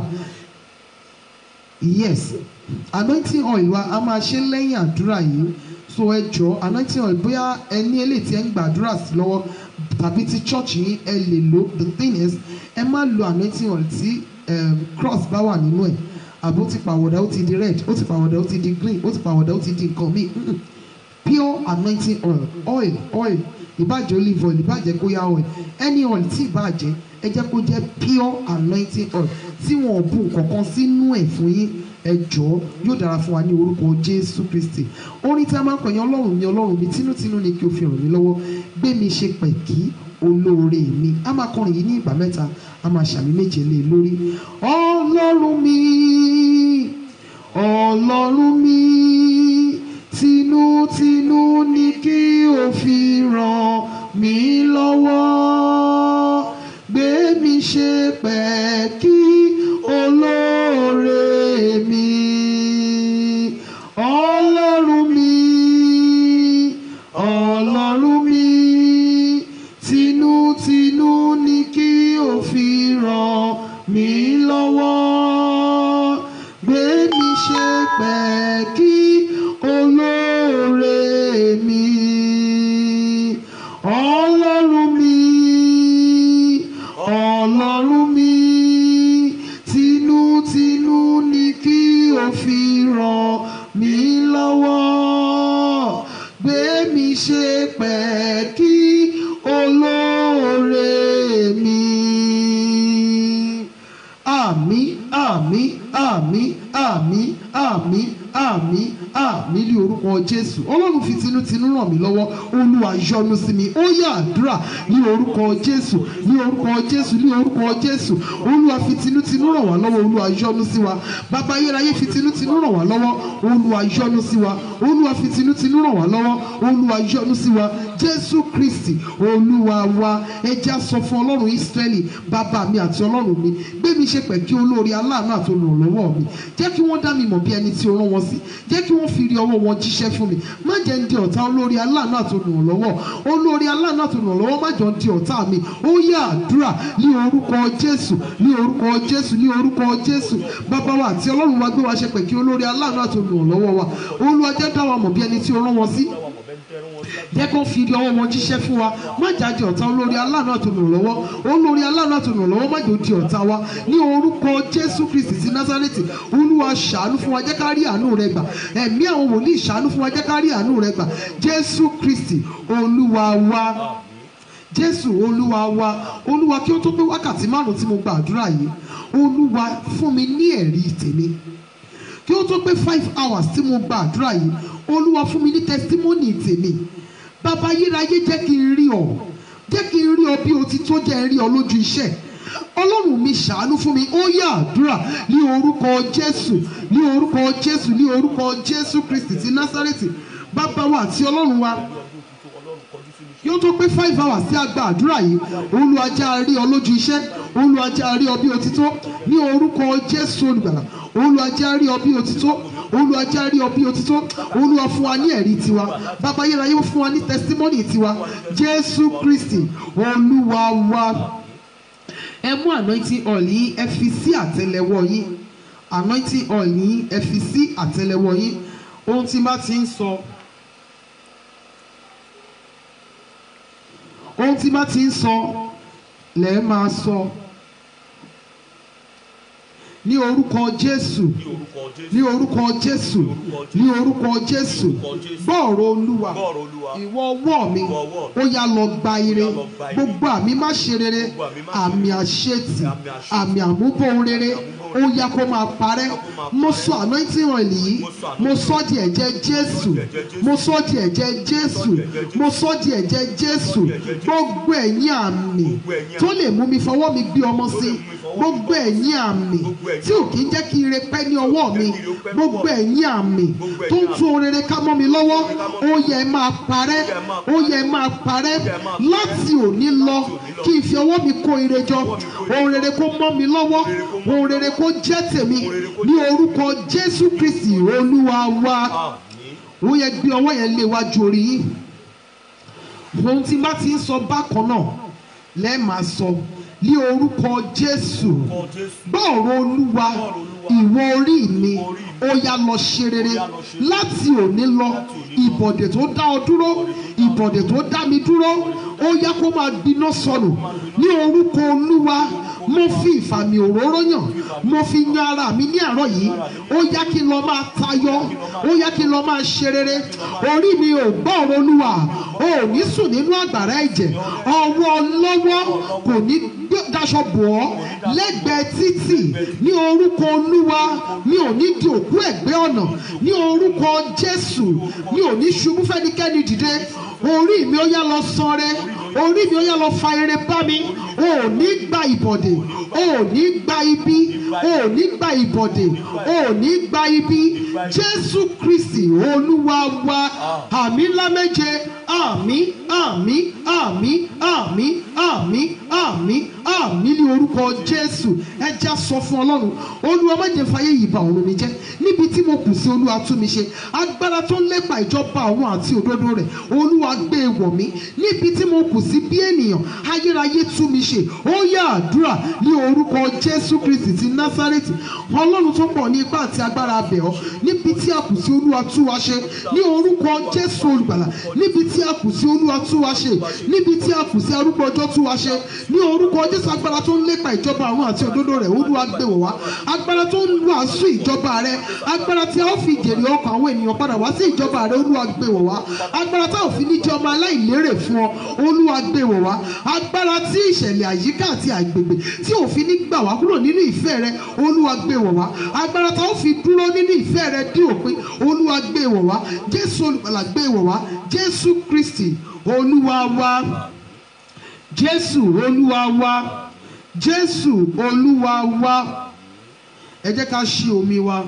yes anointing oil wa a máa ṣe lẹ́yìn àdúrà yìí so ẹ jọ anointing oil bóyá ẹ ní eléyìí tí ẹ ń gbàdúrà sí lọ́wọ́ tàbí ti church yín ẹ lè lò the thing is ẹ má lo anointing oil tí um, cross bá wà nínú ẹ̀ àbó ti pàwọ̀dà ó ti di red ó ti pàwọ̀dà ó ti di green ó ti pàwọ̀dà ó ti di nǹkan míì mm-mm. pure anointing oil oil oil ìbàjẹ́ olive oil ìbàjẹ́ kóyá oil any oil tí ìbàjẹ́ ẹ jẹ́ kó jẹ́ pure anointing oil tí wọn ò bu nǹkan kan sínú ẹ̀ fún yín ẹ jọ̀ọ́ yóò dára fún wa ní orúkọ jésù kristi orin tí a máa ń pẹ̀yìn ọlọ́run mi ọlọ́run mi tinútinú ni kí o fi ràn mí lọ́wọ́ gbé mi ṣe pẹ̀kí olóore mi a máa kọrin yìí ní ìgbà mẹ́ta a máa ṣàmì méje lé e lórí ọlọ́run mi ọlọ́run mi tinútinú ni kí o fi ràn mí lọ́wọ́ gbé mi ṣe pẹ̀kí olóore mi ọlọ́run mi ọlọ́run mi tinútinú ni kí o fi ràn mí lọ́wọ́ gbé mi ṣe pẹ̀kí olóore mi ọlọ́run mi ọlọ́run mi tinútinú ni kí o fi ràn mí lọ́wọ́ gbé mi ṣe pẹ̀kí olóore mi. Àmín àmín àmín àmín àmín àmín àmín ní orúkọ Jésù Ọlọ́run fi tinútinú ràn mí lọ́wọ́ Olúwa yọ́nú sí mi ó yá àdúrà ní orúkọ Jésù ní orúkọ Jésù ní orúkọ Jésù Olúwa fi tinútinú ràn wá lọ́wọ́ Olúwa yọ́nú sí wa bàbá ayérayé fi tinútinú ràn wá lọ́wọ́ Olúwa yọ́nú sí wa Olúwa fi tinútinú ràn wá lọ́wọ́ Olúwa yọ́nú sí wa Jésù Kristi Olúwa wa ẹja sọ fún Ọlọ́run Ísírẹ́lì bàbá mi àti Ọlọ́run mi gbé mi ṣe pẹ̀ kí olórí aláàánú àti olùrànlọ́wọ́ mi jẹ́ kí wọ́n dá mi mọ̀ bí ẹni tí o rán wọn sí jẹ́ kí wọ́n fi rí ọwọ́ wọn jíṣẹ́ fún mi má jẹ́ ń di ọ̀tá olórí aláàánú àti olùrànlọ́wọ́ olórí aláàánú àti olùrànlọ́wọ́ má jọ ń di ọ̀tá mi ó yá àdúrà ní orúkọ Jésù ní orúkọ Jésù ní orúkọ Jésù bàbá wa àti Ọlọ́run wa gbé wa ṣe pẹ̀ kí olórí aláàánú àti olùrànlọ́wọ́ wa Olúwa jẹ́ dá wa mọ̀ bí ẹni tí o rán wọn sí jẹ́ kó fi rí ọwọ́ wọn jíṣẹ́ fún wa má jáde ọ̀tá olórí aláàánú àti olùrànlọ́wọ́ olórí aláàánú àti olùrànlọ́wọ́ má jò di ọ̀tá wa ní orúkọ Jésù Kristi ti Násárẹ́tì Olúwa ṣàánú fún wa jẹ́ ká rí àánú rẹ gbà ẹ̀mí àwọn wòlíì ṣàánú fún wa jẹ́ ká rí àánú rẹ gbà Jésù Kristi Olúwa wa Jésù Olúwa wa Olúwa kí ó tó pé wákàtí márùn tí mo gba àdúrà yìí Olúwa fún mi ní ẹ̀rí tèmi kí ó tó pé five hours tí mo gba àdúrà yìí olúwa fún mi ní testimony tèmi bàbá ayérayé jẹ́ kí n rí ọ jẹ́ kí n rí ọ bí o ti tó jẹ́ n rí ọ lójú iṣẹ́ ọlọ́run mi ṣàánú fún mi ó yá àdúrà ní orúkọ jésù ní orúkọ jésù ní orúkọ jésù kristi ti násárẹ́tì bàbá wa àti ọlọ́run wa yóò tó pé five hours tí a gba àdúrà yìí olúwa jẹ́ a rí ọ lójú iṣẹ́ olúwa jẹ́ a rí ọ bí o ti tó ní orúkọ jésù olùgbàlà olúwa jẹ́ a rí ọ bí o ti tó olúwa jẹ́ a rí ọ bí o ti tó olúwa fún wa ní ẹ̀rí tiwa bàbá ayérayé fún wa ní testimony tiwa jésù kristi olúwa wa ẹ mú anointing oil yín ẹ fi sí àtẹ́lẹwọ́ yín anointing oil yín ẹ fi sí àtẹ́lẹwọ́ yín ohun tí bá ti ń sọ ohun tí bá ti ń sọ lẹ́ẹ̀ máa sọ ní orúkọ Jésù ní orúkọ Jésù ní orúkọ Jésù ní orúkọ Jésù gbọ́ọ̀rọ̀ Olúwa gbọ́ọ̀rọ̀ Olúwa ìwọ ọwọ́ mi Ìwọ ọwọ́ mi. ó yá lọ gba ire Ó yá lọ gba ire. gbogbo àmì má ṣe rere Gbogbo àmì má ṣe àmì rere. àṣetì Àmì àṣetì. àmì àmúbọ̀ ohun rere àmúbọ̀ ó yá kó máa parẹ́ Ó yá kó máa mo parẹ́. sọ anointing oil yìí Mo sọ mo anointing sọ di ẹ̀jẹ̀ Jésù mo sọ di ẹ̀jẹ̀ Jésù mo sọ di ẹ̀jẹ̀ Jésù gbogbo ẹ̀yin àmì Gbogbo ẹ̀yin tó lè mú mi fọwọ́ mi gbé ọmọ Tó sí lè mú mi fọwọ́ gbogbo ẹ̀yin àmì Gbogbo ẹ̀yin tí ò kí ń jẹ́ kí ire pẹ́ ní ọwọ́ mi Jẹ́ kí ire ó pẹ́ ní gbogbo ọwọ́ mi. ẹ̀yin àmì Gbogbo tó ń ẹ̀yin tún ohun rere ká mọ́ mi lọ́wọ́ ká mọ́ ó mi yẹ máa parẹ́ ó yẹ máa parẹ́ láti òní lọ kí n fi ọwọ́ mi kó ire jọ ohun rere kó mọ́ mi lọ́wọ́ ohun rere kó jẹ́ tèmi ní orúkọ Jésù Kristi Olúwa wa àmín ó yẹ gbé ọwọ́ yẹn lé wájú orí yín ohun tí bá ti ń sọ bákan náà lẹ́ẹ̀ máa sọ ní orúkọ Jésù orúkọ Jésù gbọ́ọ̀rọ̀ olúwa ìwọ orí mi ó yá lọ ṣe rere láti òní lọ ìbọ̀dẹ̀ tó dá ọ dúró ìbọ̀dẹ̀ tó dá mi dúró ó yá kó máa gbiná sọnù ní orúkọ olúwa mo fi ìfàmì òróró yàn mo fi yan ara mi ní àárọ̀ yìí ó yá kí n lọ máa tayọ ó yá kí n lọ máa ṣe rere orí mi ò gbọ́ọ̀rọ̀ olúwa ò ní sùn nínú àgbàrá ẹ̀jẹ̀ ọwọ́ lọ́wọ́ kò ní gbé- daṣọ bò ọ́ lẹ́gbẹ̀ẹ́ títì ní orúkọ olúwa mi ò ní di òkú ẹ̀gbẹ́ ọ̀nà ní orúkọ jésù mi ò ní ṣubú fẹ́nikẹ́ni dìde orí mi ó yá lọ sanre orí mi ó yá lọ fa eré bá mi o ò ní gba ìbọ̀dè o ò ní gba ibi o ò ní gba ìbọ̀dè o ò ní gba ibi jésù kristi olúwa wa àmì ńlá méje àmì àmì àmì àmì àmì àmì àmì ní orúkọ jésù ẹ já sọ fún ọlọ́run olúwa má jẹ́ fàyè yìí bà ọ̀run mi jẹ́ níbi tí mo kù sí olúwa tú mi ṣe agbára tó ń lépa ìjọba àwọn àti òdodo rẹ̀ olúwa gbé e wọ̀ mí níbi tí mo kù sí bí ènìyàn ayérayé tú mi ṣe ó yá àdúrà ní orúkọ jésù kristi ti násárẹ́tì ọlọ́run tó pọ̀ ní ipá àti agbára abẹ̀ ọ́ níbi tí a kù sí olúwa tú wa ṣe ní orúkọ jésù olùgbàlà níbi tí a kù sí olúwa tú wa ṣe níbi tí a kù sí arúgbó ọjọ́ tú wa ṣe ní orúkọ jésù agbára tó ń lépa ìjọba àwọn àti òdodo rẹ̀ olúwa gbé wọ̀ wá agbára tó ń wàásù ìjọba rẹ̀ agbára tí a ó fi jèrè ọkàn àwọn ènìyàn padà wá sí ìjọba rẹ̀ olúwa gbé wọ̀ wá agbára tá ò fi ní jẹ́ ọmọ aláìlérè fún ọ olúwa gbé wọ̀ wá agbára tí ìṣẹ̀lẹ̀ àyíká àti àgbègbè tí ò fi ní gbà wá kúrò nínú ìfẹ́ rẹ olúwa gbé wọ̀ wá agbára tá ò fi dúró nínú ìfẹ́ rẹ dí òpin olúwa gbé wọ̀ wá jésù olùgbàlà gbé wọ̀ wá jésù kristi olúwa wa jésù olúwa wa jésù olúwa wa ẹ jẹ́ ká ṣí omi wa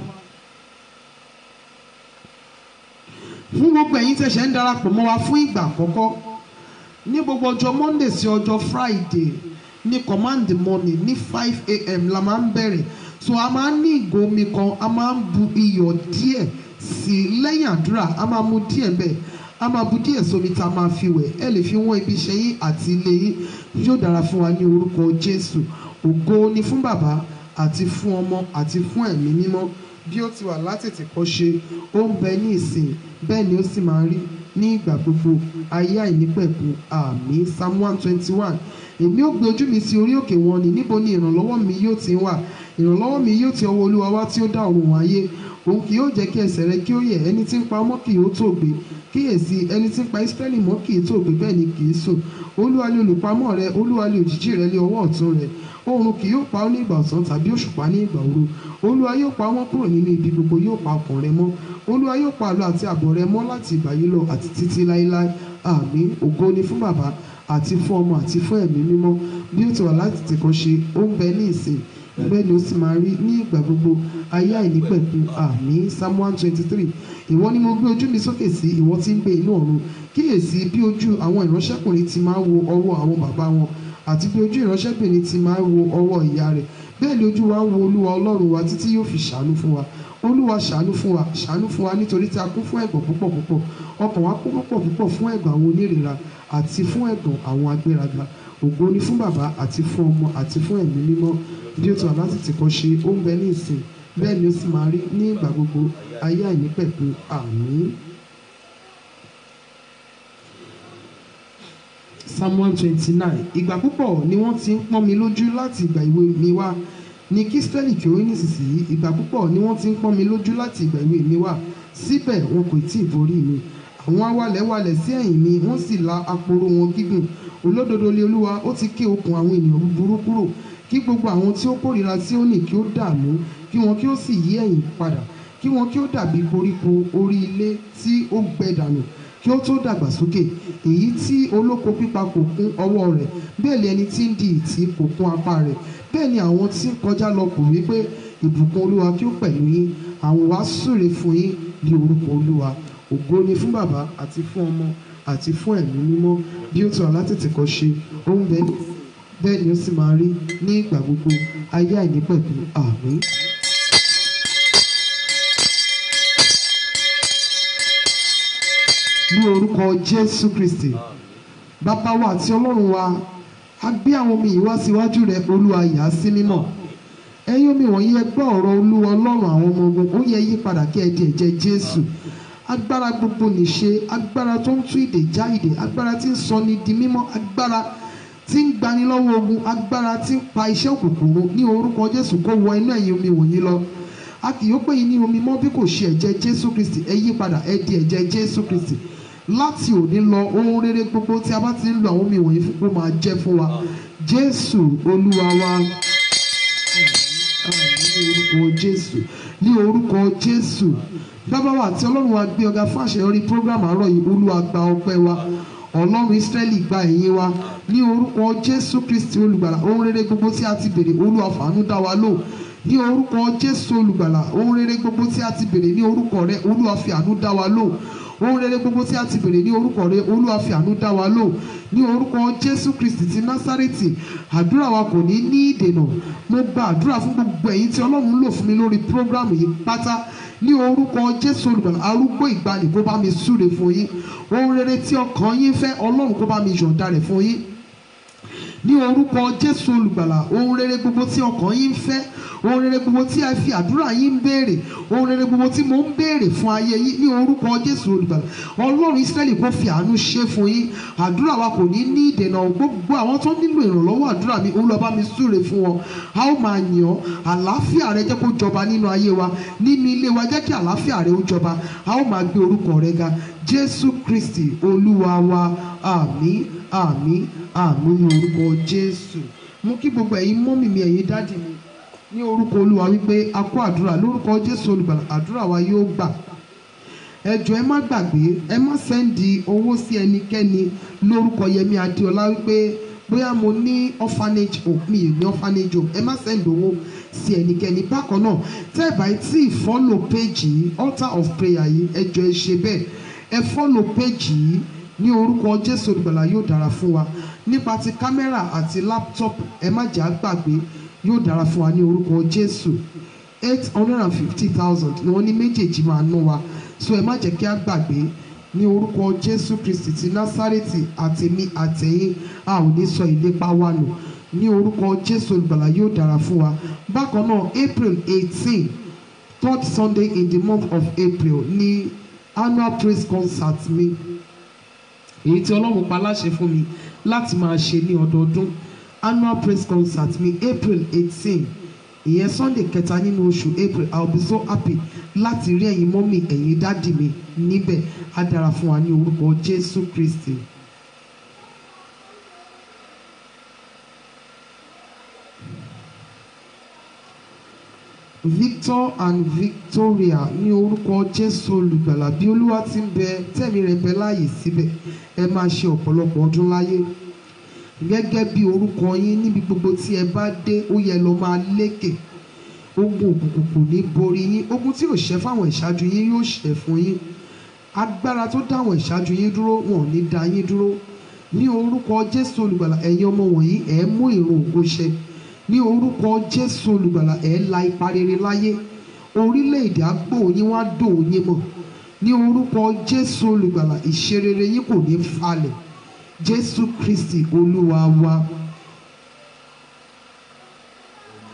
fún gbogbo ẹ̀yin tẹ̀sẹ̀ ń darapọ̀ mọ́ wa fún ìgbà àkọ́kọ́ ní gbogbo ọjọ́ monday sí ọjọ́ friday ní command the morning ní five a.m. la máa ń bẹ̀rẹ̀ so a máa ń ní ìgò omi kan a máa ń bu iyọ̀ díẹ̀ sí i lẹ́yìn àdúrà a máa mu díẹ̀ bẹ́ẹ̀ a máa bu díẹ̀ sómi tá a máa fi wẹ̀ ẹ lè fi wọ́n ibi iṣẹ́ yín àti ilé yín yóò dára fún wa ní orúkọ jésù ògo ni fún bàbá àti fún ọmọ àti fún ẹ̀mí mímọ́ bí ó ti wà látètè kọ́ ṣe ó ń bẹ ní ìsìn bẹ́ẹ̀ ni ó sì máa rí ní ìgbà gbogbo ayé àìnípẹ̀kun àmì psalm one twenty one èmi ó gbé ojú mi sí orí òkè wọn ni níbo ni ìrànlọ́wọ́ mi yóò ti wà ìrànlọ́wọ́ mi yóò ti ọwọ́ olúwa wá tí ó dá ọ̀run ayé òun kì yóò jẹ́ kí ẹsẹ̀ rẹ kí ó yẹ̀ ẹni tí ń pa ọmọ kì yóò tó gbé kíyèsí ẹni tí ń pa Ísírẹ́lì mọ́ kì í tó gbé bẹ́ẹ̀ ni kì í sùn olúwa ni olùpamọ́ rẹ olúwa ni òjìji rẹ lé ọwọ́ ọ̀tún rẹ oòrùn kì yóò pa ọ́ ní ìgbà ọ̀sán tàbí òṣùpá ní ìgbà òru olúwa yóò pa wọ́n kúrò nínú ibi gbogbo yóò pa ọkàn rẹ mọ́ olúwa yóò pa àlọ àti àbọ̀ rẹ mọ́ láti ìgbà yìí lọ àti títí láéláé àmín ògo ni fún bàbá àti fún ọmọ àti fún ẹ̀mí mímọ́ bí ó ti wà láti tìkan ṣe ó ń bẹ ní ìsìn bẹ́ẹ̀ ni ó sì máa rí ní ìgbà gbogbo ayé àìnípẹ̀kun àmín psalm one twenty three ìwọ ni mo gbé ojú mi sókè sí ìwọ tí ń gbé inú ọ̀run kíyèsí bí ojú àwọn ìránṣẹ́kùnrin ti máa wo ọwọ́ àwọn bàbá wọn àti bí ojú ìránṣẹ́bìnrin ti máa wo ọwọ́ ìyá rẹ̀ bẹ́ẹ̀ ni ojú wa ń wo olúwa ọlọ́run wa títí yóò fi ṣàánú fún wa olúwa ṣàánú fún wa ṣàánú fún wa nítorí tí a kún fún ẹ̀gàn púpọ̀ púpọ̀ ọkàn wa kún púpọ̀ púpọ̀ fún ẹ̀gàn àwọn onírera àti fún ẹ̀gàn àwọn agbéraga ògo ni fún bàbá àti fún ọmọ àti fún ẹ̀mí mímọ́ bí ó ti wà láti tìkọ́ ṣe ó ń bẹ ní ìsìn bẹ́ẹ̀ ni ó sì máa rí ní ìgbà gbogbo ayé àìnípẹ̀kun àmín. Samuel twenty nine ìgbà púpọ̀ ni wọ́n ti ń pọ́n mi lójú láti ìgbà ìwé mi wá ní kí Ísírẹ́lì kí ó rí nísinsìnyí ìgbà púpọ̀ ni wọ́n ti ń pọ́n mi lójú láti ìgbà ìwé mi wá síbẹ̀ wọn kò tí ì borí mi àwọn awalẹ̀walẹ̀ sí ẹ̀yìn mi wọ́n sì la aporo wọn gígùn olódodo lé olúwa ó ti ké okùn àwọn ènìyàn búburú kúrò kí gbogbo àwọn tí ó kórìíra Síónì kí ó dààmú kí wọn kí ó sì yí ẹ̀yìn padà kí wọn kí ó dàbí koríko orí ilé tí ó gbẹ dànù kí ó tó dàgbà sókè èyí tí olóko pípa kò kún ọwọ́ rẹ̀ bẹ́ẹ̀ ni ẹni tí ń di ìtì kò kún apá rẹ̀ bẹ́ẹ̀ ni àwọn tí ń kọjá lọ kò wí pé ìbùkún olúwa kí ó pẹ̀lú yín àwọn wá súre fún yín ní orúkọ olúwa ògo ni fún bàbá àti fún ọmọ àti fún ẹ̀mí mímọ́ bí ó ti wà látètè kọ́ ṣe ó ń bẹ bẹ́ẹ̀ ni ó sì máa rí ní ìgbà gbogbo ayé àìnípẹ̀kun àmín. ní orúkọ jésù kristi bàbá wa àti ọlọ́run wa a gbé àwọn omi yìí wá síwájú rẹ olúwa yà á sí mímọ́ ẹ̀yin omi wọ̀nyí ẹ gbọ́ ọ̀rọ̀ olúwa ọlọ́run àwọn ọmọ ogun ó yẹ yí padà kí ẹ di ẹ̀jẹ̀ jésù agbára gbogbo nìṣe agbára tó ń tú ìdè já ìdè agbára tí ń sọ ni di mímọ́ agbára tí ń gbani lọ́wọ́ ogun agbára tí ń pa iṣẹ́ òkùnkùn run ní orúkọ jésù kó wọ inú ẹ̀yin omi wọ̀nyí lọ a kì yóò pè yín ní omi mọ́ bí kò ṣe ẹ̀jẹ̀ jésù kristi ẹ yí padà ẹ di ẹ̀jẹ̀ jésù kristi láti òní lọ ohun rere gbogbo tí a bá ti ń lo àwọn omi wọ̀nyí fún kó máa jẹ́ fún wa jésù olúwa wa ní orúkọ jésù ní orúkọ jésù bàbá wa àti ọlọ́run wa gbé ọ̀gá fún àṣeyọrí program àárọ̀ yìí olúwa gba ọpẹ́ wa ọlọ́run israẹli gba ẹ̀yìn wa ní orúkọ jésù kristi olùgbàlà ohun rere gbogbo tí a ti béèrè olúwa fàánú dá wa lò ní orúkọ jésù olùgbàlà ohun rere gbogbo tí a ti béèrè ní orúkọ rẹ olúwa fi àánú dá wa lò ohun rere gbogbo tí a ti béèrè ní orúkọ rẹ olúwa fi àánú dá wa lò ní orúkọ jésù kristi ti násárẹ́tì àdúrà wa kò ní ní ìdènà mo gba àdúrà fún gbogbo ẹ̀yin tí ọlọ́run lò fún mi lórí prógrámù yìí pátá ní orúkọ jésù olùgbàlà arúgbó ìgbàanì kó bá mi súre fún yín ohun rere tí ọkàn yín fẹ́ ọlọ́run kó bá mi yọ̀ǹda rẹ̀ fún yín ní orúkọ jésù olùgbàlà ohun rere gbogbo tí ọkàn yín ń fẹ́ ohun rere gbogbo tí a fi àdúrà yín ń béèrè ohun rere gbogbo tí mo ń béèrè fún ayé yín ní orúkọ jésù olùgbàlà ọlọ́run ìsírẹ́lì kó fi àánú ṣe fún yín àdúrà wa kò ní ní ìdènà gbogbo àwọn tó nílò ìrànlọ́wọ́ àdúrà mi olúwa bá mi súre fún wọn a ó máa yàn ọ́ àlàáfíà rẹ jẹ́ kó jọba nínú ayé wa nínú ilé wa jẹ́ kí àlàáfíà rẹ ó jọba a ó máa gbé orúkọ rẹ ga jésù kristi olúwa wa àmín àmín àmín ní orúkọ jésù mú kí gbogbo ẹ̀yin mọ́mì mi ẹ̀yin dádì mi ní orúkọ olúwa wípé a kó àdúrà lórúkọ jésù olùgbàlà àdúrà wa yóò gbà ẹ jọ̀ọ́ ẹ má gbàgbé ẹ má sẹ́ndì owó sí ẹnikẹ́ni lórúkọ yẹmi adéọlá wípé bóyá mo ní orphanage home mi ò ní orphanage home ẹ má sẹ́ndì owó sí ẹnikẹ́ni bákan náà tẹ́ ẹ bá tí ì fọ́lò péjì yìí altar of prayer yìí ẹ jọ̀ọ́ ẹ ṣe bẹ́ẹ̀ ẹ fọ́lò péjì yìí ní orúkọ jésù olùgbàlà yóò dára fún wa nípa ti kámẹ́rà àti láptọ́pù ẹ má jà á gbàgbé yóò dára fún wa ní orúkọ jésù eight hundred and fifty thousand ni wọ́n ní méjèèjì máa ná wa so ẹ má jẹ́ kí á gbàgbé ní orúkọ jésù kristi ti násárẹ́tì àtèmi àtẹ̀yìn a ò ní sọ ìlépa wa nù ní orúkọ jésù olùgbàlà yóò dára fún wa bákan náà april eighteen third sunday in the month of april ní annual praise concert mi èyí tí ọlọ́run pa láṣẹ fún mi láti máa ṣe ní ọdọọdún annual praise concert mi april eighteen ìyẹn sunday kẹta nínú oṣù april i will be so happy láti rí ẹ̀yin mọ́mì ẹ̀yin dádì mi níbẹ̀ á dára fún wa ní orúkọ jésù kristi. victor and victoria ní orúkọ jésù olùgbàlà bí olúwa ti ń bẹ tẹ̀mí rẹ̀ bẹ láàyè síbẹ̀ ẹ máa ṣe ọ̀pọ̀lọpọ̀ ọdún láyé gẹ́gẹ́ bí orúkọ yín níbi gbogbo tí ẹ bá dé ó yẹ lọ máa lékè ogun òkùnkùn kò ní borí yín ogun tí ò ṣẹ́ fáwọn ìṣáájú yín yóò ṣẹ́ fún yín agbára tó dáwọn ìṣáájú yín dúró wọn ò ní dá yín dúró ní orúkọ jésù olùgbàlà ẹ̀yin ọmọ wọ̀nyí ẹ̀ mú ìrun ògo ṣẹ ní orúkọ jésù olùgbàlà ẹ̀ la ipa rere láyé orílẹ̀-èdè àgbò yín wá dòun yín mọ̀ ní orúkọ jésù olùgbàlà ìṣerere yín kò ní falẹ̀ jésù kristi olúwa wa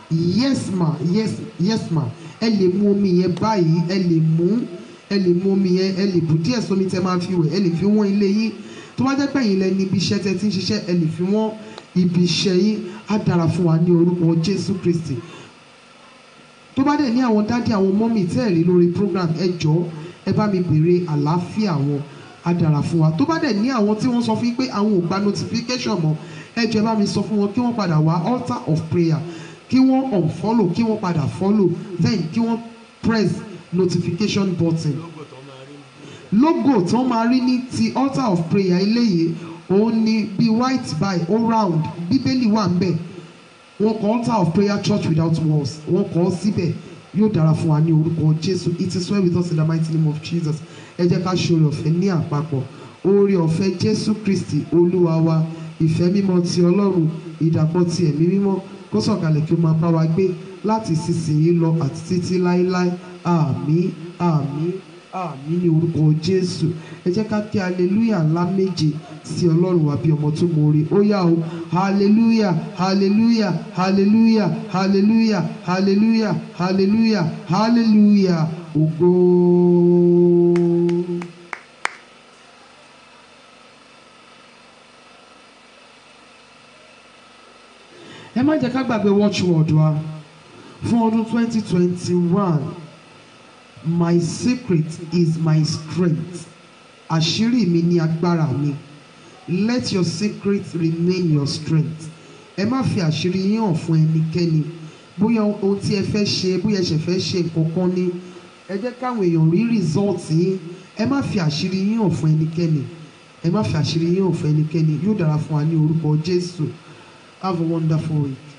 yes ma yes yes ma ẹ lè mu omi yẹn báyìí ẹ lè mú ẹ lè mu omi yẹn ẹ lè bù díẹ̀ sómi tẹ máa fi wẹ̀ ẹ lè fi wọ́n ilé yín tó bá jẹ́ pé ẹ̀yin lẹ ní ibi iṣẹ́ tẹ ti ń ṣiṣẹ́ ẹ lè fi wọ́n ibi iṣẹ́ yín á dára fún wa ní orúkọ Jésù Kristi tó bá dẹ̀ ní àwọn dádì àwọn mọ́mì tẹ́ ẹ̀ rí lórí program ẹ jọ̀ọ́ ẹ bá mi béèrè àlàáfíà wọn á dára fún wa tó bá dẹ̀ ní àwọn tí wọ́n sọ fún yín pé àwọn ò gba notification mọ́ ẹ jọ̀ọ́ ẹ bá mi sọ fún wọn kí wọ́n padà wá altar of prayer kí wọ́n unfollow kí wọ́n padà follow then kí wọ́n press notification button logo tí wọ́n máa rí ní ti altar of prayer eléyìí òun ni bí white by all round bíbélì wà ń bẹ̀ wọ́n kọ altar of prayer church without walls wọ́n kọ ọ́ síbẹ̀ yóò dára fún wa ní orúkọ jésù it is well with us in the mighty name of jesus ẹ jẹ́ ká ṣe oore ọ̀fẹ́ ní àpapọ̀ oore ọ̀fẹ́ jésù kristi olúwa wa ìfẹ́ mímọ́ ti ọlọ́run ìdàpọ̀ ti ẹ̀mí mímọ́ kó sọ̀kalẹ̀ kí ó máa bá wa gbé láti ìsinsìnyí lọ àti títí láéláé àmín àmín àmín ní orúkọ jésù ẹ jẹ́ ká kí hallelujah ńlá méje sí ọlọ́run wa bí ọmọ tó mọ̀ọ́re ó yá o hallelujah hallelujah hallelujah hallelujah hallelujah hallelujah hallelujah ògo. ẹ má jẹ́ ká gbàgbé watchword wa fún ọdún twenty twenty one my secret is my strength àṣírí mi ní agbára mi let your secret remain your strength ẹ má fi àṣírí yín hàn fún ẹnikẹ́ni bóyá ohun tí ẹ fẹ́ ṣe bóyá ẹ ṣẹ̀ fẹ́ ṣe nǹkan kan ní ẹ jẹ́ káwọn èèyàn rí result yín ẹ má fi àṣírí yín hàn fún ẹnikẹ́ni ẹ má fi àṣírí yín hàn fún ẹnikẹ́ni yóò dára fún wa ní orúkọ Jésù have a wonderful week.